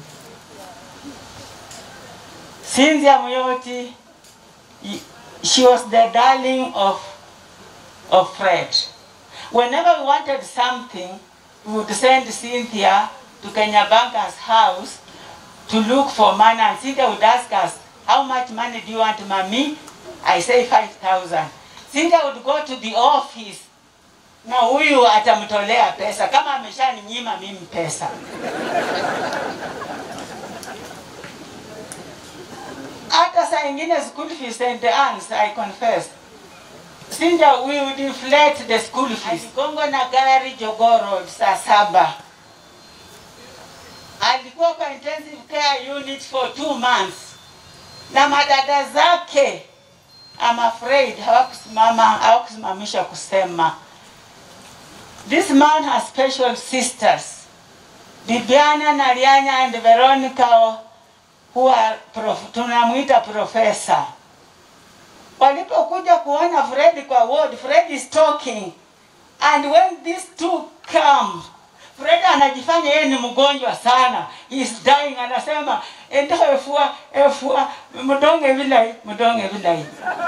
Speaker 22: Cynthia Muyoti, y- she was the darling of, of Fred. Whenever we wanted something, we would send Cynthia to Kenya Banker's house to look for money and Cynthia would ask us, how much money do you want, mommy? I say 5,000. Cynthia would go to the office na huyu atamtolea pesa kama ameshaninyima mimi pesa. Hata saa ingine school fees St. Anne's, I confess. Cynthia, we would inflate the school fees. Aligongo na gari Jogoo Road saa saba. Alikuwa kwa intensive care unit for two months na madada zake I'm afraid hawakusimama hawakusimamisha kusema. This man has special sisters. Bibiana, Narianya and Veronica who are prof, tunamuita profesa. Walipokuja kuona Fred kwa ward, Fred is talking. And when these two come, Fred anajifanya yeye ni mgonjwa sana. He is dying anasema enda efua efua mdonge vilai mdonge vilai.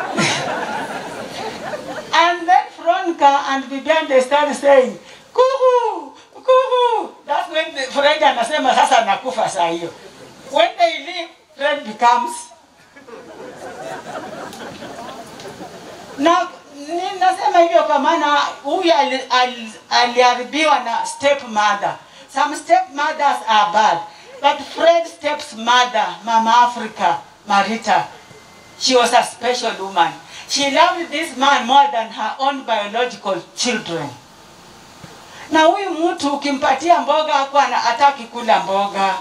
Speaker 22: and then Veronica and Bibian they start saying kuhu kuhu. That's when the Fred anasema sasa nakufa saa hiyo. When they leave, Fred becomes na ni- nasema hivyo kwa maana huyu ali- ali- aliharibiwa na stepmother. Some stepmothers are bad, but Fred's stepmother, Mama Africa, Marita, she was a special woman. She loved this man more than her own biological children. Na huyu mtu ukimpatia mboga hakuwa ana- hataki kula mboga,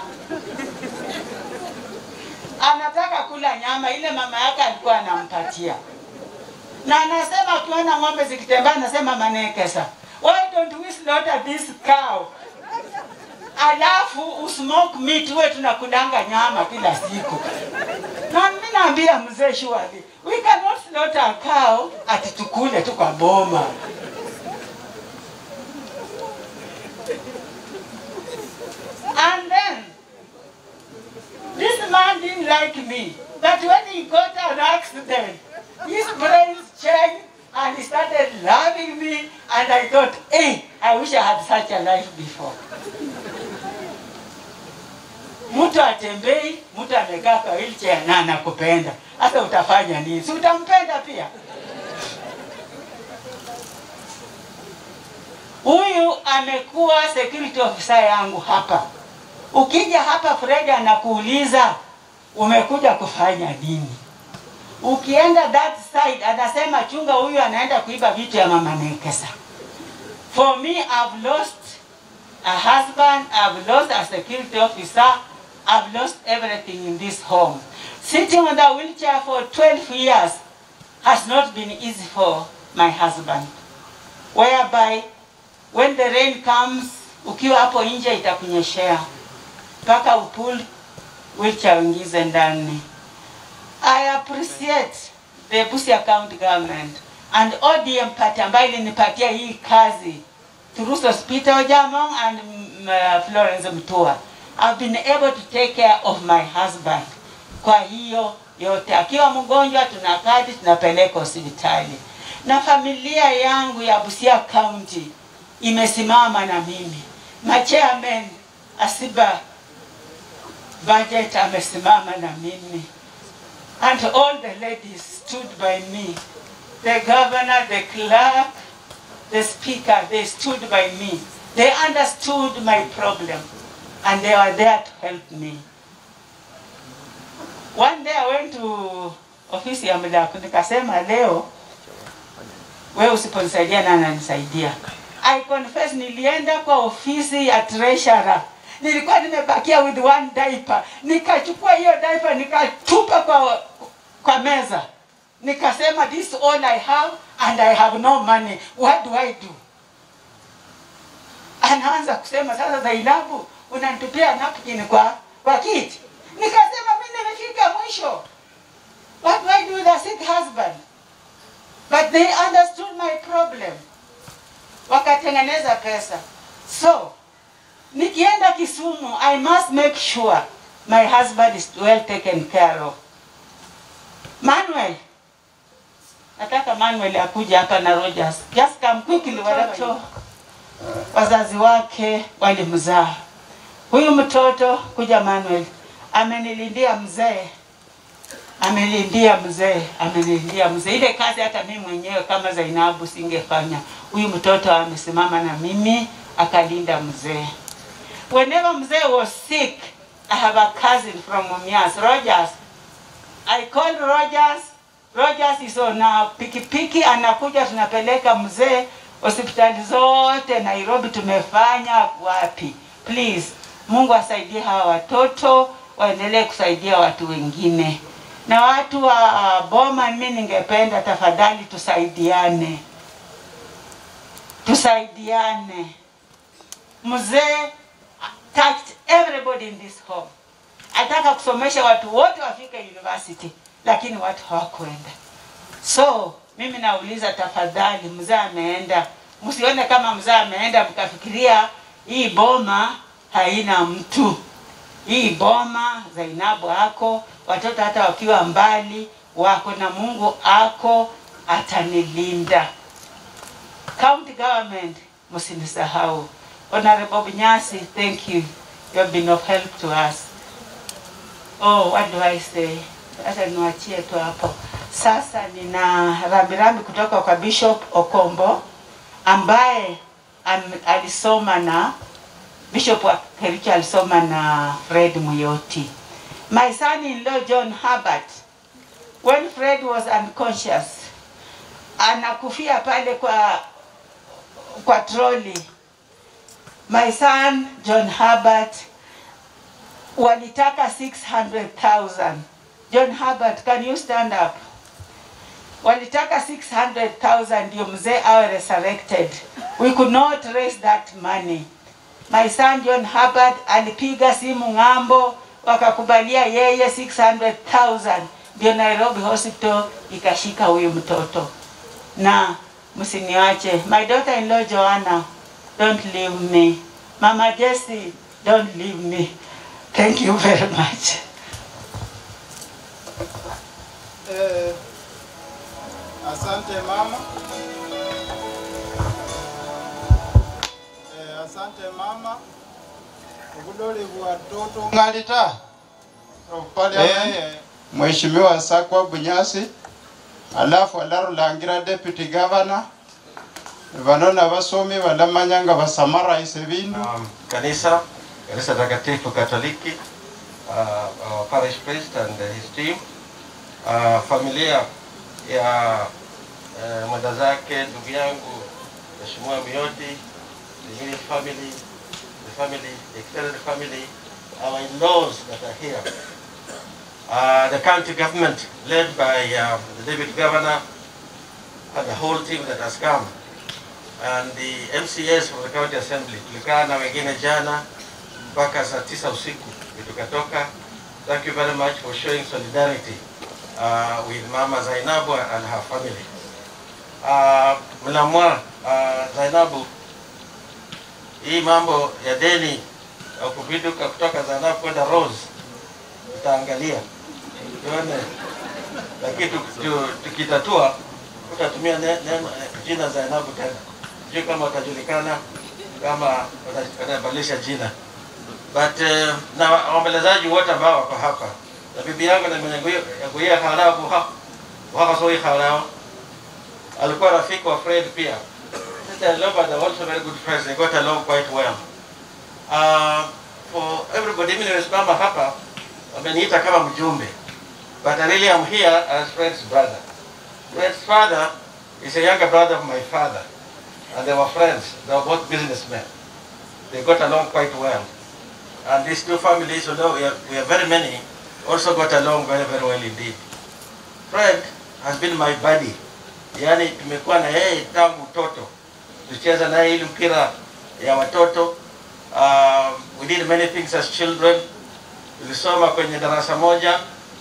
Speaker 22: anataka kula nyama ile mama yake alikuwa anampatia na anasema akiona ng'ombe zikitembea anasema manekesa why don't we slaughter this cow alafu usmoke meat uwe tunakulanga nyama kila siku na mimi naambia mzee shwali we cannot slaughter a cow ati tukule tu kwa boma and then this man didn't like me but when he got an accident his brains changed and he started loving me and I thought, hey, I wish I had such a life before. Mtu atembei, mtu amekaa kwa wheelchair na anakupenda. Hata utafanya nini? Si utampenda pia? Huyu amekuwa security officer yangu hapa. Ukija hapa Fred anakuuliza umekuja kufanya nini? ukienda that side anasema chunga huyu anaenda kuiba vitu ya mama Nekesa. For me I've lost a husband, I've lost a security officer, I've lost everything in this home. Sitting on the wheelchair for 12 years has not been easy for my husband. Whereby when the rain comes, ukiwa hapo nje itakunyeshea mpaka upull wheelchair uingize ndani. I appreciate the Busia County government and ODM party ambayo ilinipatia hii kazi through Hospital Ojamong and mm, uh, Florence Mtua. I've been able to take care of my husband. Kwa hiyo yote, akiwa mgonjwa tuna kadi tunapeleka hospitali, na familia yangu ya Busia County imesimama na mimi. Machairman Asiba budget amesimama na mimi and all the ladies stood by me. The governor, the clerk, the speaker, they stood by me. They understood my problem and they were there to help me. One day I went to ofisi ya Mlaku nikasema leo wewe usiponisaidia nani ananisaidia? I confess nilienda kwa ofisi ya treasurer nilikuwa nimebakia with one diaper, nikachukua hiyo diaper nikatupa kwa, kwa meza, nikasema this is all I have and I have no money, what do I do? Anaanza kusema sasa, Zainabu, unanitupia napkin kwa kwa kiti. Nikasema mimi nimefika mwisho,
Speaker 13: What do I do with a sick husband? But they understood my problem. Wakatengeneza pesa. So, nikienda Kisumu, I must make sure my husband is well taken care of. Manuel, nataka Manuel akuje hapa na Rogers. Just come quickly, watoto wazazi wake walimzaa huyu mtoto. Kuja Manuel, amenilindia mzee, amenilindia mzee, amenilindia mzee. Ile kazi hata mimi mwenyewe kama Zainabu singefanya. Huyu mtoto amesimama na mimi akalinda mzee. Whenever mzee was sick, I have a cousin from Mumias, Rogers. I called Rogers. Rogers is on a pikipiki, anakuja tunapeleka mzee hospitali zote Nairobi tumefanya wapi. Please, Mungu asaidie hawa watoto waendelee kusaidia watu wengine. Na watu wa Boma, mimi ningependa tafadhali tusaidiane, tusaidiane. Mzee touched everybody in this home. Ataka kusomesha watu wote wafike university, lakini watu hawakwenda. So mimi nauliza tafadhali, mzee ameenda, msione kama mzee ameenda mkafikiria hii boma haina mtu. Hii boma Zainabu ako, watoto hata wakiwa mbali wako na Mungu ako atanilinda. County government msinisahau. Honorable Bunyasi, thank you. You have been of help to us. Oh, what do I say? Hata niwachie tu hapo. Sasa nina rambirambi kutoka kwa Bishop Okombo ambaye am, alisoma na Bishop wa Kericho alisoma na Fred Muyoti. My son-in-law John Herbert, when Fred was unconscious, anakufia pale kwa kwa troli. My son John Herbert walitaka 600,000. John Herbert, can you stand up? Walitaka 600,000 ndio mzee awe resurrected. We could not raise that money. My son John Herbert alipiga simu ng'ambo, wakakubalia yeye 600,000 ndio Nairobi Hospital ikashika huyu mtoto. Na msiniache. My daughter in law Joanna, don't leave me. Mama Jessie, don't leave me. Thank you very much.
Speaker 7: Eh, asante mama. Eh, asante mama. Obudole bwa toto ngalita. Of Parliament. Eh, Mheshimiwa Sakwa Bunyasi. Alafu alarulangira deputy governor. Vanona basomi balamanya nga basamaraise bindu.
Speaker 16: um, kanisa kanisa takatifu katoliki uh, our parish priest and his team uh, familia ya uh, mwenda zake ndugu yangu mheshimiwa Miyoti the immediate family the family the extended family our in-laws that are here uh, the county government led by uh, the deputy governor and the whole team that has come and the MCAs from the county assembly. Tulikaa na wengine jana mpaka saa tisa usiku ndio tukatoka. Thank you very much for showing solidarity uh, with Mama Zainabu and her family. Uh, Mlamwa uh, Zainabu, hii mambo ya deni ya kuviduka kutoka Zainabu kwenda Rose tutaangalia tuone, lakini tu- tu- tukitatua tutatumia ne- neno jina Zainabu tena sijui kama watajulikana kama wata- watabadilisha jina but uh, na waombolezaji wote ambao wako hapa na bibi yangu na mwenye yaguia halao buha buha soi halao alikuwa rafiki wa Fred pia Sister Loba they were also very good friends they got along quite well uh, for everybody mimi nimesimama hapa wameniita kama mjumbe but I really am here as Fred's brother Fred's father is a younger brother of my father and they were friends. They were both businessmen. They got along quite well. And these two families, although we are, we are very many, also got along very, very well indeed. Fred has been my buddy. Yaani tumekuwa na yeye tangu utoto. Tulicheza naye ile mpira ya watoto. Um, we did many things as children. Tulisoma kwenye darasa moja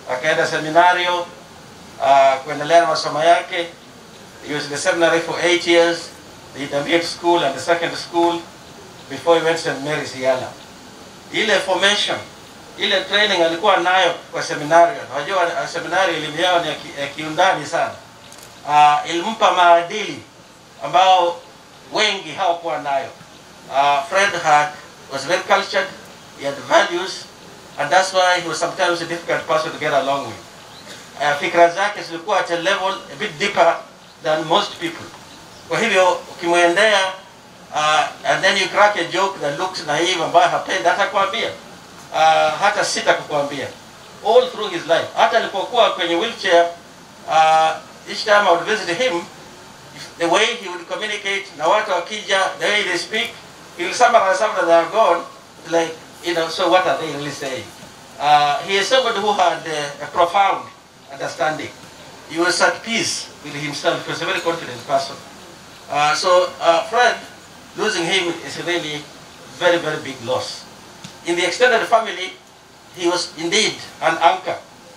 Speaker 16: akaenda seminario uh, kuendelea na masomo yake. He was in the seminary for eight years, the intermediate school and the secondary school before he went to St. Mary's Yala. Ile formation, ile training alikuwa nayo kwa seminario. Unajua uh, seminario elimu yao ni ya ki- ya kiundani sana. Uh, ilimpa maadili ambao wengi hawakuwa nayo. Uh, Fred had was very cultured, he had values, and that's why he was sometimes a difficult person to get along with. Uh, fikra zake zilikuwa at a level a bit deeper than most people. Kwa hivyo ukimwendea uh, and then you crack a joke that looks naive ambayo hapendi hata kuambia uh, hata sita kukuambia all through his life. Hata alipokuwa kwenye wheelchair uh, each time I would visit him the way he would communicate na watu wakija the way they speak he will summarize after they are gone like you know so what are they really saying uh, he is somebody who had uh, a profound understanding he was at peace with himself he was a very confident person uh, so uh, Fred losing him is really very very big loss in the extended family he was indeed an anchor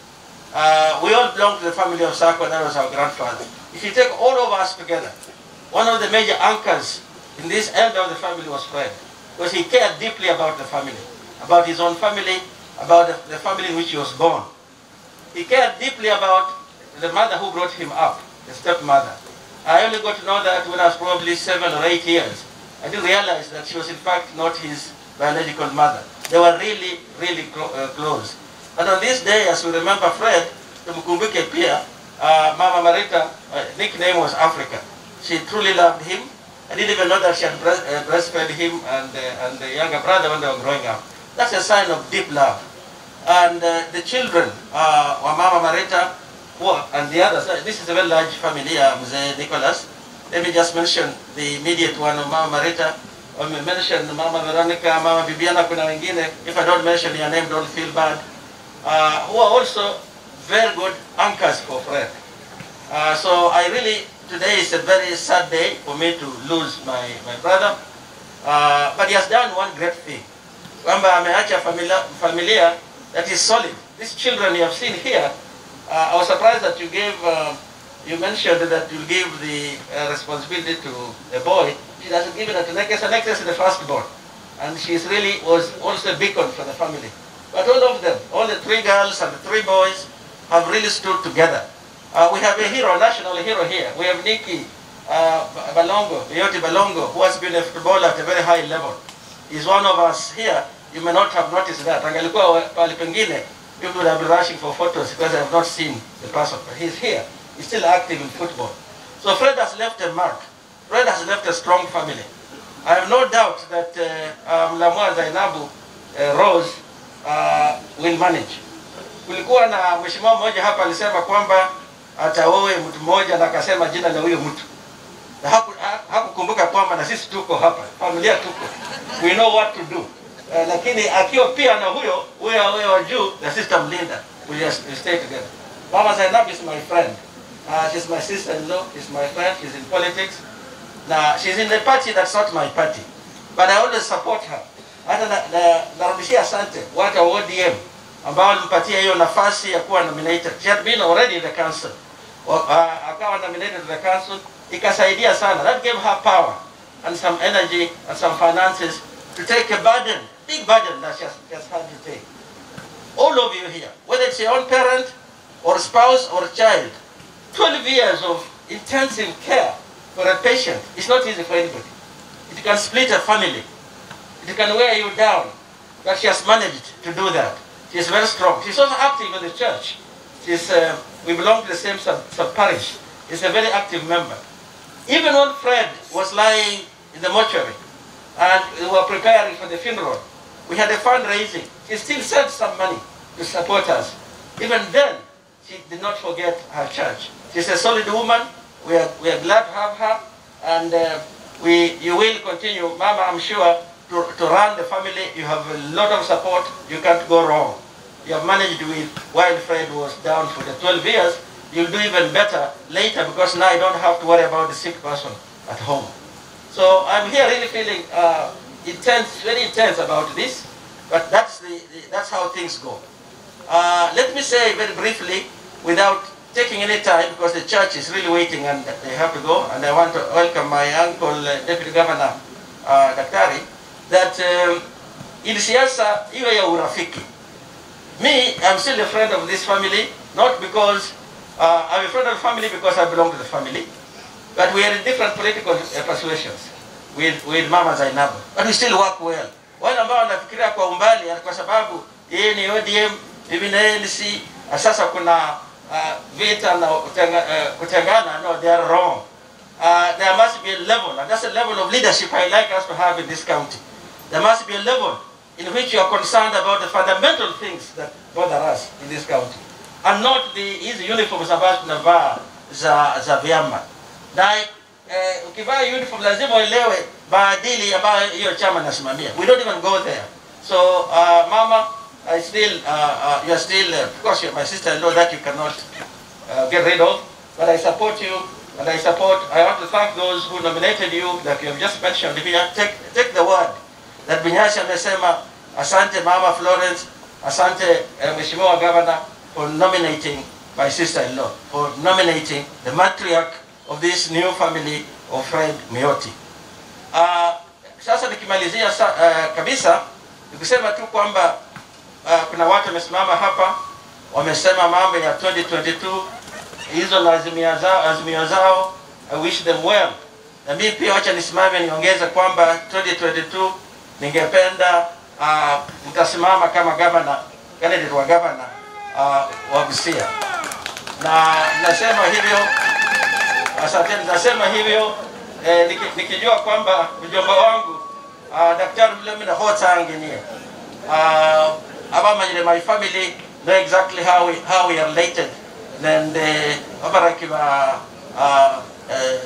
Speaker 16: uh, we all belong to the family of Sako, and that was our grandfather. If you take all of us together, one of the major anchors in this end of the family was Fred, because he cared deeply about the family, about his own family, about the, the family in which he was born. He cared deeply about the mother who brought him up, the stepmother. I only got to know that when I was probably seven or eight years. I didn't realize that she was in fact not his biological mother. They were really, really clo- uh, close. And on this day, as we remember Fred, tumkumbuke pia, uh, Mama Marita, uh, nickname was Africa. She truly loved him. I didn't even know that she had breast, uh, breastfed him and, uh, and the younger brother when they were growing up. That's a sign of deep love. And uh, the children, uh, wa Mama Marita, who are- and the others, uh, this is a very large family, uh, Mzee Nicholas. Let me just mention the immediate one of Mama Marita. I mention Mama Veronica, Mama Bibiana, kuna wengine. If I don't mention your name, don't feel bad. Uh, who are also very good anchors for Fred. Uh, so I really, today is a very sad day for me to lose my, my brother. Uh, but he has done one great thing. Kwamba ameacha familia, familia that is solid. These children you have seen here, uh, I was surprised that you gave, uh, you mentioned that you give the uh, responsibility to a boy. She doesn't give it to Nekes. and Nekes is the firstborn. And she is really was also a beacon for the family. But all of them, all the three girls and the three boys, have really stood together. Uh, we have a hero, national hero here. We have Nikki uh, Balongo, Yoti Balongo, who has been a footballer at a very high level. He's one of us here. You may not have noticed that. Angalikuwa pale pengine, people would have been rushing for photos because they have not seen the person. But he's here. He's still active in football. So Fred has left a mark. Fred has left a strong family. I have no doubt that uh, um, Lamwa Zainabu uh, Rose uh, will manage. Kulikuwa na mheshimiwa mmoja hapa alisema kwamba ataoe mtu mmoja na akasema jina la huyo mtu na haku- ha- hakukumbuka kwamba na sisi tuko hapa, familia tuko, we know what to do. Uh, lakini akiwa pia na huyo huyo huyo wa juu, the system Linda, we just we stay together. Mama Zainab is my friend. Uh, she's my sister-in-law, she's my friend, she's in politics. Na she's in the party that's not my party. But I always support her. Hata na, na, narudishia asante watu wa ODM ambao walimpatia hiyo nafasi ya kuwa nominated. She had been already in the council. Wa- uh, akawa nominated to the council. Ikasaidia sana. That gave her power and some energy and some finances to take a burden, big burden that she has, she has had to take. All of you here, whether it's your own parent or spouse or child, 12 years of intensive care for a patient is not easy for anybody. It can split a family. It can wear you down. But she has managed to do that. She is very strong. She's also active in the church. She's, uh, we belong to the same sub, sub parish. She's a very active member. Even when Fred was lying in the mortuary and we were preparing for the funeral, we had a fundraising. She still sent some money to support us. Even then, she did not forget her church. She's a solid woman. We are, we are glad to have her. And uh, we, you will continue, Mama, I'm sure, to, to run the family. You have a lot of support. You can't go wrong. You have managed with, while Fred was down for the 12 years, you'll do even better later because now I don't have to worry about the sick person at home. So I'm here really feeling uh, intense, very intense about this, but that's, the, the, that's how things go. Uh, let me say very briefly, without taking any time, because the church is really waiting and they have to go, and I want to welcome my uncle, uh, Deputy Governor uh, Daktari, that um, in siasa iwe ya urafiki. Me, I'm still a friend of this family, not because uh, I'm a friend of the family because I belong to the family, but we are in different political uh, persuasions with, with Mama Zainabu, but we still work well. Wale ambao wanafikiria kwa umbali kwa sababu yeye ni ODM, mimi na ANC, na sasa kuna uh, vita na kutenga, uh, kutengana, no, they are wrong. Uh, there must be a level, and that's a level of leadership I like us to have in this county. There must be a level in which you are concerned about the fundamental things that bother us in this county, and not the hizi uniforms ambazo tunavaa za, za vyama. Na eh, ukivaa uniform lazima uelewe maadili ambayo hiyo chama nasimamia. We don't even go there. So uh, mama, I still, uh, uh, you are still, uh, of course you're my sister-in-law that you cannot uh, get rid of, but I support you, and I support, I want to thank those who nominated you, like you have just mentioned here. Take, take the word that Binyasi amesema, asante Mama Florence, asante uh, Mheshimiwa Governor for nominating my sister-in-law, for nominating the matriarch of this new family of Fred Mioti. Uh, sasa nikimalizia sa, uh, kabisa nikusema tu kwamba uh, kuna watu wamesimama hapa wamesema mambo ya 2022 hizo na azimio zao, azimio zao I wish them well. Na mimi pia wacha nisimame niongeze kwamba 2022 ningependa uh, mtasimama kama gavana candidate wa gavana uh, wa Busia, na nasema hivyo asante, nasema hivyo eh, niki, nikijua kwamba mjomba wangu uh, daktari Mlemina Hotanginie uh, abamanyire my family know exactly how we, how we are related and uh, abaraki ba uh, uh,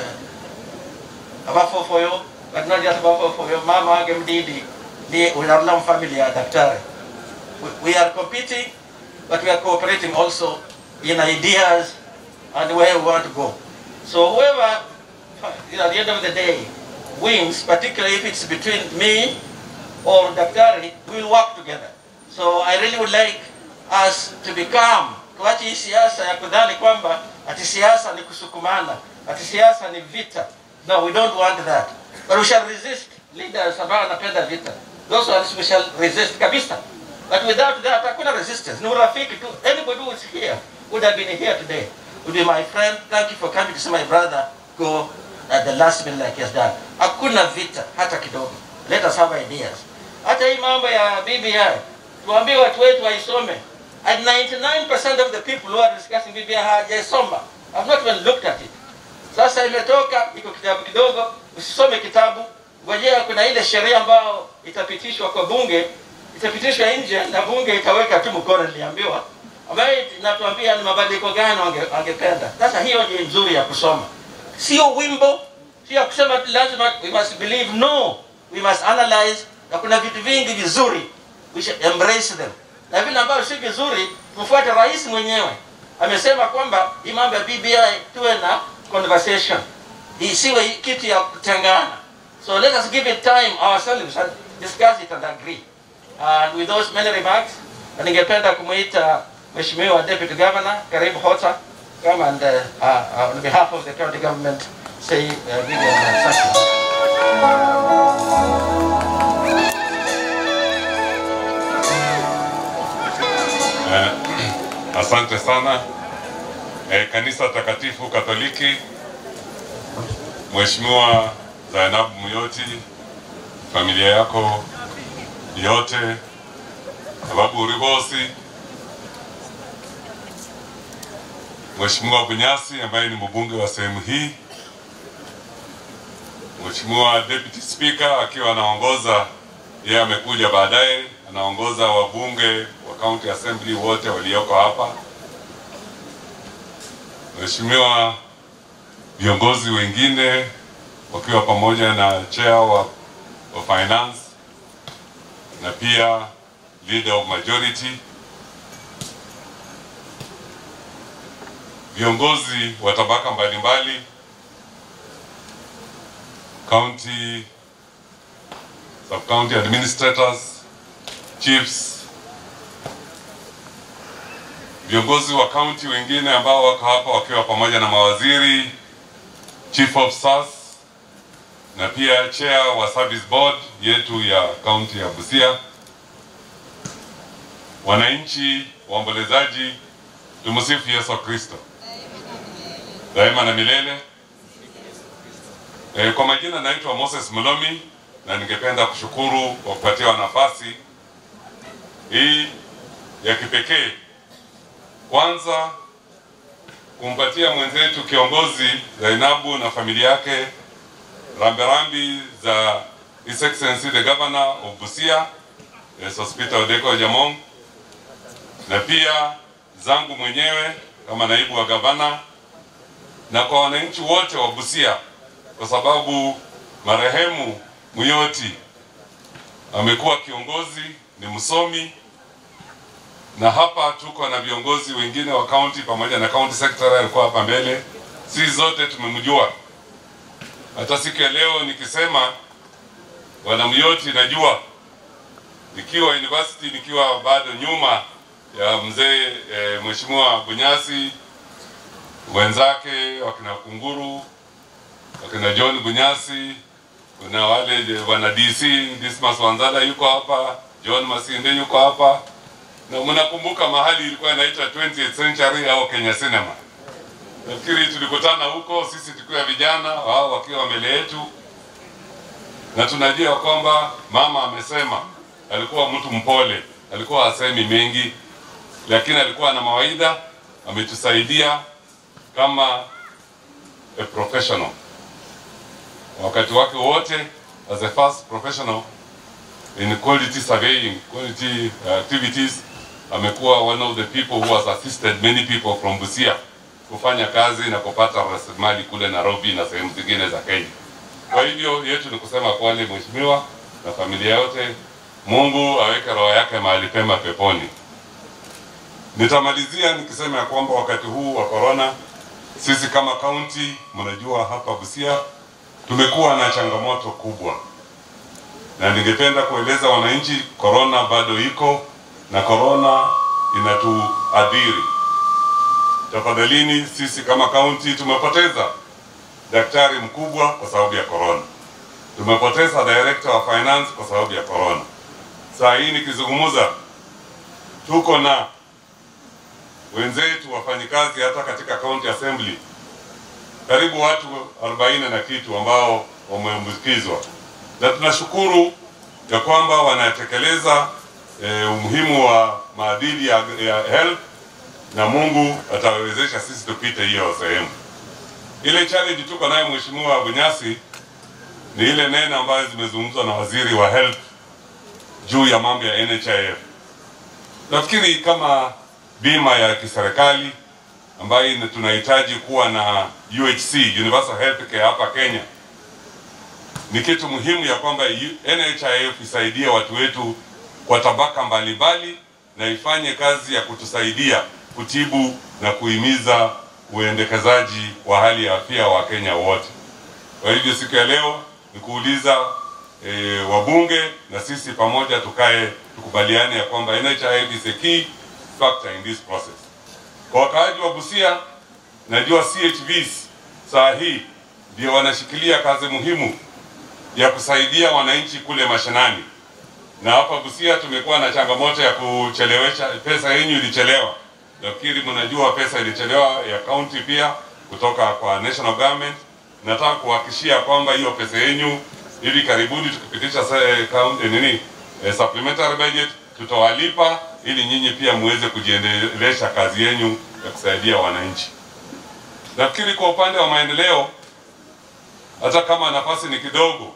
Speaker 16: uh, abafofoyo but not just abafofoyo mama wage mdidi ni unarlam family ya daktari we, we are competing but we are cooperating also in ideas and where we want to go so whoever you know, at the end of the day wins particularly if it's between me or daktari we will work together so i really would like us to be calm tuache hii siasa ya kudhani kwamba ati siasa ni kusukumana ati siasa ni vita no we don't want that but we shall resist leaders ambao wanapenda vita those ones we shall resist kabisa but without that hakuna resistance ni urafiki tu anybody who is here would have been here today would be my friend thank you for coming to see my brother go at the last minute like he has done hakuna vita hata kidogo let us have ideas hata hii mambo ya BBI tuambie watu wetu waisome and 99% of the people who are discussing BBI hawajaisoma have not even looked at it sasa imetoka iko kitabu kidogo usisome kitabu ngojea kuna ile sheria ambayo itapitishwa kwa bunge itapitishwa nje na bunge itaweka tu mkono niliambiwa ambayo inatuambia ni mabadiliko gani wange- wangependa sasa hiyo ni nzuri ya kusoma sio wimbo sio ya kusema tu lazima we must believe no we must analyze na kuna vitu vingi vizuri we should embrace them na vile ambavyo si vizuri tufuate rais mwenyewe amesema kwamba hii mambo ya BBI tuwe na conversation isiwe kitu ya kutengana so let us give it time ourselves and discuss it and agree and with those many remarks na ningependa kumuita mheshimiwa deputy governor karibu hota come and uh, uh, uh, on behalf of the county government say uh, give them uh, thank you.
Speaker 17: Eh, asante sana eh, kanisa takatifu Katoliki, Mheshimiwa Zainabu Muyoti, familia yako yote, Babu Uribosi, Mheshimiwa Bunyasi ambaye ni mbunge wa sehemu hii, Mheshimiwa Deputy Speaker akiwa anaongoza, yeye amekuja baadaye, anaongoza wabunge wa County Assembly wote walioko hapa, Mheshimiwa viongozi wengine wakiwa pamoja na chair wa, wa finance na pia leader of majority, viongozi wa tabaka mbalimbali, county sub county administrators, chiefs, viongozi wa kaunti wengine ambao wako hapa wakiwa pamoja na mawaziri, chief of staff na pia chair wa service board yetu ya kaunti ya Busia, wananchi, waombolezaji, tumsifu Yesu Kristo daima na milele. E, kwa majina naitwa Moses Mlomi na ningependa kushukuru kwa kupatiwa nafasi hii ya kipekee. Kwanza kumpatia mwenzetu kiongozi Zainabu na familia yake rambirambi za His Excellency the Governor of Busia, yes, Hospital Odeko Jamong, na pia zangu mwenyewe kama naibu wa gavana na kwa wananchi wote wa Busia, kwa sababu marehemu Muyoti amekuwa kiongozi, ni msomi, na hapa tuko na viongozi wengine wa kaunti pamoja na county secretary alikuwa hapa mbele. Sisi zote tumemjua. Hata siku ya leo nikisema bwana Muyoti, najua nikiwa university, nikiwa bado nyuma ya mzee e, mheshimiwa Bunyasi wenzake wakina Kunguru wakina John Bunyasi, kuna wale wana DC Dismas Wanzala yuko hapa, John Masinde yuko hapa, na mnakumbuka mahali ilikuwa inaitwa 20th Century au Kenya Cinema. Nafikiri tulikutana huko sisi tukiwa vijana, wao wakiwa mbele yetu, na tunajua kwamba mama amesema alikuwa mtu mpole, alikuwa hasemi mengi, lakini alikuwa na mawaidha, ametusaidia kama a professional wakati wake wote as a first professional in quality surveying, quality activities, amekuwa one of the people who has assisted many people from Busia kufanya kazi na kupata rasilimali kule Nairobi na sehemu zingine za Kenya. Kwa hivyo yetu ni kusema pole mheshimiwa na familia yote, Mungu aweke roho yake mahali pema peponi. Nitamalizia nikisema ya kwamba wakati huu wa corona, sisi kama kaunti, mnajua hapa Busia tumekuwa na changamoto kubwa, na ningependa kueleza wananchi, corona bado iko na corona inatuadhiri. Tafadhalini, sisi kama kaunti tumepoteza daktari mkubwa kwa sababu ya corona, tumepoteza director wa finance kwa sababu ya corona. Saa hii nikizungumza, tuko na wenzetu wafanyikazi hata katika county assembly karibu watu 40 na kitu ambao wameambukizwa, na tunashukuru ya kwamba wanatekeleza eh, umuhimu wa maadili ya, ya health na Mungu atawezesha sisi tupite hiyo sehemu. Ile challenge tuko nayo Mheshimiwa Bunyasi ni ile neno ambayo zimezungumzwa na waziri wa health juu ya mambo ya NHIF. Nafikiri kama bima ya kiserikali ambayo tunahitaji kuwa na UHC, Universal Health Care hapa Kenya, ni kitu muhimu ya kwamba NHIF isaidie watu wetu kwa tabaka mbalimbali na ifanye kazi ya kutusaidia kutibu na kuhimiza uendekezaji wa hali ya afya wa Kenya wote. Kwa hivyo siku ya leo ni kuuliza e, wabunge na sisi pamoja tukae tukubaliane ya kwamba NHIF is a key factor in this process. Kwa wakaaji wa Busia, najua CHVs saa hii ndio wanashikilia kazi muhimu ya kusaidia wananchi kule mashinani, na hapa Busia tumekuwa na changamoto ya kuchelewesha pesa yenyu ilichelewa. Nafikiri mnajua pesa ilichelewa ya county pia kutoka kwa national government. Nataka kuhakikishia kwamba hiyo pesa yenyu hivi karibuni tukipitisha eh, county, nini eh, supplementary budget tutawalipa ili nyinyi pia muweze kujiendelesha kazi yenu ya kusaidia wananchi. Nafikiri kwa upande wa maendeleo, hata kama nafasi ni kidogo,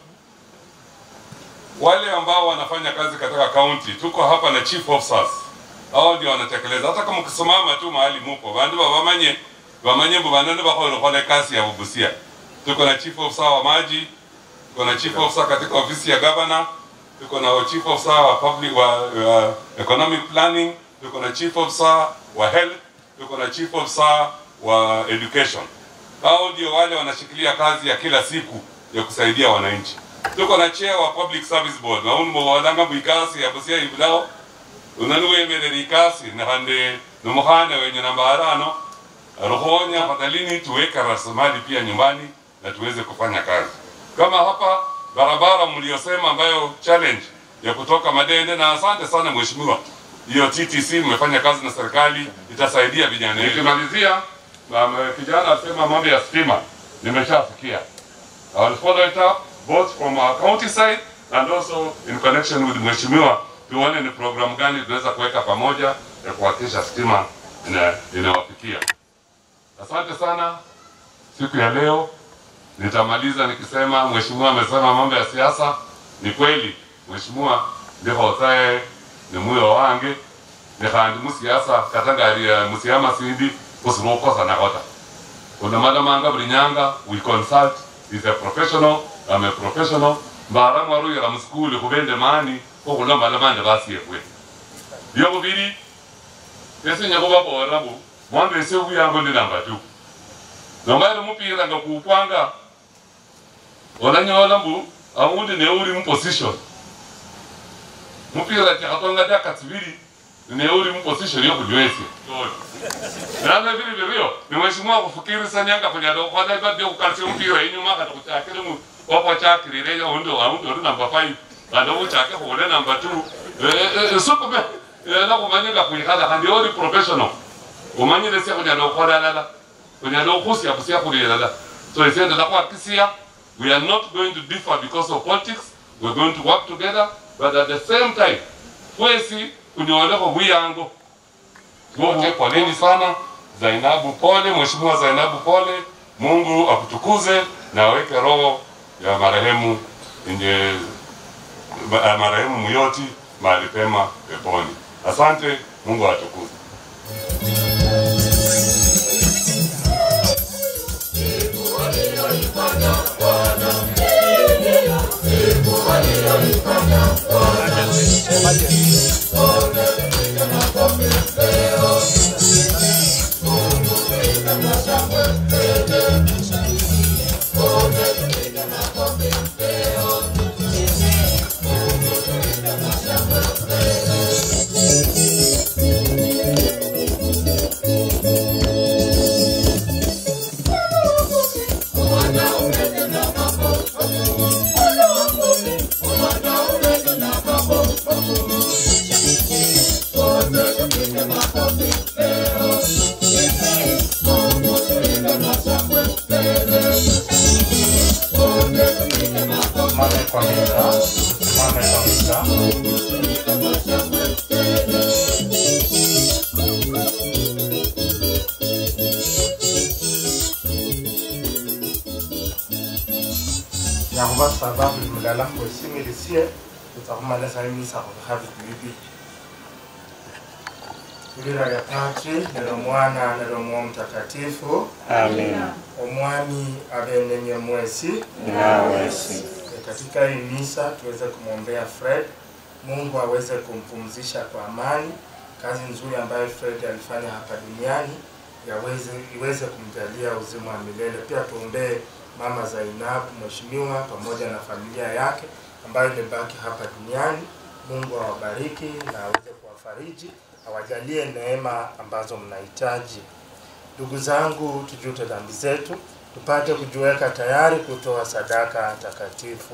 Speaker 17: wale ambao wanafanya kazi katika kaunti, tuko hapa na chief officers, hao ndio wanatekeleza. Hata kama ukisimama tu mahali mupo bandu bamanye bamanye bandu bakolokole kazi ya Busia. Tuko na chief officer wa maji, tuko na chief officer katika ofisi ya governor, tuko na chief officer wa public wa, wa economic planning, tuko na chief officer wa health, tuko na chief officer wa education. Hao ndio wale wanashikilia kazi ya kila siku ya kusaidia wananchi. Tuko na chair wa public service board na unu mwadanga mwikasi ya Busia ibulao unanuwemerera ikasi na hande numukhane wenye namba arano ruhonya fadhalini tuweke rasilimali pia nyumbani na tuweze kufanya kazi kama hapa barabara mliosema ambayo challenge ya kutoka Madende, na asante sana mheshimiwa, hiyo TTC mmefanya kazi na serikali, itasaidia vijana. Nikimalizia, um, kijana asema mambo ya stima, nimeshafikia. I will follow it up both from our county side and also in connection with mheshimiwa, tuone ni program gani tunaweza kuweka pamoja ya kuhakikisha stima ina- inawafikia. Asante sana siku ya leo. Nitamaliza nikisema mheshimiwa amesema mambo ya siasa. Ni kweli mheshimiwa ndikhosaye ni muyo wange nikhandi musiasa kata ngari ya musiama sindi khusira okhosa nakhota unamalomanga buli nyanga we consult is a professional I'm a professional mbara mwaruyira muskuli khubende mani khokhulomaloma nde basiefwe byobubiri esinya khubabola mbu mwanga ese buyango ndi namba tu nombaile mupira nga kuupwanga olanyola mbu aundi neuli muposition mupira tikhatonga daka tsibili neuli muposition yokhunywesya nave vili virio ni mheshimiwa khufukirisa nyanga khunyala khukhola ibadi yokhukalisya mupira inyuma khati khuchakile mu wakhwachakilile aundi aundi oli namba five khandi khuchake khule namba two sukume ela khumanyila khwikhala khandi oli professional umanyile sya khunyala khukhola alala khunyala khusya khusya khuli alala so esye ndala khwakisia we are not going to differ because of politics we're going to work together but at the same time fwesi kunyolekho bwiyango wote poleni sana zainabu pole mheshimiwa zainabu pole mungu akutukuze na aweke roho ya marehemu yenye ma- marehemu muyoti mahali pema peponi asante mungu atukuze
Speaker 14: Mame kwa mita, mame kwa mita.
Speaker 18: yagoba sababu mulala kwesimilisie utsakhumala imisa khubikhabi bibi ibira lya patri nelo mwana nelo mwoyo mtakatifu
Speaker 14: Amina.
Speaker 18: omwami abenenye mwesi
Speaker 14: Nawesi.
Speaker 18: katika hii misa tuweze kumwombea Fred Mungu aweze kumpumzisha kwa amani kazi nzuri ambayo Fred alifanya hapa duniani yaweze iweze kumjalia uzima wa milele. Pia tuombee mama Zainab mheshimiwa pamoja na familia yake ambayo imebaki hapa duniani. Mungu awabariki na aweze kuwafariji, awajalie neema ambazo mnahitaji. Ndugu zangu, tujute dhambi zetu tupate kujiweka tayari kutoa sadaka takatifu.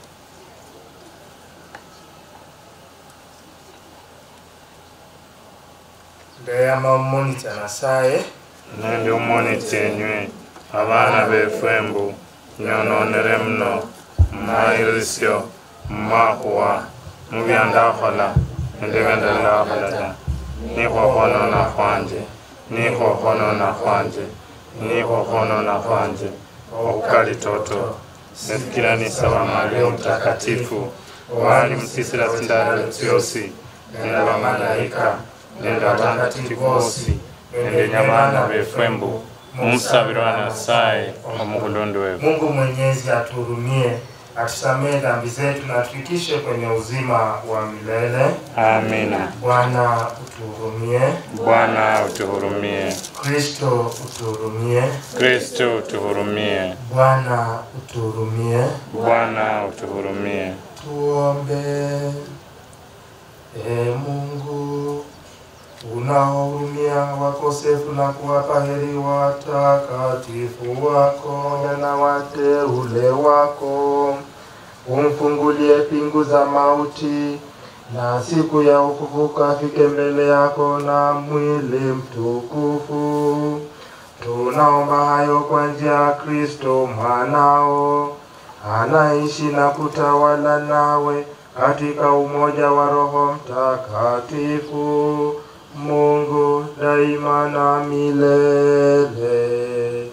Speaker 18: ndeyama omumonitsa nasaye
Speaker 14: Nende umonitse enywe abaana b'effembu nyonoonere muno mmayirisyo mmakhuwa mubyandakhola nende byandalakhola ta nikhwokhonona khwanje nikhwokhonona khwanje nikhwokhonona khwanje okukali toto nesikilanisa Maria mtakatifu wali msisila sindalo tsiosi nende bamalayika nende abatakatifu bosi nende nyabana b'effembu mumusabirwa nasaye omukhulundi wefu
Speaker 18: Mungu Mwenyezi atuhurumie, atusamehe dhambi zetu na atufikishe kwenye uzima wa milele.
Speaker 14: Amina.
Speaker 18: Bwana utuhurumie.
Speaker 14: Bwana utuhurumie.
Speaker 18: Kristo utuhurumie.
Speaker 14: Kristo utuhurumie.
Speaker 18: Bwana utuhurumie.
Speaker 14: Bwana utuhurumie.
Speaker 18: Tuombe. Ee Mungu, unaohurumia wakosefu na kuwapa heri watakatifu wako na wateule wako. Umfungulie pingu za mauti na siku ya ufufuka afike mbele yako na mwili mtukufu. Tunaomba hayo kwa njia ya Kristo mwanao anaishi na kutawala nawe katika umoja wa Roho Mtakatifu, Mungu daima na milele.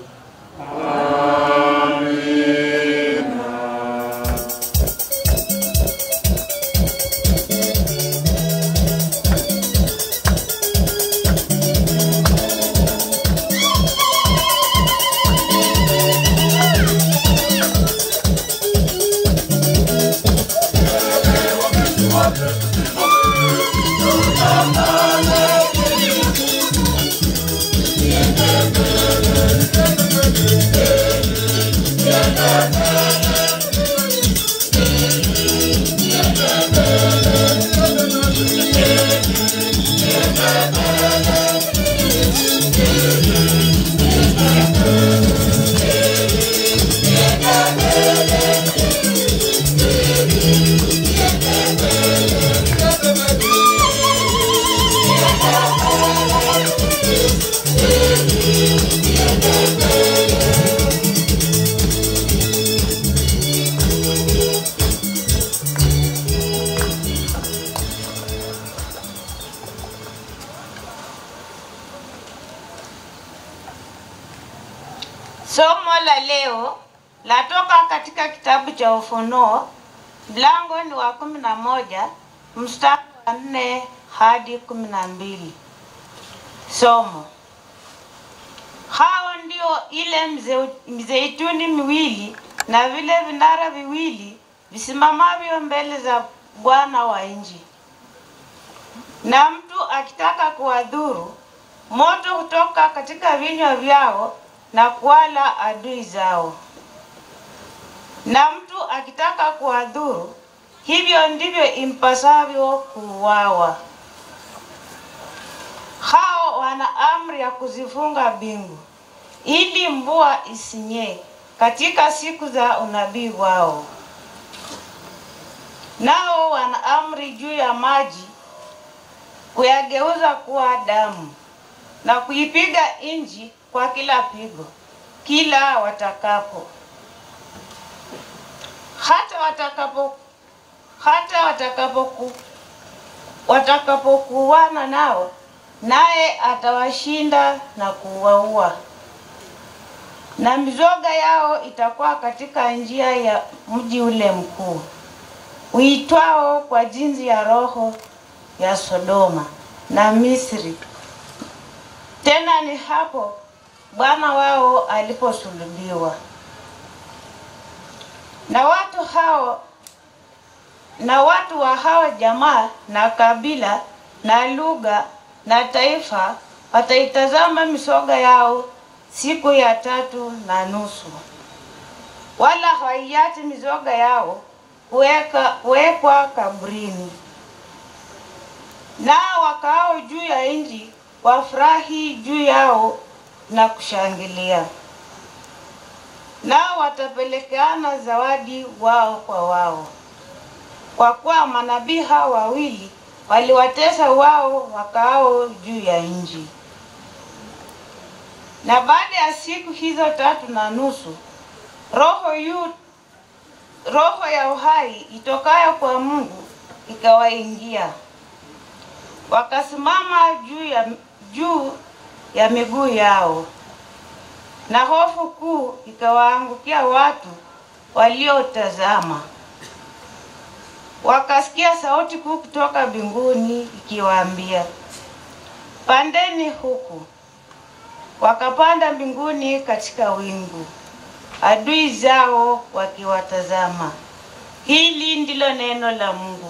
Speaker 4: Somo la leo latoka katika kitabu cha Ufunuo, mlango ni wa kumi na moja mstari wa nne hadi kumi na mbili. Somo: hao ndio ile mze- mizeituni miwili na vile vinara viwili visimamavyo mbele za Bwana wa nchi, na mtu akitaka kuwadhuru, moto hutoka katika vinywa vyao na kuwala adui zao. Na mtu akitaka kuwadhuru, hivyo ndivyo impasavyo kuuawa. Hao wana amri ya kuzifunga mbingu ili mvua isinyee katika siku za unabii wao. Nao wana amri juu ya maji kuyageuza kuwa damu na kuipiga nchi kwa kila pigo kila watakapo hata watakapo hata watakapoku watakapokuwana nao naye atawashinda na kuwaua na mizoga yao itakuwa katika njia ya mji ule mkuu uitwao kwa jinsi ya roho ya Sodoma na Misri. Tena ni hapo Bwana wao aliposulubiwa. Na watu hao na watu wa hao jamaa na kabila na lugha na taifa wataitazama misoga yao siku ya tatu na nusu, wala hawaiachi mizoga yao kuweka kuwekwa kaburini. Nao wakaao juu ya nchi wafurahi juu yao na kushangilia, nao watapelekeana zawadi wao kwa wao, kwa kuwa manabii hao wawili waliwatesa wao wakaao juu ya nchi. Na baada ya siku hizo tatu na nusu, roho yu roho ya uhai itokayo kwa Mungu ikawaingia, wakasimama juu ya juu ya miguu yao, na hofu kuu ikawaangukia watu waliotazama. Wakasikia sauti kuu kutoka mbinguni ikiwaambia, pandeni huku. Wakapanda mbinguni katika wingu, adui zao wakiwatazama. Hili ndilo neno la Mungu.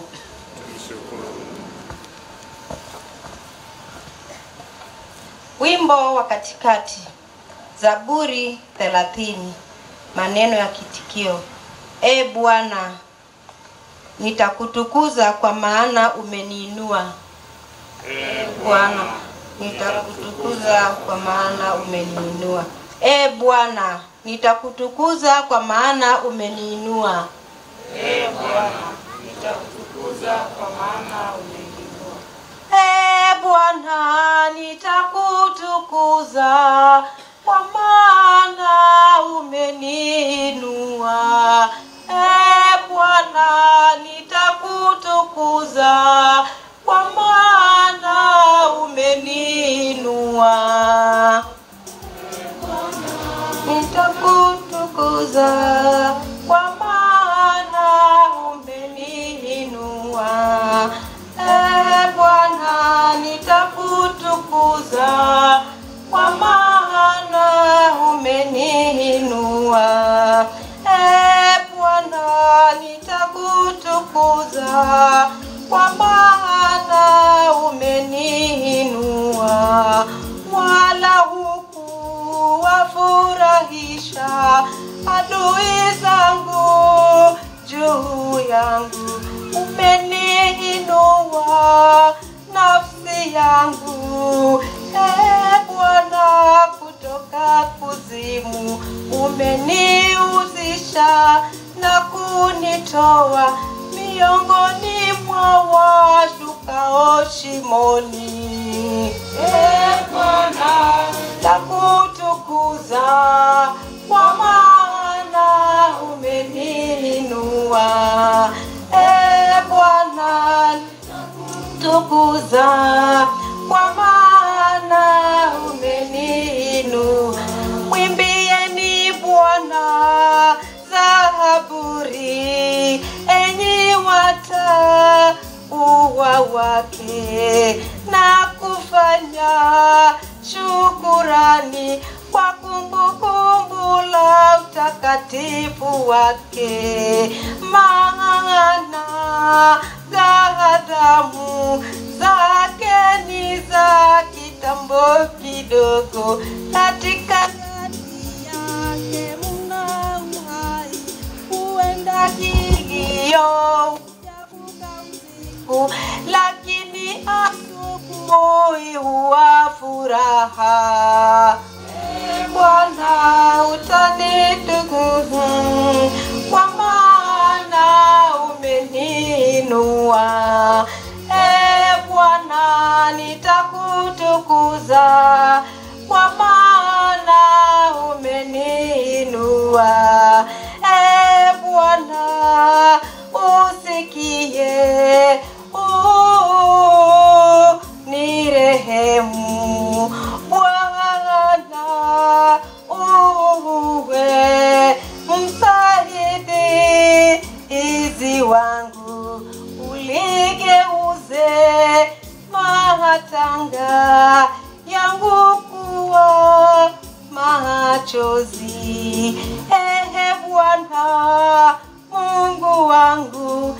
Speaker 21: Wimbo wa katikati, Zaburi thelathini. Maneno ya kitikio: E Bwana, nitakutukuza kwa maana umeniinua. Bwana, nitakutukuza kwa maana umeniinua. E Bwana, nitakutukuza kwa maana umeniinua.
Speaker 4: Ee Bwana, nitakutukuza kwa maana umeniinua.
Speaker 21: E Bwana, nitakutukuza kwa maana umeniinua. E Bwana, nitakutukuza kwa maana umeniinua. Nitakutukuza kwa maana umeniinua. E Bwana, nitakutukuza kwa maana umeniinua. E Bwana, nitakutukuza kwa maana umeniinua, wala hukuwafurahisha adui zangu juu yangu. Umeniinua nafsi yangu, e Bwana, kutoka kuzimu umeniuzisha na kunitoa miongoni mwa washukao shimoni. E Bwana, nakutukuza kwa maana umeniinua. E Bwana, tukuza kwa maana umeniinua. Mwimbieni Bwana zaburi, enyi watauwa wake, na kufanya shukurani kwa kumbukumbu la utakatifu wake, maana ghadhabu zake ni za kitambo kidogo, katika kati yake mna uhai, huenda kilio usiku, lakini asubuhi huwa furaha. Ee Bwana utanitukuza kwa maana umeniinua. Ee Bwana nitakutukuza kwa maana umeniinua. Ee Bwana usikie, uh, nirehemu Bwana uwe msaidizi wangu, uligeuze matanga yangu kuwa machozi. Ehe Bwana Mungu wangu,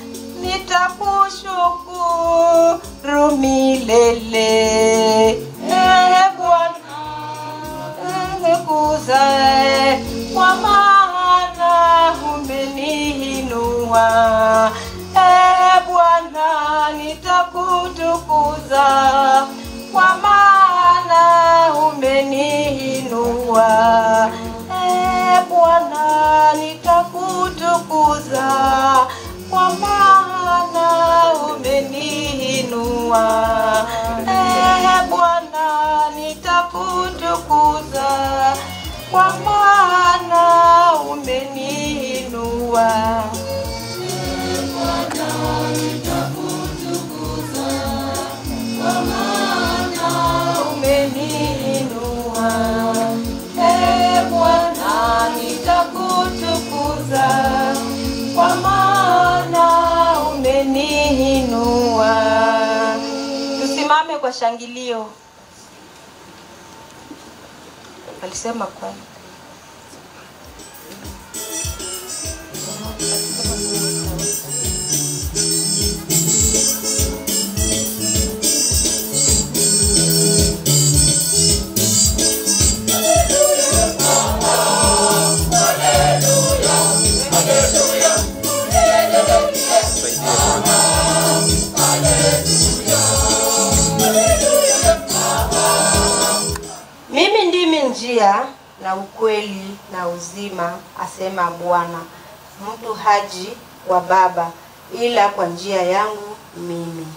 Speaker 21: nitakushukuru milele. Ehe Bwana nikuze kwa maana umeniinua. Ee Bwana, nitakutukuza kwa maana umeniinua. Ee Bwana, nitakutukuza kwa maana umeniinua. Ee Bwana, nitakutukuza kwa maana umeniinua. Umeniinua. Ee Bwana, nitakutukuza kwa maana umeniinua. Tusimame kwa shangilio. Alisema kwani
Speaker 9: Hallelujah.
Speaker 21: njia na ukweli na uzima, asema Bwana. Mtu haji kwa Baba ila kwa njia yangu mimi.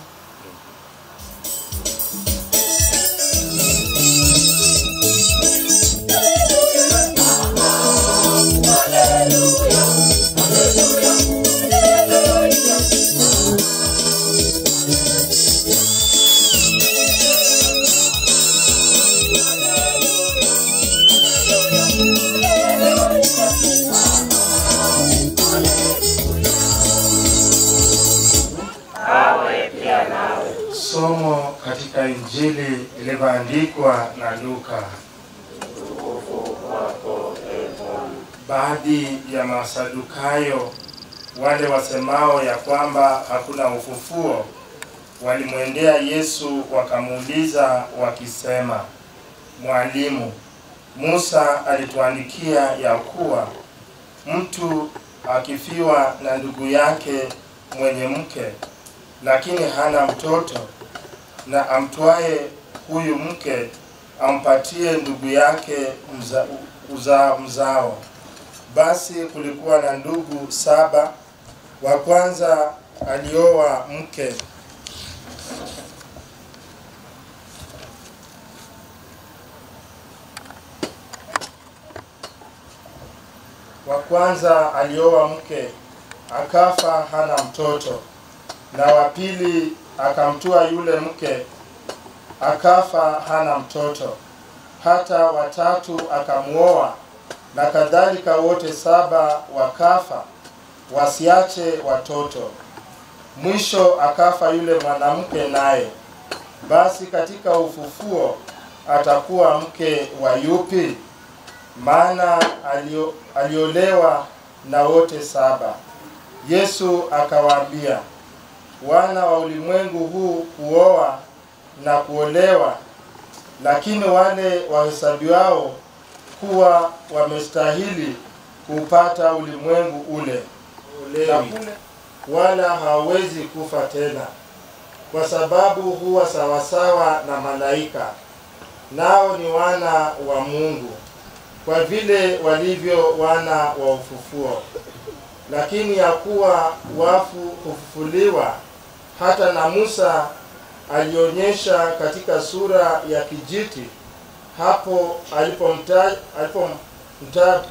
Speaker 18: Somo katika Injili ilivyoandikwa na Luka. Baadhi ya Masadukayo wale wasemao ya kwamba hakuna ufufuo walimwendea Yesu wakamuuliza wakisema, Mwalimu, Musa alituandikia ya kuwa mtu akifiwa na ndugu yake mwenye mke lakini hana mtoto, na amtwaye huyu mke ampatie ndugu yake mza, uza, mzao. Basi kulikuwa na ndugu saba. Wa kwanza alioa mke wa kwanza alioa mke akafa hana mtoto na wa pili akamtua yule mke akafa hana mtoto. Hata watatu akamuoa, na kadhalika wote saba wakafa wasiache watoto. Mwisho akafa yule mwanamke naye. Basi katika ufufuo atakuwa mke wa yupi? Maana alio, aliolewa na wote saba. Yesu akawaambia, wana wa ulimwengu huu kuoa na kuolewa, lakini wale wahesabiwao kuwa wamestahili kupata ulimwengu ule na kule, wala hawawezi kufa tena, kwa sababu huwa sawasawa na malaika, nao ni wana wa Mungu, kwa vile walivyo wana wa ufufuo. Lakini ya kuwa wafu hufufuliwa hata na Musa alionyesha katika sura ya kijiti hapo alipomtaja alipomtaja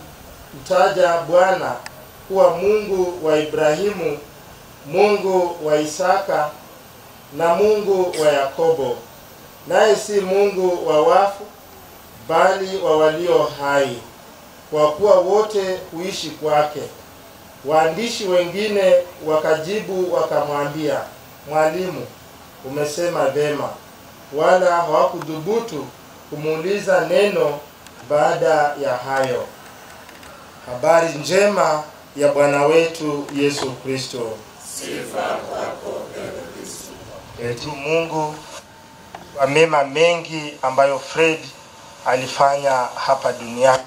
Speaker 18: Bwana kuwa Mungu wa Ibrahimu, Mungu wa Isaka na Mungu wa Yakobo, naye si Mungu wa wafu bali wa walio hai, kwa kuwa wote huishi kwake. Waandishi wengine wakajibu wakamwambia, Mwalimu, umesema vema. Wala hawakudhubutu kumuuliza neno baada ya hayo. Habari njema ya Bwana wetu Yesu Kristo.
Speaker 9: Sifa kwako ewe Kristo.
Speaker 18: Eti Mungu kwa mema mengi ambayo Fred alifanya hapa duniani.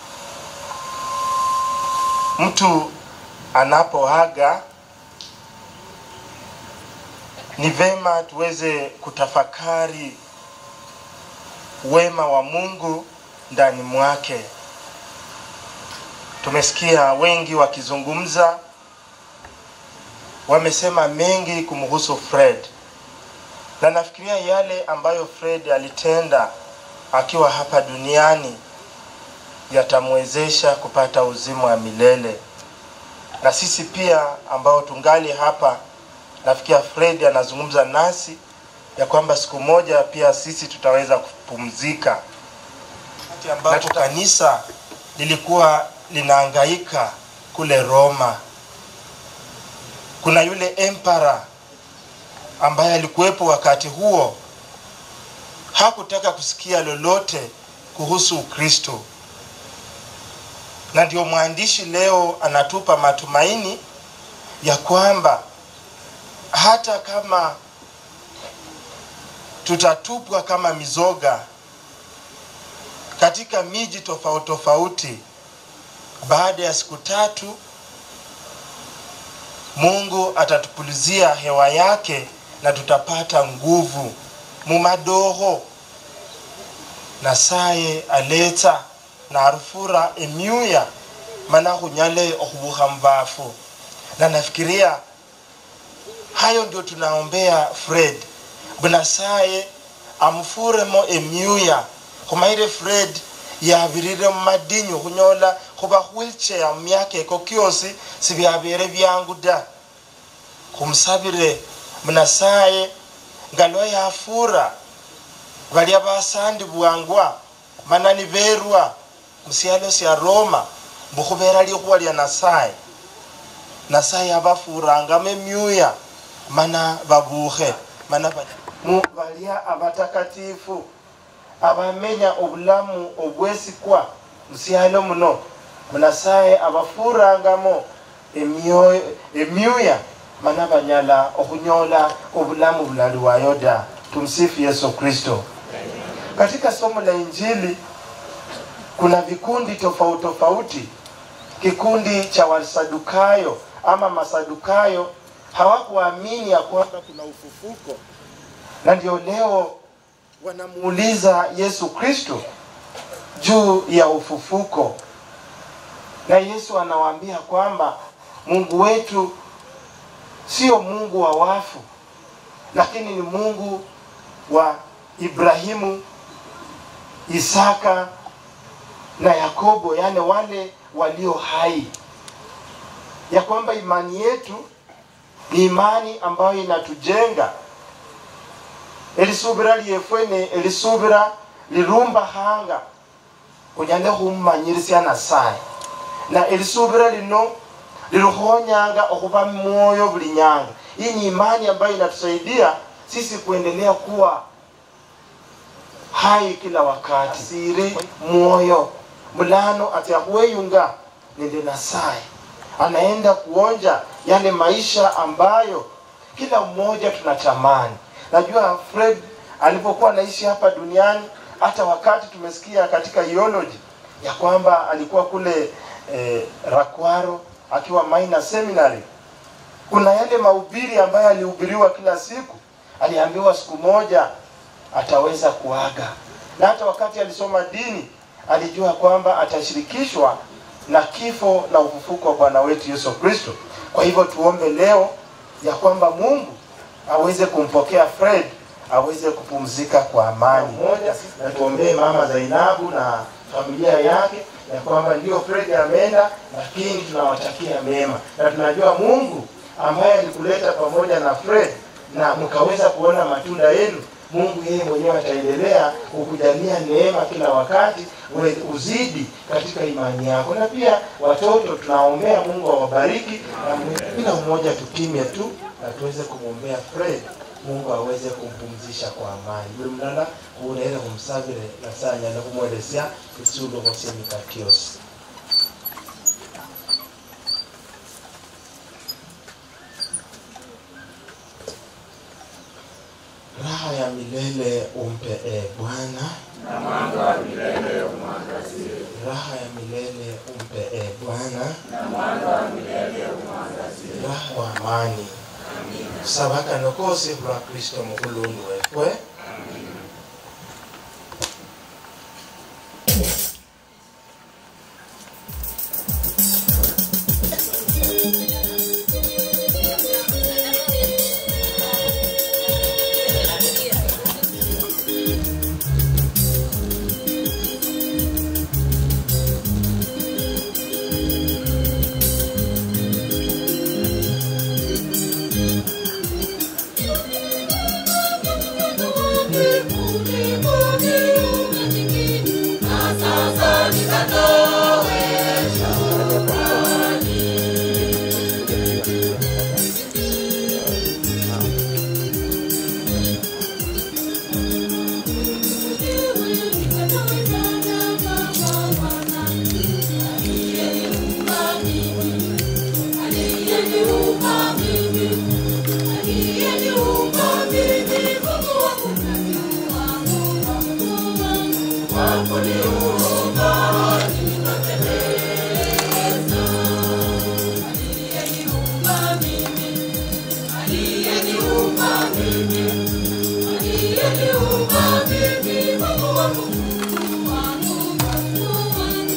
Speaker 18: Mtu anapoaga ni vema tuweze kutafakari wema wa Mungu ndani mwake. Tumesikia wengi wakizungumza, wamesema mengi kumhusu Fred, na nafikiria yale ambayo Fred alitenda akiwa hapa duniani yatamwezesha kupata uzima wa milele. Na sisi pia ambao tungali hapa, nafikiria Fred anazungumza nasi ya kwamba siku moja pia sisi tutaweza kupumzika. Wakati ambapo kanisa lilikuwa linahangaika kule Roma, kuna yule empara ambaye alikuwepo wakati huo, hakutaka kusikia lolote kuhusu Ukristo, na ndio mwandishi leo anatupa matumaini ya kwamba hata kama tutatupwa kama mizoga katika miji tofauti tofauti, baada ya siku tatu Mungu atatupulizia hewa yake na tutapata nguvu mumadoho nasaye aleta
Speaker 12: narufura emyuya mana khunyale okhubukha mubafu na nafikiria hayo ndio tunaombea fred bunasaye amufuremo emyuya khumaire fred yabirire mumadinyu khunyola khuba wheelchair mumyaka eko kyosi sibyabere byangu da khumusabire munasaye ngalo yafura balya basandibwangwa manani berwa musialo sya roma mbukhubera likhuwa lya nasaye nasaye abafurangamo emyuya mana babukhe mana ba- mu balya abatakatifu abamenya obulamu obwesikwa musialo muno munasaye abafurangamo emyoyo- emyuya mana banyala okhunyola obulamu bulaliwayo da tumsifu yesu kristo katika somo la injili kuna vikundi tofauti tofauti kikundi cha wasadukayo ama masadukayo hawakuamini ya kwamba kuna ufufuko na ndio leo wanamuuliza yesu kristo juu ya ufufuko na yesu anawaambia kwamba mungu wetu sio mungu wa wafu lakini ni mungu wa ibrahimu isaka na yakobo yani wale walio hai ya kwamba imani yetu ni imani ambayo inatujenga elisubira lyefwene elisubira lirumba hanga kunyande khummanyirisya nasaye na elisubira lino lirukhonyanga okhuba mwoyo buli nyanga hii ni imani ambayo inatusaidia sisi kuendelea kuwa hai kila wakati siri mwoyo mulano atyakuweyunga nende nasaye anaenda kuonja yale maisha ambayo kila mmoja tunatamani najua fred alipokuwa anaishi hapa duniani hata wakati tumesikia katika theology ya kwamba alikuwa kule eh, rakwaro akiwa minor seminary kuna yale mahubiri ambayo alihubiriwa kila siku aliambiwa siku moja ataweza kuaga na hata wakati alisoma dini alijua kwamba atashirikishwa na kifo na ufufuko wa bwana wetu yesu kristo kwa hivyo tuombe leo ya kwamba mungu aweze kumpokea fred aweze kupumzika kwa amani moja na tuombee mama zainabu na familia yake ya kwamba ndio fred ameenda lakini tunawatakia mema na tunajua mungu ambaye alikuleta pamoja na fred na mkaweza kuona matunda yenu mungu yeye mwenyewe ataendelea kukujalia neema kila wakati uwe- uzidi katika imani yako na pia watoto tunaombea mungu awabariki na mwe- kila mmoja tupime tu na tuweze kumwombea fred mungu aweze kumpumzisha kwa amani buli mulala kuulera kumusabire nasanyala kumwelesya isulo khosemika kyosi raha ya milele umpe e bwana
Speaker 9: na mwanga wa milele umwangazie,
Speaker 12: raha ya milele umpe e bwana
Speaker 9: na mwanga wa milele umwangazie.
Speaker 12: raha wa amani kusabaka nokosi lwa kristo mukulundu wefwe
Speaker 9: Mungu wangu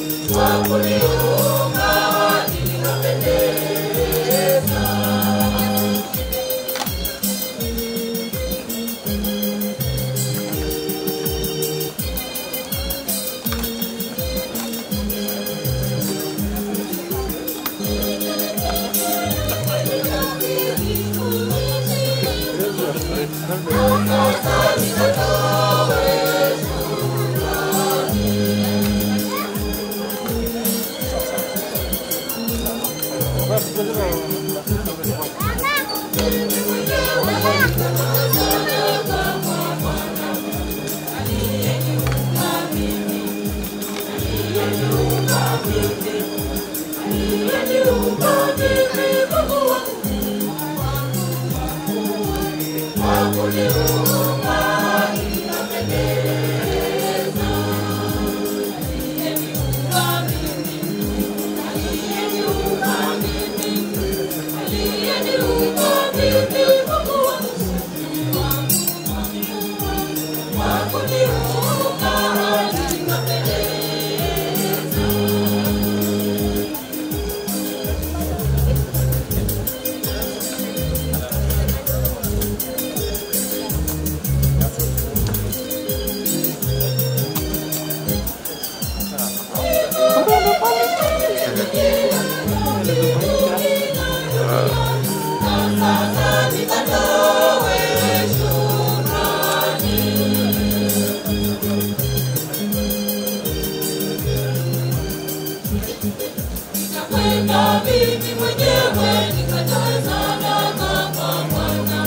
Speaker 9: Nitakwenda mimi mwenyewe nikatoe sadaka kwa Bwana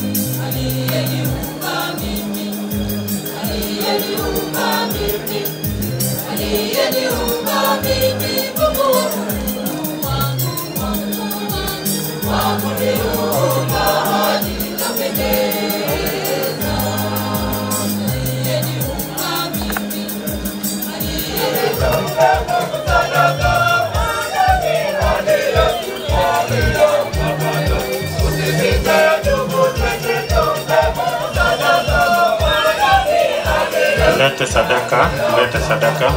Speaker 9: aliyeniumba mimi, aliyeniumba mimi, aliyeniumba mimi, Mungu wangu, wangu, wangu, wa kuniumba hadi nikapendeza. Aliyeniumba mimi, aliyeniumba sadaka
Speaker 6: Lete sadaka, lete sadaka.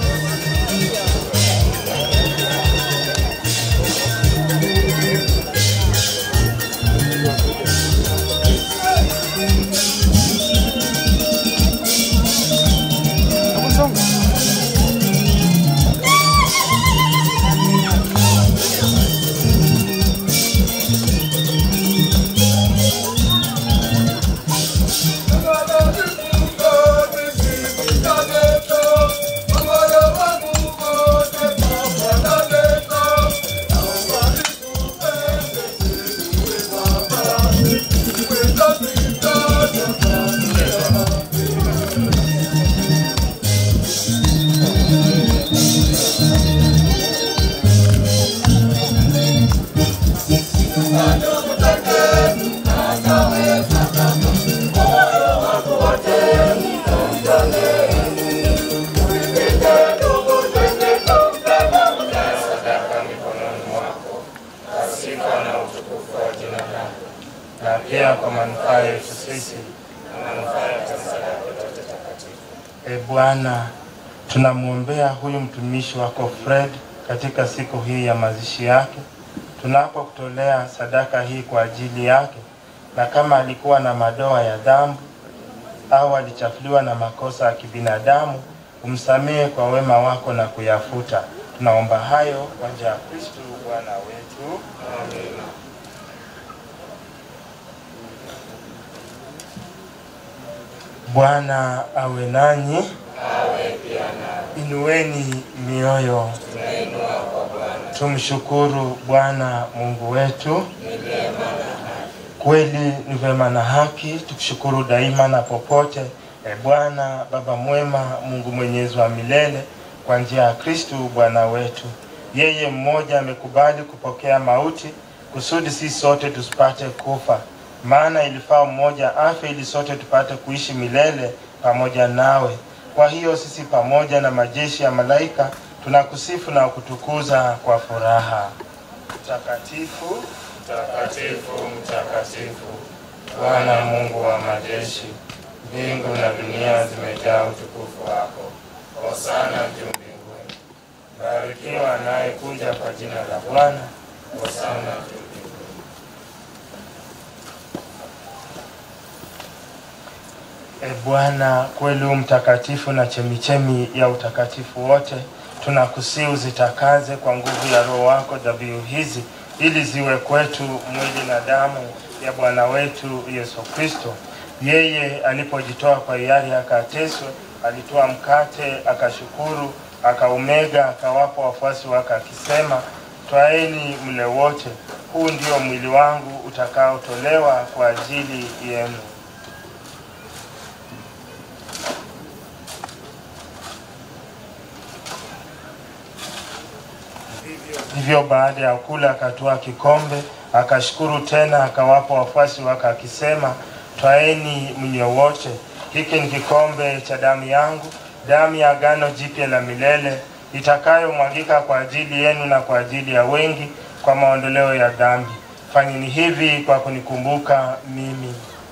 Speaker 18: sadaka mikononi mwako kwa sifa na utukufu wa jina lako, na pia kwa manufaa yetu sisi na manufaa ya kanisa lako lote takatifu. E Bwana, tunamwombea huyu mtumishi wako Fred katika siku hii ya mazishi yake, tunapokutolea sadaka hii kwa ajili yake, na kama alikuwa na madoa ya dhambi au alichafuliwa na makosa ya kibinadamu, umsamehe kwa wema wako na kuyafuta. Tunaomba hayo kwa njia ya Kristo Bwana wetu. Amina. Bwana awe nanyi, inueni mioyo, tumshukuru Bwana Mungu wetu. Kweli ni vema na haki tukushukuru daima na popote, e Bwana Baba mwema, Mungu mwenyezi wa milele, kwa njia ya Kristu Bwana wetu. Yeye mmoja amekubali kupokea mauti kusudi sisi sote tusipate kufa, maana ilifaa mmoja afe ili sote tupate kuishi milele pamoja nawe. Kwa hiyo sisi pamoja na majeshi ya malaika tunakusifu na kutukuza kwa furaha. Mtakatifu, mtakatifu, mtakatifu, Bwana Mungu wa majeshi, mbingu na dunia zimejaa utukufu wako. Hosana juu mbinguni. barikiwa anayekuja kwa jina la Bwana. Hosana. E Bwana, kweli u mtakatifu na chemichemi ya utakatifu wote, tunakusihi uzitakaze kwa nguvu ya Roho wako dhabihu hizi, ili ziwe kwetu mwili na damu ya Bwana wetu Yesu Kristo. Yeye alipojitoa kwa hiari akateswe, alitoa mkate, akashukuru, akaumega, akawapa wafuasi wake akisema, twaeni mle wote, huu ndio mwili wangu utakaotolewa kwa ajili yenu. Hivyo baada ya kula akatoa kikombe, akashukuru tena, akawapa wafuasi wake akisema, twaeni mnywe wote, hiki ni kikombe cha damu yangu, damu ya agano jipya la milele, itakayomwagika kwa ajili yenu na kwa ajili ya wengi kwa maondoleo ya dhambi. Fanyeni hivi kwa kunikumbuka mimi.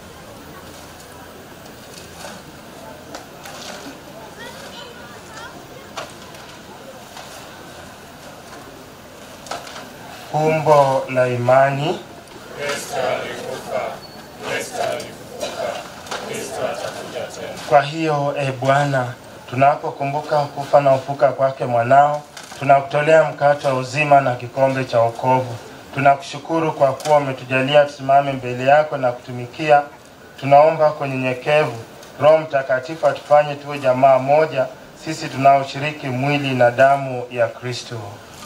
Speaker 18: Fumbo la imani.
Speaker 6: Kristo alikufa, Kristo alikufa, Kristo atakuja tena.
Speaker 18: Kwa hiyo e Bwana, tunapokumbuka kufa na ufuka kwake mwanao, tunakutolea mkate wa uzima na kikombe cha wokovu. Tunakushukuru kwa kuwa umetujalia tusimame mbele yako na kutumikia. Tunaomba kwa unyenyekevu, Roho Mtakatifu atufanye tuwe jamaa moja, sisi tunaoshiriki mwili na damu ya Kristo.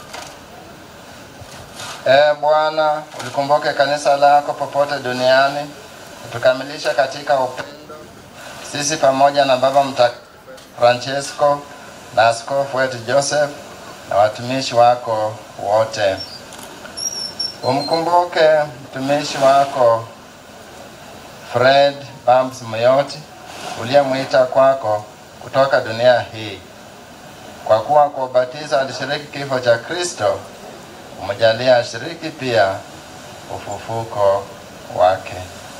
Speaker 2: Ee Bwana, ulikumbuke kanisa lako popote duniani, utukamilisha katika upendo, sisi pamoja na Baba Mtakatifu Francesco na askofu wetu Joseph na watumishi wako wote. Umkumbuke mtumishi wako Fred Bams Muyoti uliyemwita kwako kutoka dunia hii, kwa kuwa kwa ubatizo alishiriki kifo cha Kristo umejalia ashiriki pia ufufuko wake.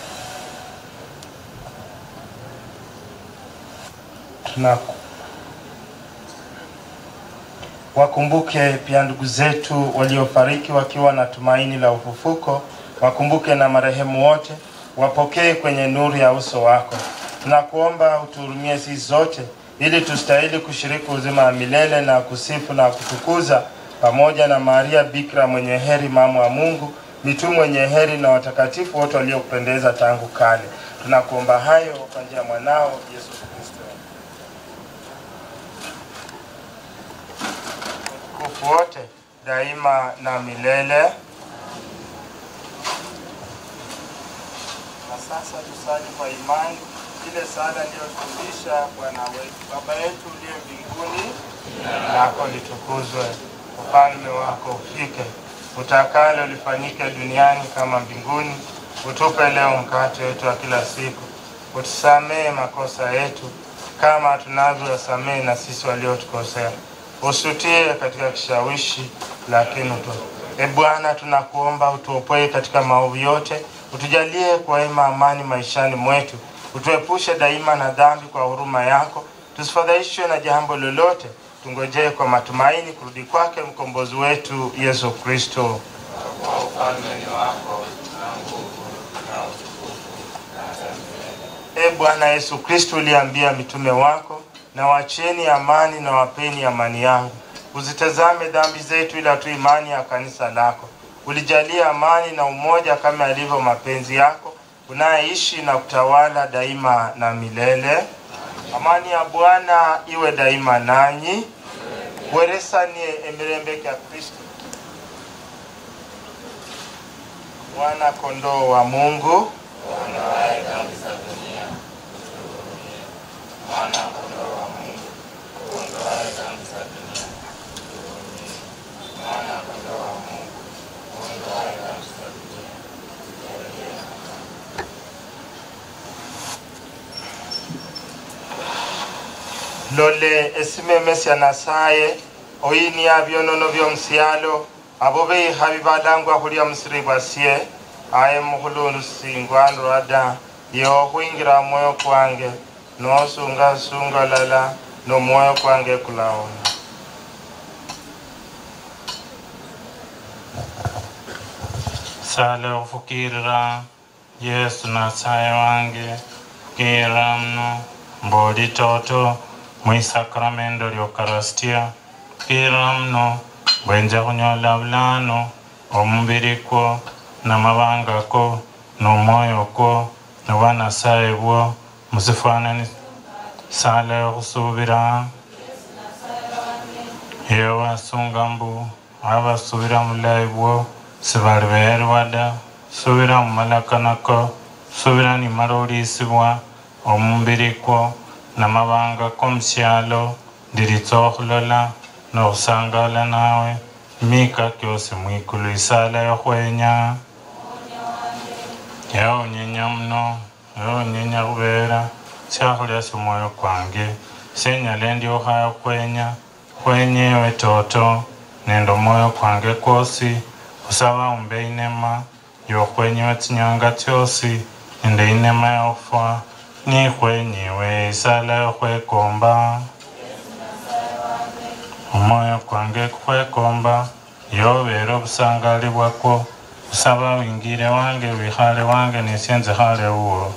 Speaker 18: Tunaku wakumbuke pia ndugu zetu waliofariki wakiwa na tumaini la ufufuko. Wakumbuke na marehemu wote, wapokee kwenye nuru ya uso wako. Tunakuomba utuhurumie sisi zote, ili tustahili kushiriki uzima wa milele na kusifu na kutukuza pamoja na Maria Bikira mwenye heri, mama wa Mungu, mitume mwenye heri na watakatifu wote waliokupendeza tangu kale. Tunakuomba hayo kwa njia ya mwanao Yesu Kristo. Utukufu wote daima na milele. Na sasa tusali kwa imani ile sala iliyofundisha Bwana wetu. Baba yetu uliye mbinguni, jina lako litukuzwe, ufalme wako ufike, utakalo lifanyike duniani kama mbinguni. Utupe leo mkate wetu wa kila siku, utusamehe makosa yetu kama tunavyowasamehe na sisi waliotukosea, usutie katika kishawishi, lakini utu E Bwana, tunakuomba utuopoe katika maovu yote, utujalie kwa wema amani maishani mwetu, utuepushe daima na dhambi kwa huruma yako, tusifadhaishwe na jambo lolote, tungojee kwa matumaini kurudi kwake mkombozi wetu Yesu Kristo.
Speaker 6: Kwa ufalme ni wako na nguvu na utukufu na hata milele.
Speaker 18: E Bwana Yesu Kristo, uliambia mitume wako, na wacheni amani na wapeni amani yangu. Uzitazame dhambi zetu, ila tu imani ya kanisa lako. Ulijalia amani na umoja kama yalivyo mapenzi yako, unayeishi na kutawala daima na milele. Amani ya Bwana iwe daima nanyi. Bweresanie emirembe kya Kristo. Mwana kondoo wa Mungu,
Speaker 6: Uondoaye dhambi za dunia, utuhurumie. Mwana kondoo wa Mungu, uondoaye dhambi za dunia, utuhurumie. Mwana kondoo wa Mungu, uondoaye dhambi za dunia, utuhurumie.
Speaker 18: lole esimeme sya nasaye oyinia byonono byomusyalo abo beihabi balangwa khulya musiri bwasye aye mukhulundu singwa ndwada yokhwingira mwoyo kwange nosunga sunga lala nomwoyo kwange kulawona
Speaker 15: sala okufukirira yesu nasaye wange fukirira mno mboli toto mwisakramento lyokarastia fukirira mno bwenja kunyola bulano omubiri kwo namabanga ko nomwoyo kwo nobwa nasaye bwo musifanani sala yokusubira yewe asunga mbu abasubira mulayi bwo sibali beerwa da subira mu malakanako subira nimala olisibwa omubiri kwo namabanga k'omusyalo ndiritsa okhulola n'okhusangala nawe mika kyosi mwikulu isala yokhwenya yawunyenya muno yawunyenya khubera syakhulya simwoyo kwange senyala ndyokhaya khwenya khwenyewe toto nende omwoyo kwange kwosi khusaba umbe inema yokhwenyiwe tsinyanga tsyosi nende inema yofwa nikhwenyiwe isala yokhwekomba omwoyo kwange kukhwekomba yobere obusangali bwakwo khusaba wingire wange wikhale wange nisye nzikhale wuwo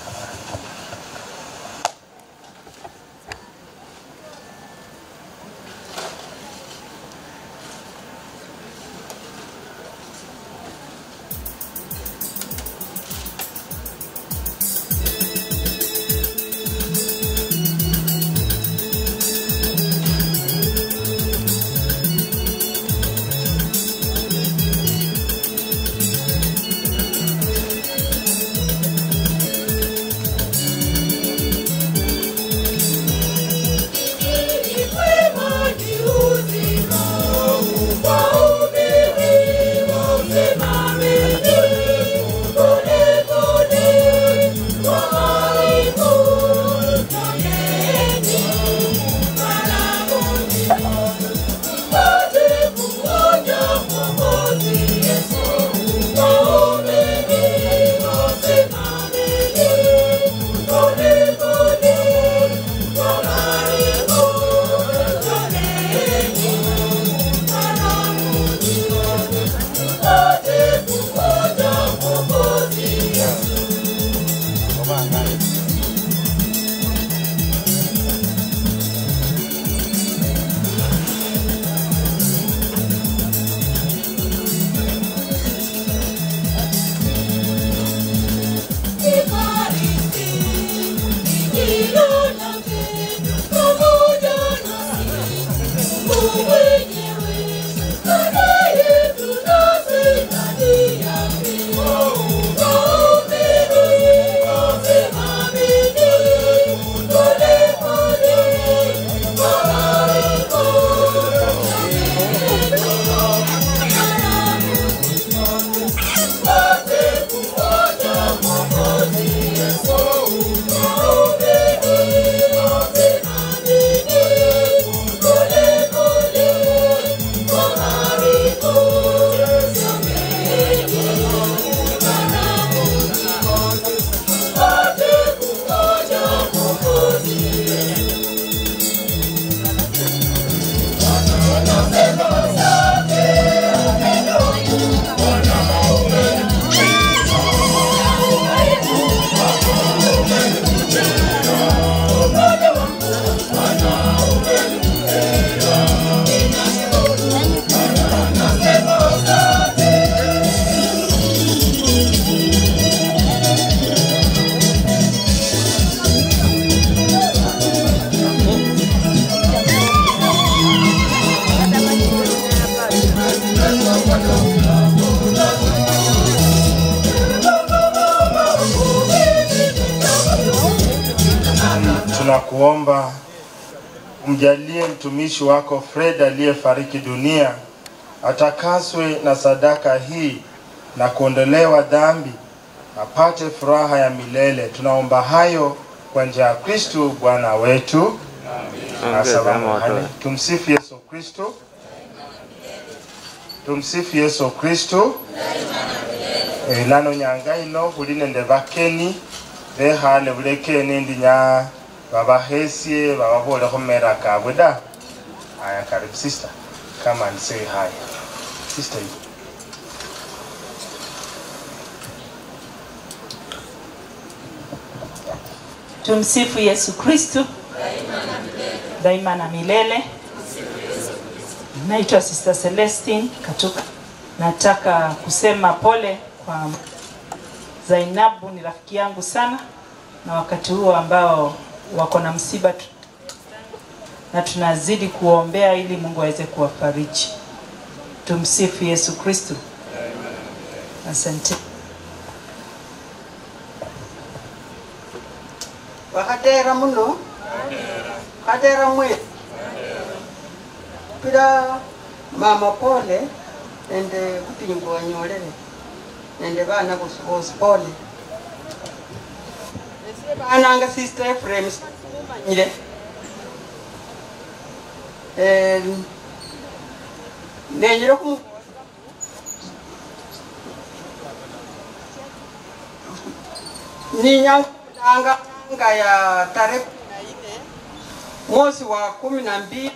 Speaker 18: tunakuomba umjalie mtumishi wako Fred aliyefariki dunia atakaswe na sadaka hii na kuondolewa dhambi, apate furaha ya milele. Tunaomba hayo kwa njia ya Kristu Bwana wetu. Asalamu alaykum. Tumsifu Yesu Kristu. Tumsifu Yesu Kristu. Eh, lano nyanga ino khuli nende bakeni bekhale bulekeni ndinya babahesie bababole khumera kabwe da aya karibu sister come and say hi sister you
Speaker 11: Tumsifu Yesu Kristu daima na milele. Naitwa Sister Celestine Katuka. Nataka kusema pole kwa Zainabu, ni rafiki yangu sana, na wakati huo ambao wako na msiba tu, na tunazidi kuombea ili Mungu aweze kuwafariji. Tumsifu Yesu Kristu. Asante.
Speaker 19: wakatera muno katera mwe pira mama pole nende kupingo wanyolele nende bana bosi bosi pole ese bananga sister Ephraim kumanyire eh nenyire kumu ninyanga anga ya tarehe kumi na nne mwezi wa kumi na mbili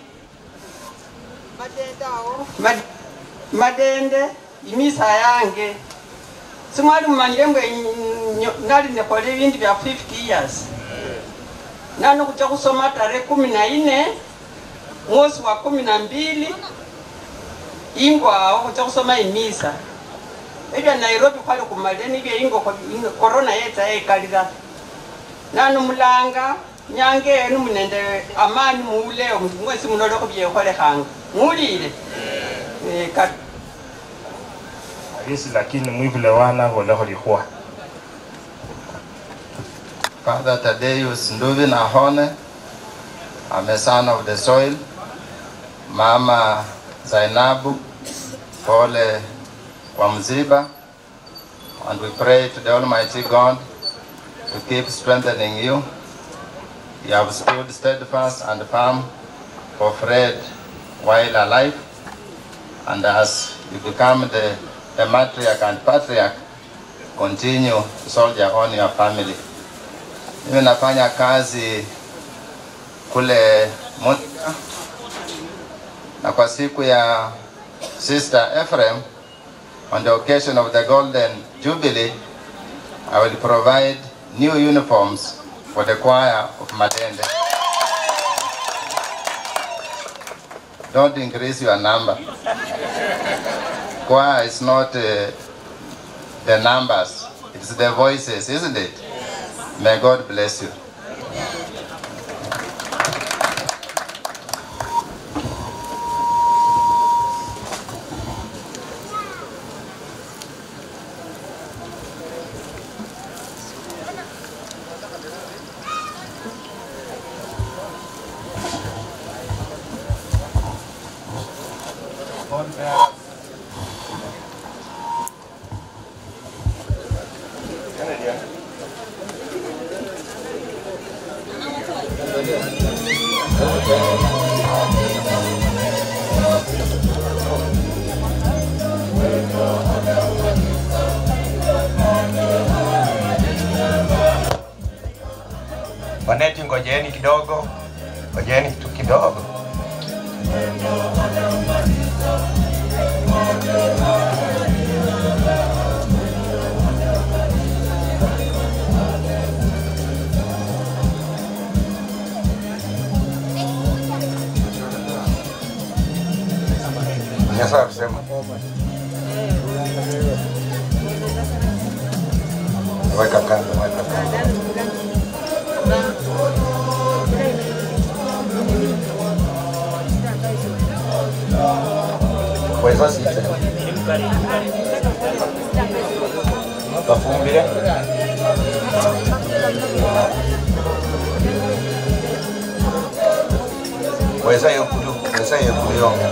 Speaker 19: madendao mad- madende imisa yange simwali mumanyire mbwe nyo- nali nekola ibindu bya 50 years nano kuja kusoma tarehe kumi na nne mwezi wa kumi na mbili ingwawo kuja kusoma imisa ebya nairobi kwali kumale nibyo ingo korona yetsa yekalira nanu mulanga nyange enu munende amani muuleo mwesi munoloko byekholekhanga muulile Eh, kati
Speaker 18: halisi lakini mwivule wana volekho likhwa
Speaker 2: Father Thaddeus Nduvi Nahone, I'm a son of the soil. Mama Zainabu, pole kwa mziba. And we pray to the Almighty God to keep strengthening you. You have stood steadfast and firm for Fred while alive. And as you become the, the matriarch and patriarch, continue to soldier on your family. Mimi nafanya kazi kule Mutka, na kwa siku ya Sister Ephraim, on the occasion of the Golden Jubilee, I will provide new uniforms for the choir of Madende. Don't increase your number. Choir is not uh, the numbers, it's the voices, isn't it? May God bless you.
Speaker 23: Waneti, ngojeni kidogo, ngojeni tu kidogo. Nyasaye kusema weka kando, weka kando. Weza sita. Bafumbire. Weza yokulu, weza yokulu yonga.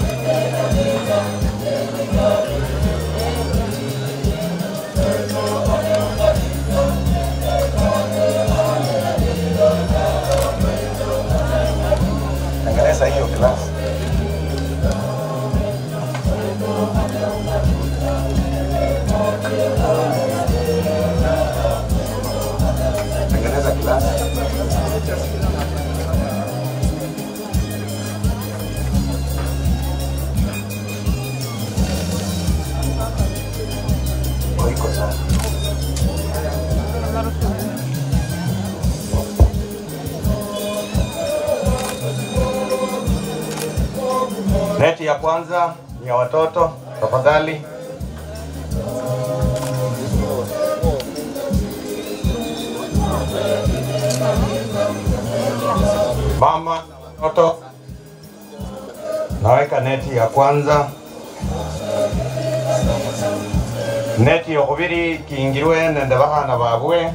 Speaker 23: Tengeneza hiyo glasi. Tengeneza glasi.
Speaker 1: Neti ya kwanza ni ya watoto, tafadhali. Mama na watoto, naweka neti ya kwanza. Neti yokubiri kingirwe nende bahana babwe.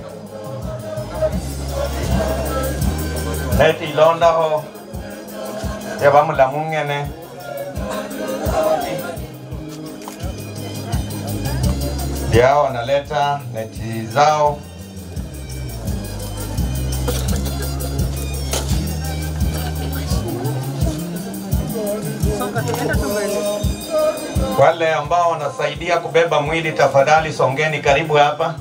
Speaker 1: Neti ilondaho yabamulamu ng'ene ndio wanaleta neti zao Wale ambao wanasaidia kubeba mwili, tafadhali songeni karibu hapa.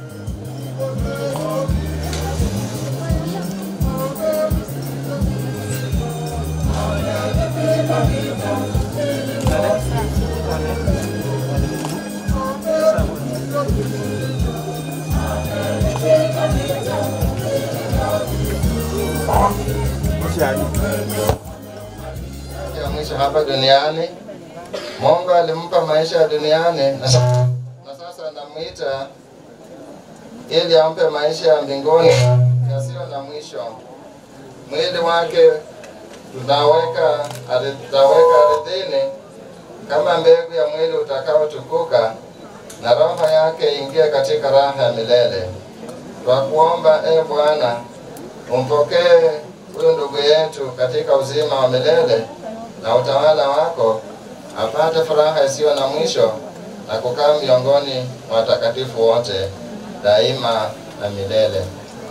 Speaker 2: ya mwisho hapa duniani. Mungu alimpa maisha ya duniani na sa- na sasa anamwita ili ampe maisha ya mbinguni yasiyo na mwisho. Mwili wake tunaweka ardhi- tutaweka ardhini kama mbegu ya mwili utakaotukuka, na roho yake ingie katika raha ya milele. Twakuomba e Bwana, umpokee huyu ndugu yetu katika uzima wa milele na utawala wako, apate furaha isiyo na mwisho na kukaa miongoni mwa watakatifu wote daima na milele.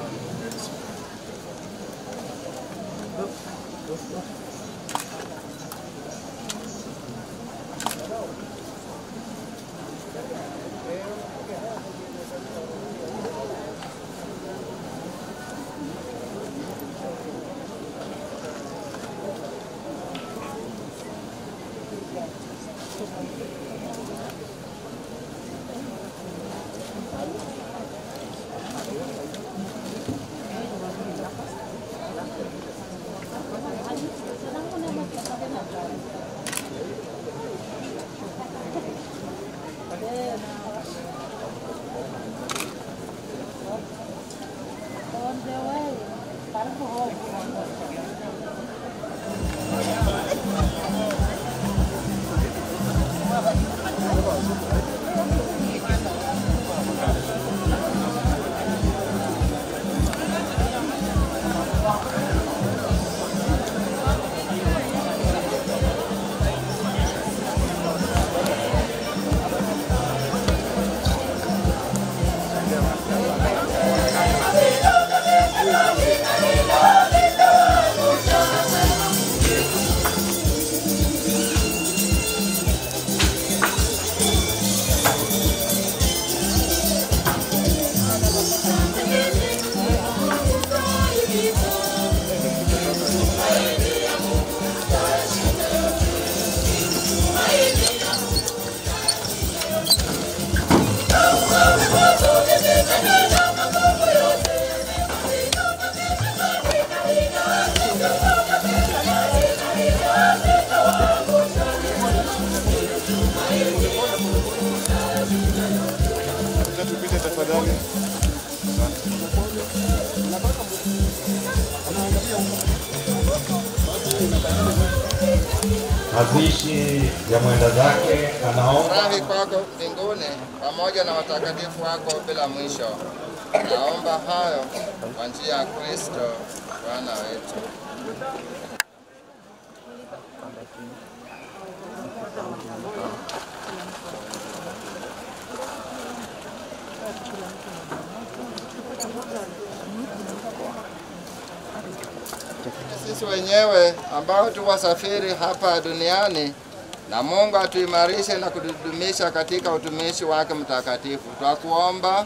Speaker 7: Tupite tafadhali.
Speaker 1: Mazishi ya mwenda zake anaomba
Speaker 2: Furahi kwako mbinguni pamoja na watakatifu wako bila mwisho. Naomba hayo kwa njia ya Kristo Bwana wetu. Sisi wenyewe ambao tu wasafiri hapa duniani na Mungu atuimarishe na kutudumisha katika utumishi wake mtakatifu. Twakuomba.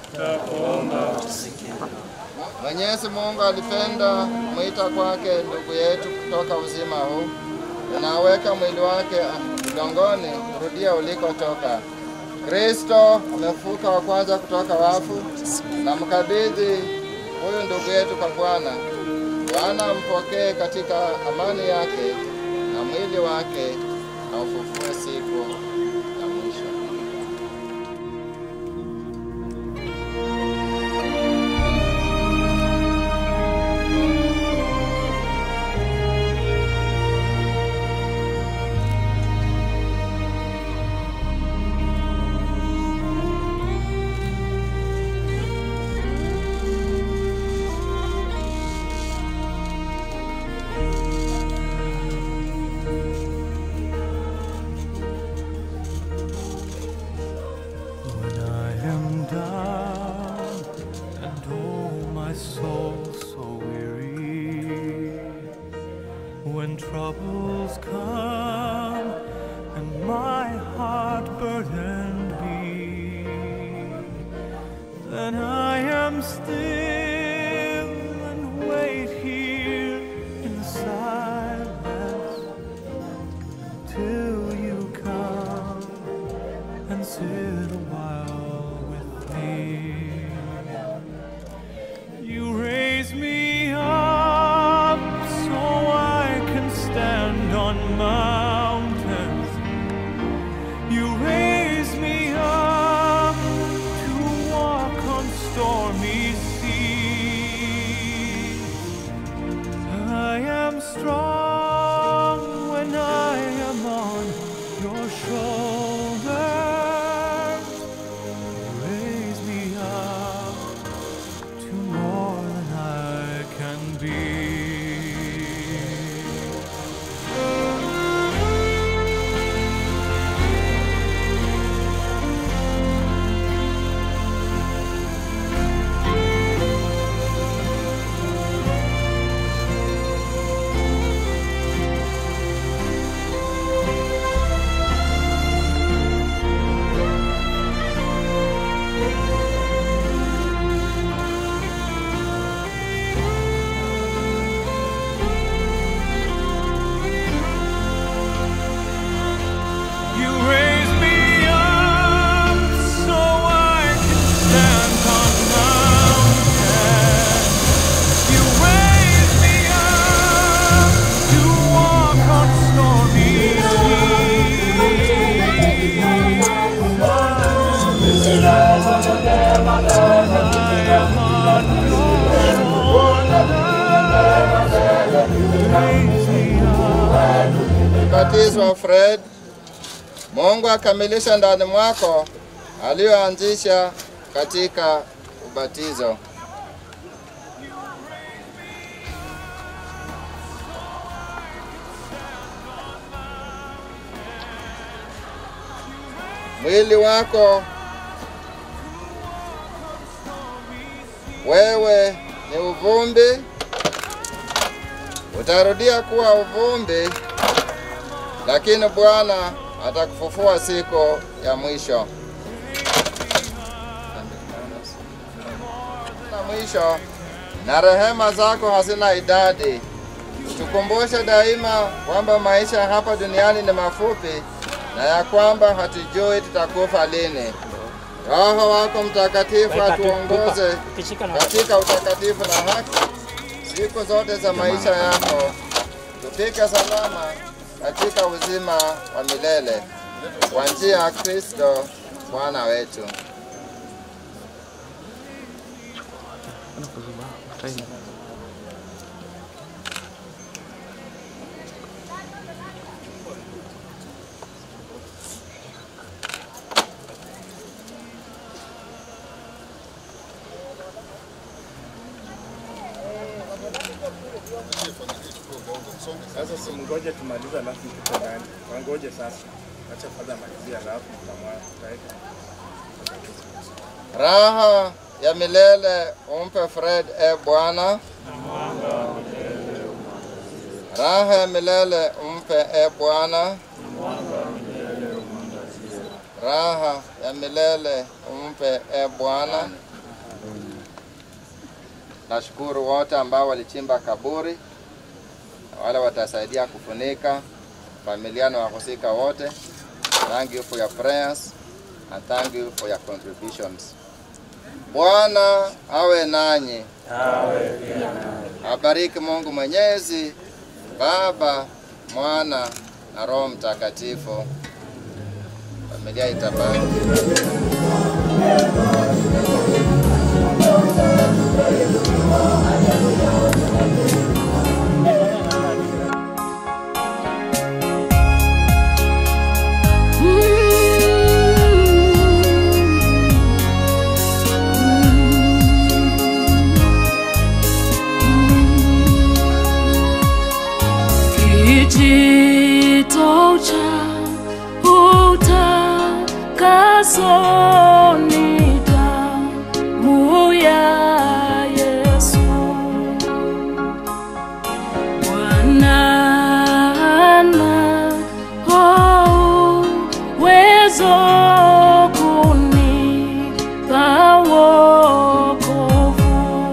Speaker 2: Mwenyezi Mungu alipenda mwita kwake ndugu yetu kutoka uzima huu, unaweka mwili wake udongoni kurudia ulikotoka. Kristo amefuka wa kwanza kutoka wafu, na mkabidhi huyu ndugu yetu kwa Bwana. Bwana ampokee katika amani yake na mwili wake siku ya mwisho.
Speaker 5: When I am down and oh my soul so weary, when troubles come and my heart burdened be, then I am still and wait here in silence till you come and sit a while with me. You raise me up so I can stand on mountains. You raise me up to walk on stormy seas. I am strong when I am on your shoulders. Raise me up to more than I can be. You raise me up so I can stand on mountains. You raise me up to walk on stormy
Speaker 2: Ubatizo wa Fred, Mungu akamilisha ndani mwako aliyoanzisha katika ubatizo. Mwili wako wewe ni uvumbi, utarudia kuwa uvumbi, lakini Bwana atakufufua siku ya mwisho. Na mwisho, na rehema zako hazina idadi. Tukumbushe daima kwamba maisha hapa duniani ni mafupi na ya kwamba hatujui tutakufa lini. Roho wako Mtakatifu
Speaker 8: Weka tu,
Speaker 2: atuongoze
Speaker 8: tupa. Ukishika na-
Speaker 2: katika utakatifu na haki siku zote za maisha yako, tufike salama katika uzima wa milele kwa njia ya Kristo Bwana wetu.
Speaker 18: Sasa simngoje tumalize, alafu tuko ndani. Wangoje sasa, acha kwanza malizia, alafu tutamwa- tutaweka
Speaker 2: Raha ya milele umpe Fred e Bwana, raha ya milele umpe e Bwana, raha ya milele umpe e Bwana. Nashukuru wote ambao walichimba kaburi, na wale watasaidia kufunika, familia na wahusika wote. Thank you for your prayers and thank you for your contributions. Bwana awe nanyi. Abariki Mungu Mwenyezi, Baba, Mwana na Roho Mtakatifu. familia itabaki.
Speaker 9: Kijito cha utakaso ni damu ya Yesu. Bwana ana uwezo kunipa wokovu.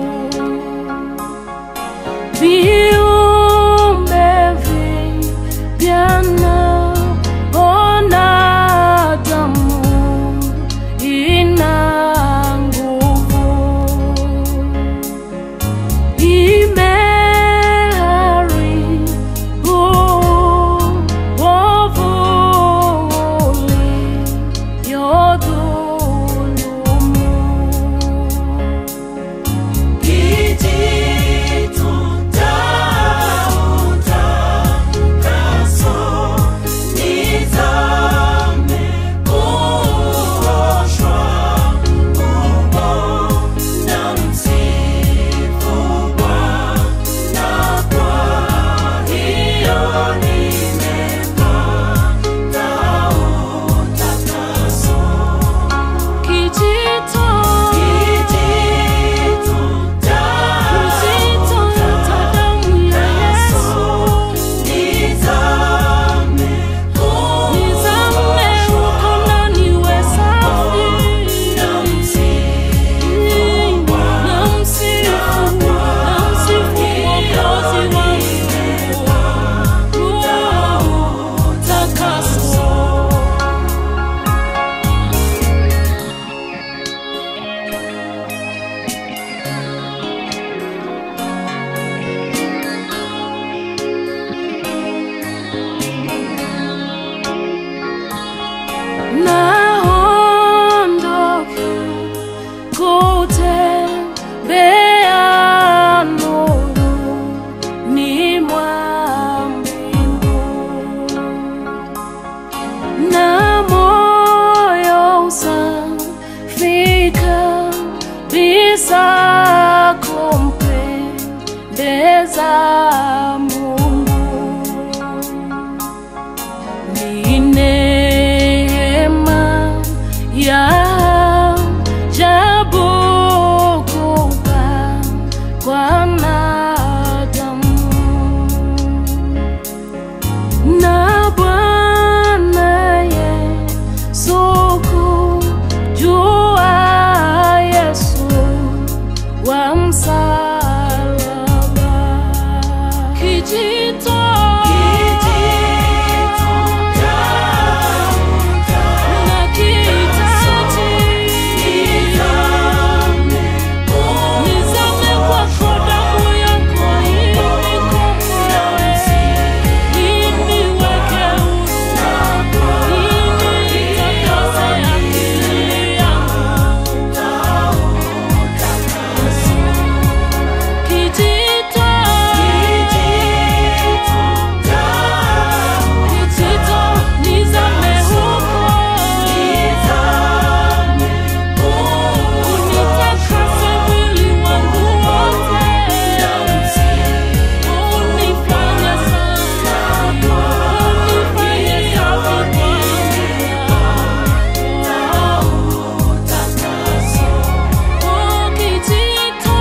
Speaker 9: Viumbe vipya naona damu ina nguvu. Imeharibu uovu uliodhulumu. Kijito cha utakaso nizame kuoshwa humo na msifu Bwana, kwa hiyo nimepata utakaso. Kijito kijito cha damu ya Yesu nizame nizame huko na niwe safi na msifu na msifu Mwokozi wangu utakaso naondoka kutembea nuruni mwa mbingu na moyo usafi kabisa kumpendeza Mungu ni neema ya ajabu kubwa kwa wanadamu na Bwana Yesu kujua Yesu wa msalaba kijito Kijito Kijito nizame huko unitakase mwili wangu wote unifanye safi unifanye safi Oh, kijito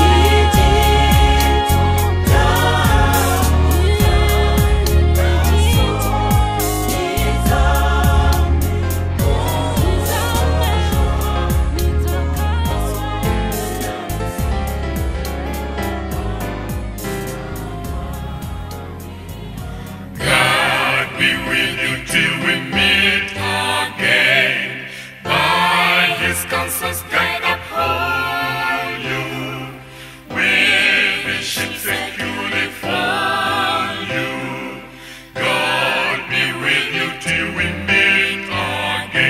Speaker 3: God be with you till we meet again. By His counsels guide uphold you. With His ship securely for you. God be with you till we meet again.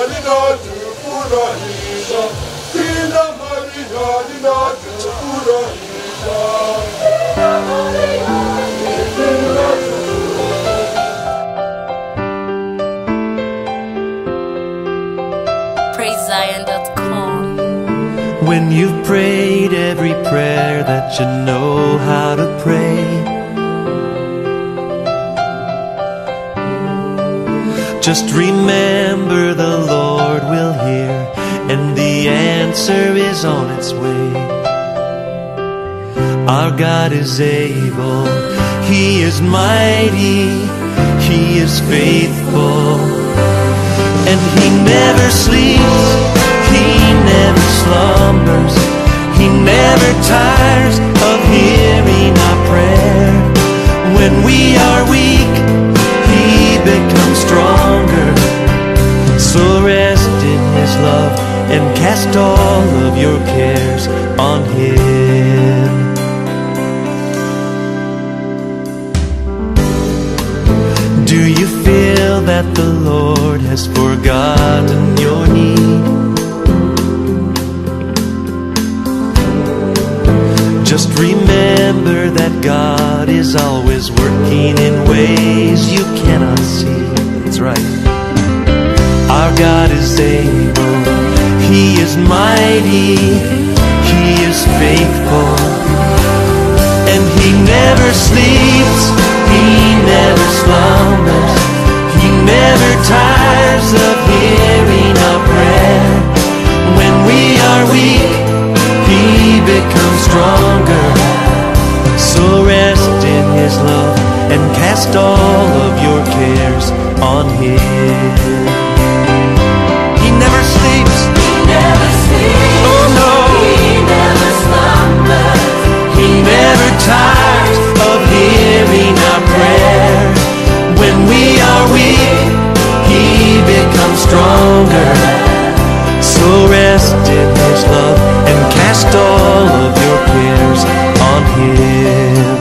Speaker 3: linatufurahisha, jina Maria
Speaker 5: PraiseZion.com. When you've prayed every prayer that you know how to pray, just remember the Lord will hear, and the answer is on its way. Our God is able, He is mighty, He is faithful, and He never sleeps, He never slumbers, He never tires of hearing our prayer. When we are weak, He becomes stronger. So rest in His love and cast all of your cares on Him. Do you feel that the Lord has forgotten your need? Just remember that God is always working in ways you cannot see. That's right. Our God is able, He is mighty, He is faithful, and He never sleeps, He never slumbers, He never tires of hearing our prayer. When we are weak, He becomes stronger. So rest in His love and cast all of your cares on Him. He never sleeps. He never sleeps. Oh no. He never slumbers. He never tires of hearing our prayer. When we are weak, He becomes stronger. So rest in His love and cast all of your cares on Him.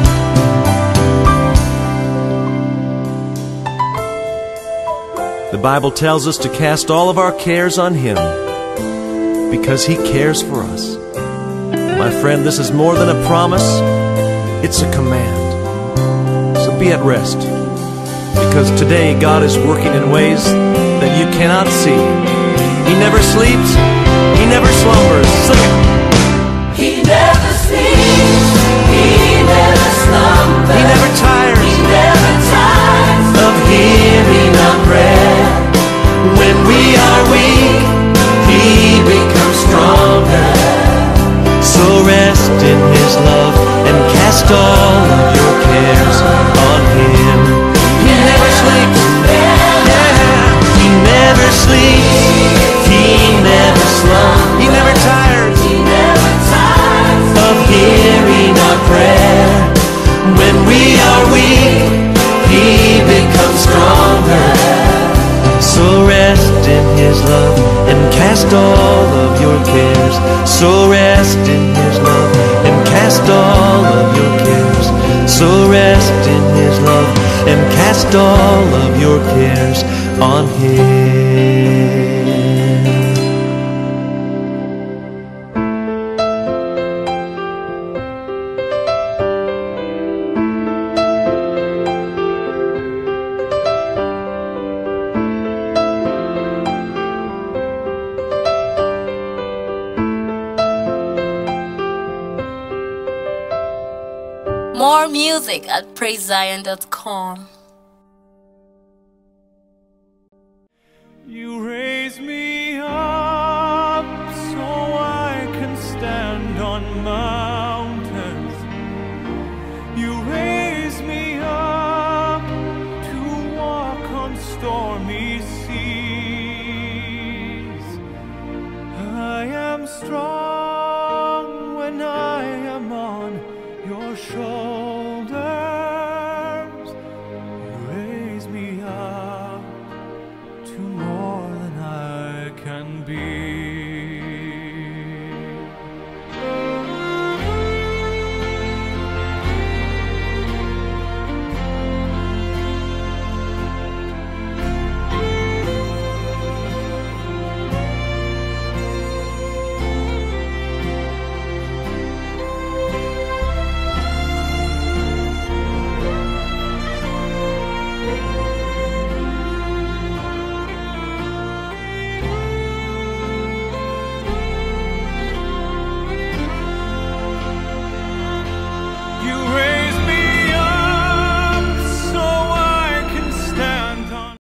Speaker 5: The Bible tells us to cast all of our cares on Him because He cares for us. My friend, this is more than a promise, it's a command. So be at rest because today God is working in ways that you cannot see. He never sleeps, He never slumbers. Sing it.
Speaker 9: He never sleeps. He never slumbers.
Speaker 5: He never tires.
Speaker 9: He never tires
Speaker 5: of hearing our prayer. When we are weak, He becomes stronger. So rest in His love and cast all of your cares on Him. He never sleeps. Yeah. He never sleeps. He never slumbers. He never tires.
Speaker 9: He never tires
Speaker 5: of hearing our prayer. When we are weak, He becomes stronger. So rest in His love and cast all of your cares. So rest in His love and cast all of your cares. So rest in His love and cast all of your cares on Him.
Speaker 10: More music at PraiseZion.com.
Speaker 5: You raise me up so I can stand on mountains. You raise me up to walk on stormy seas. I am strong.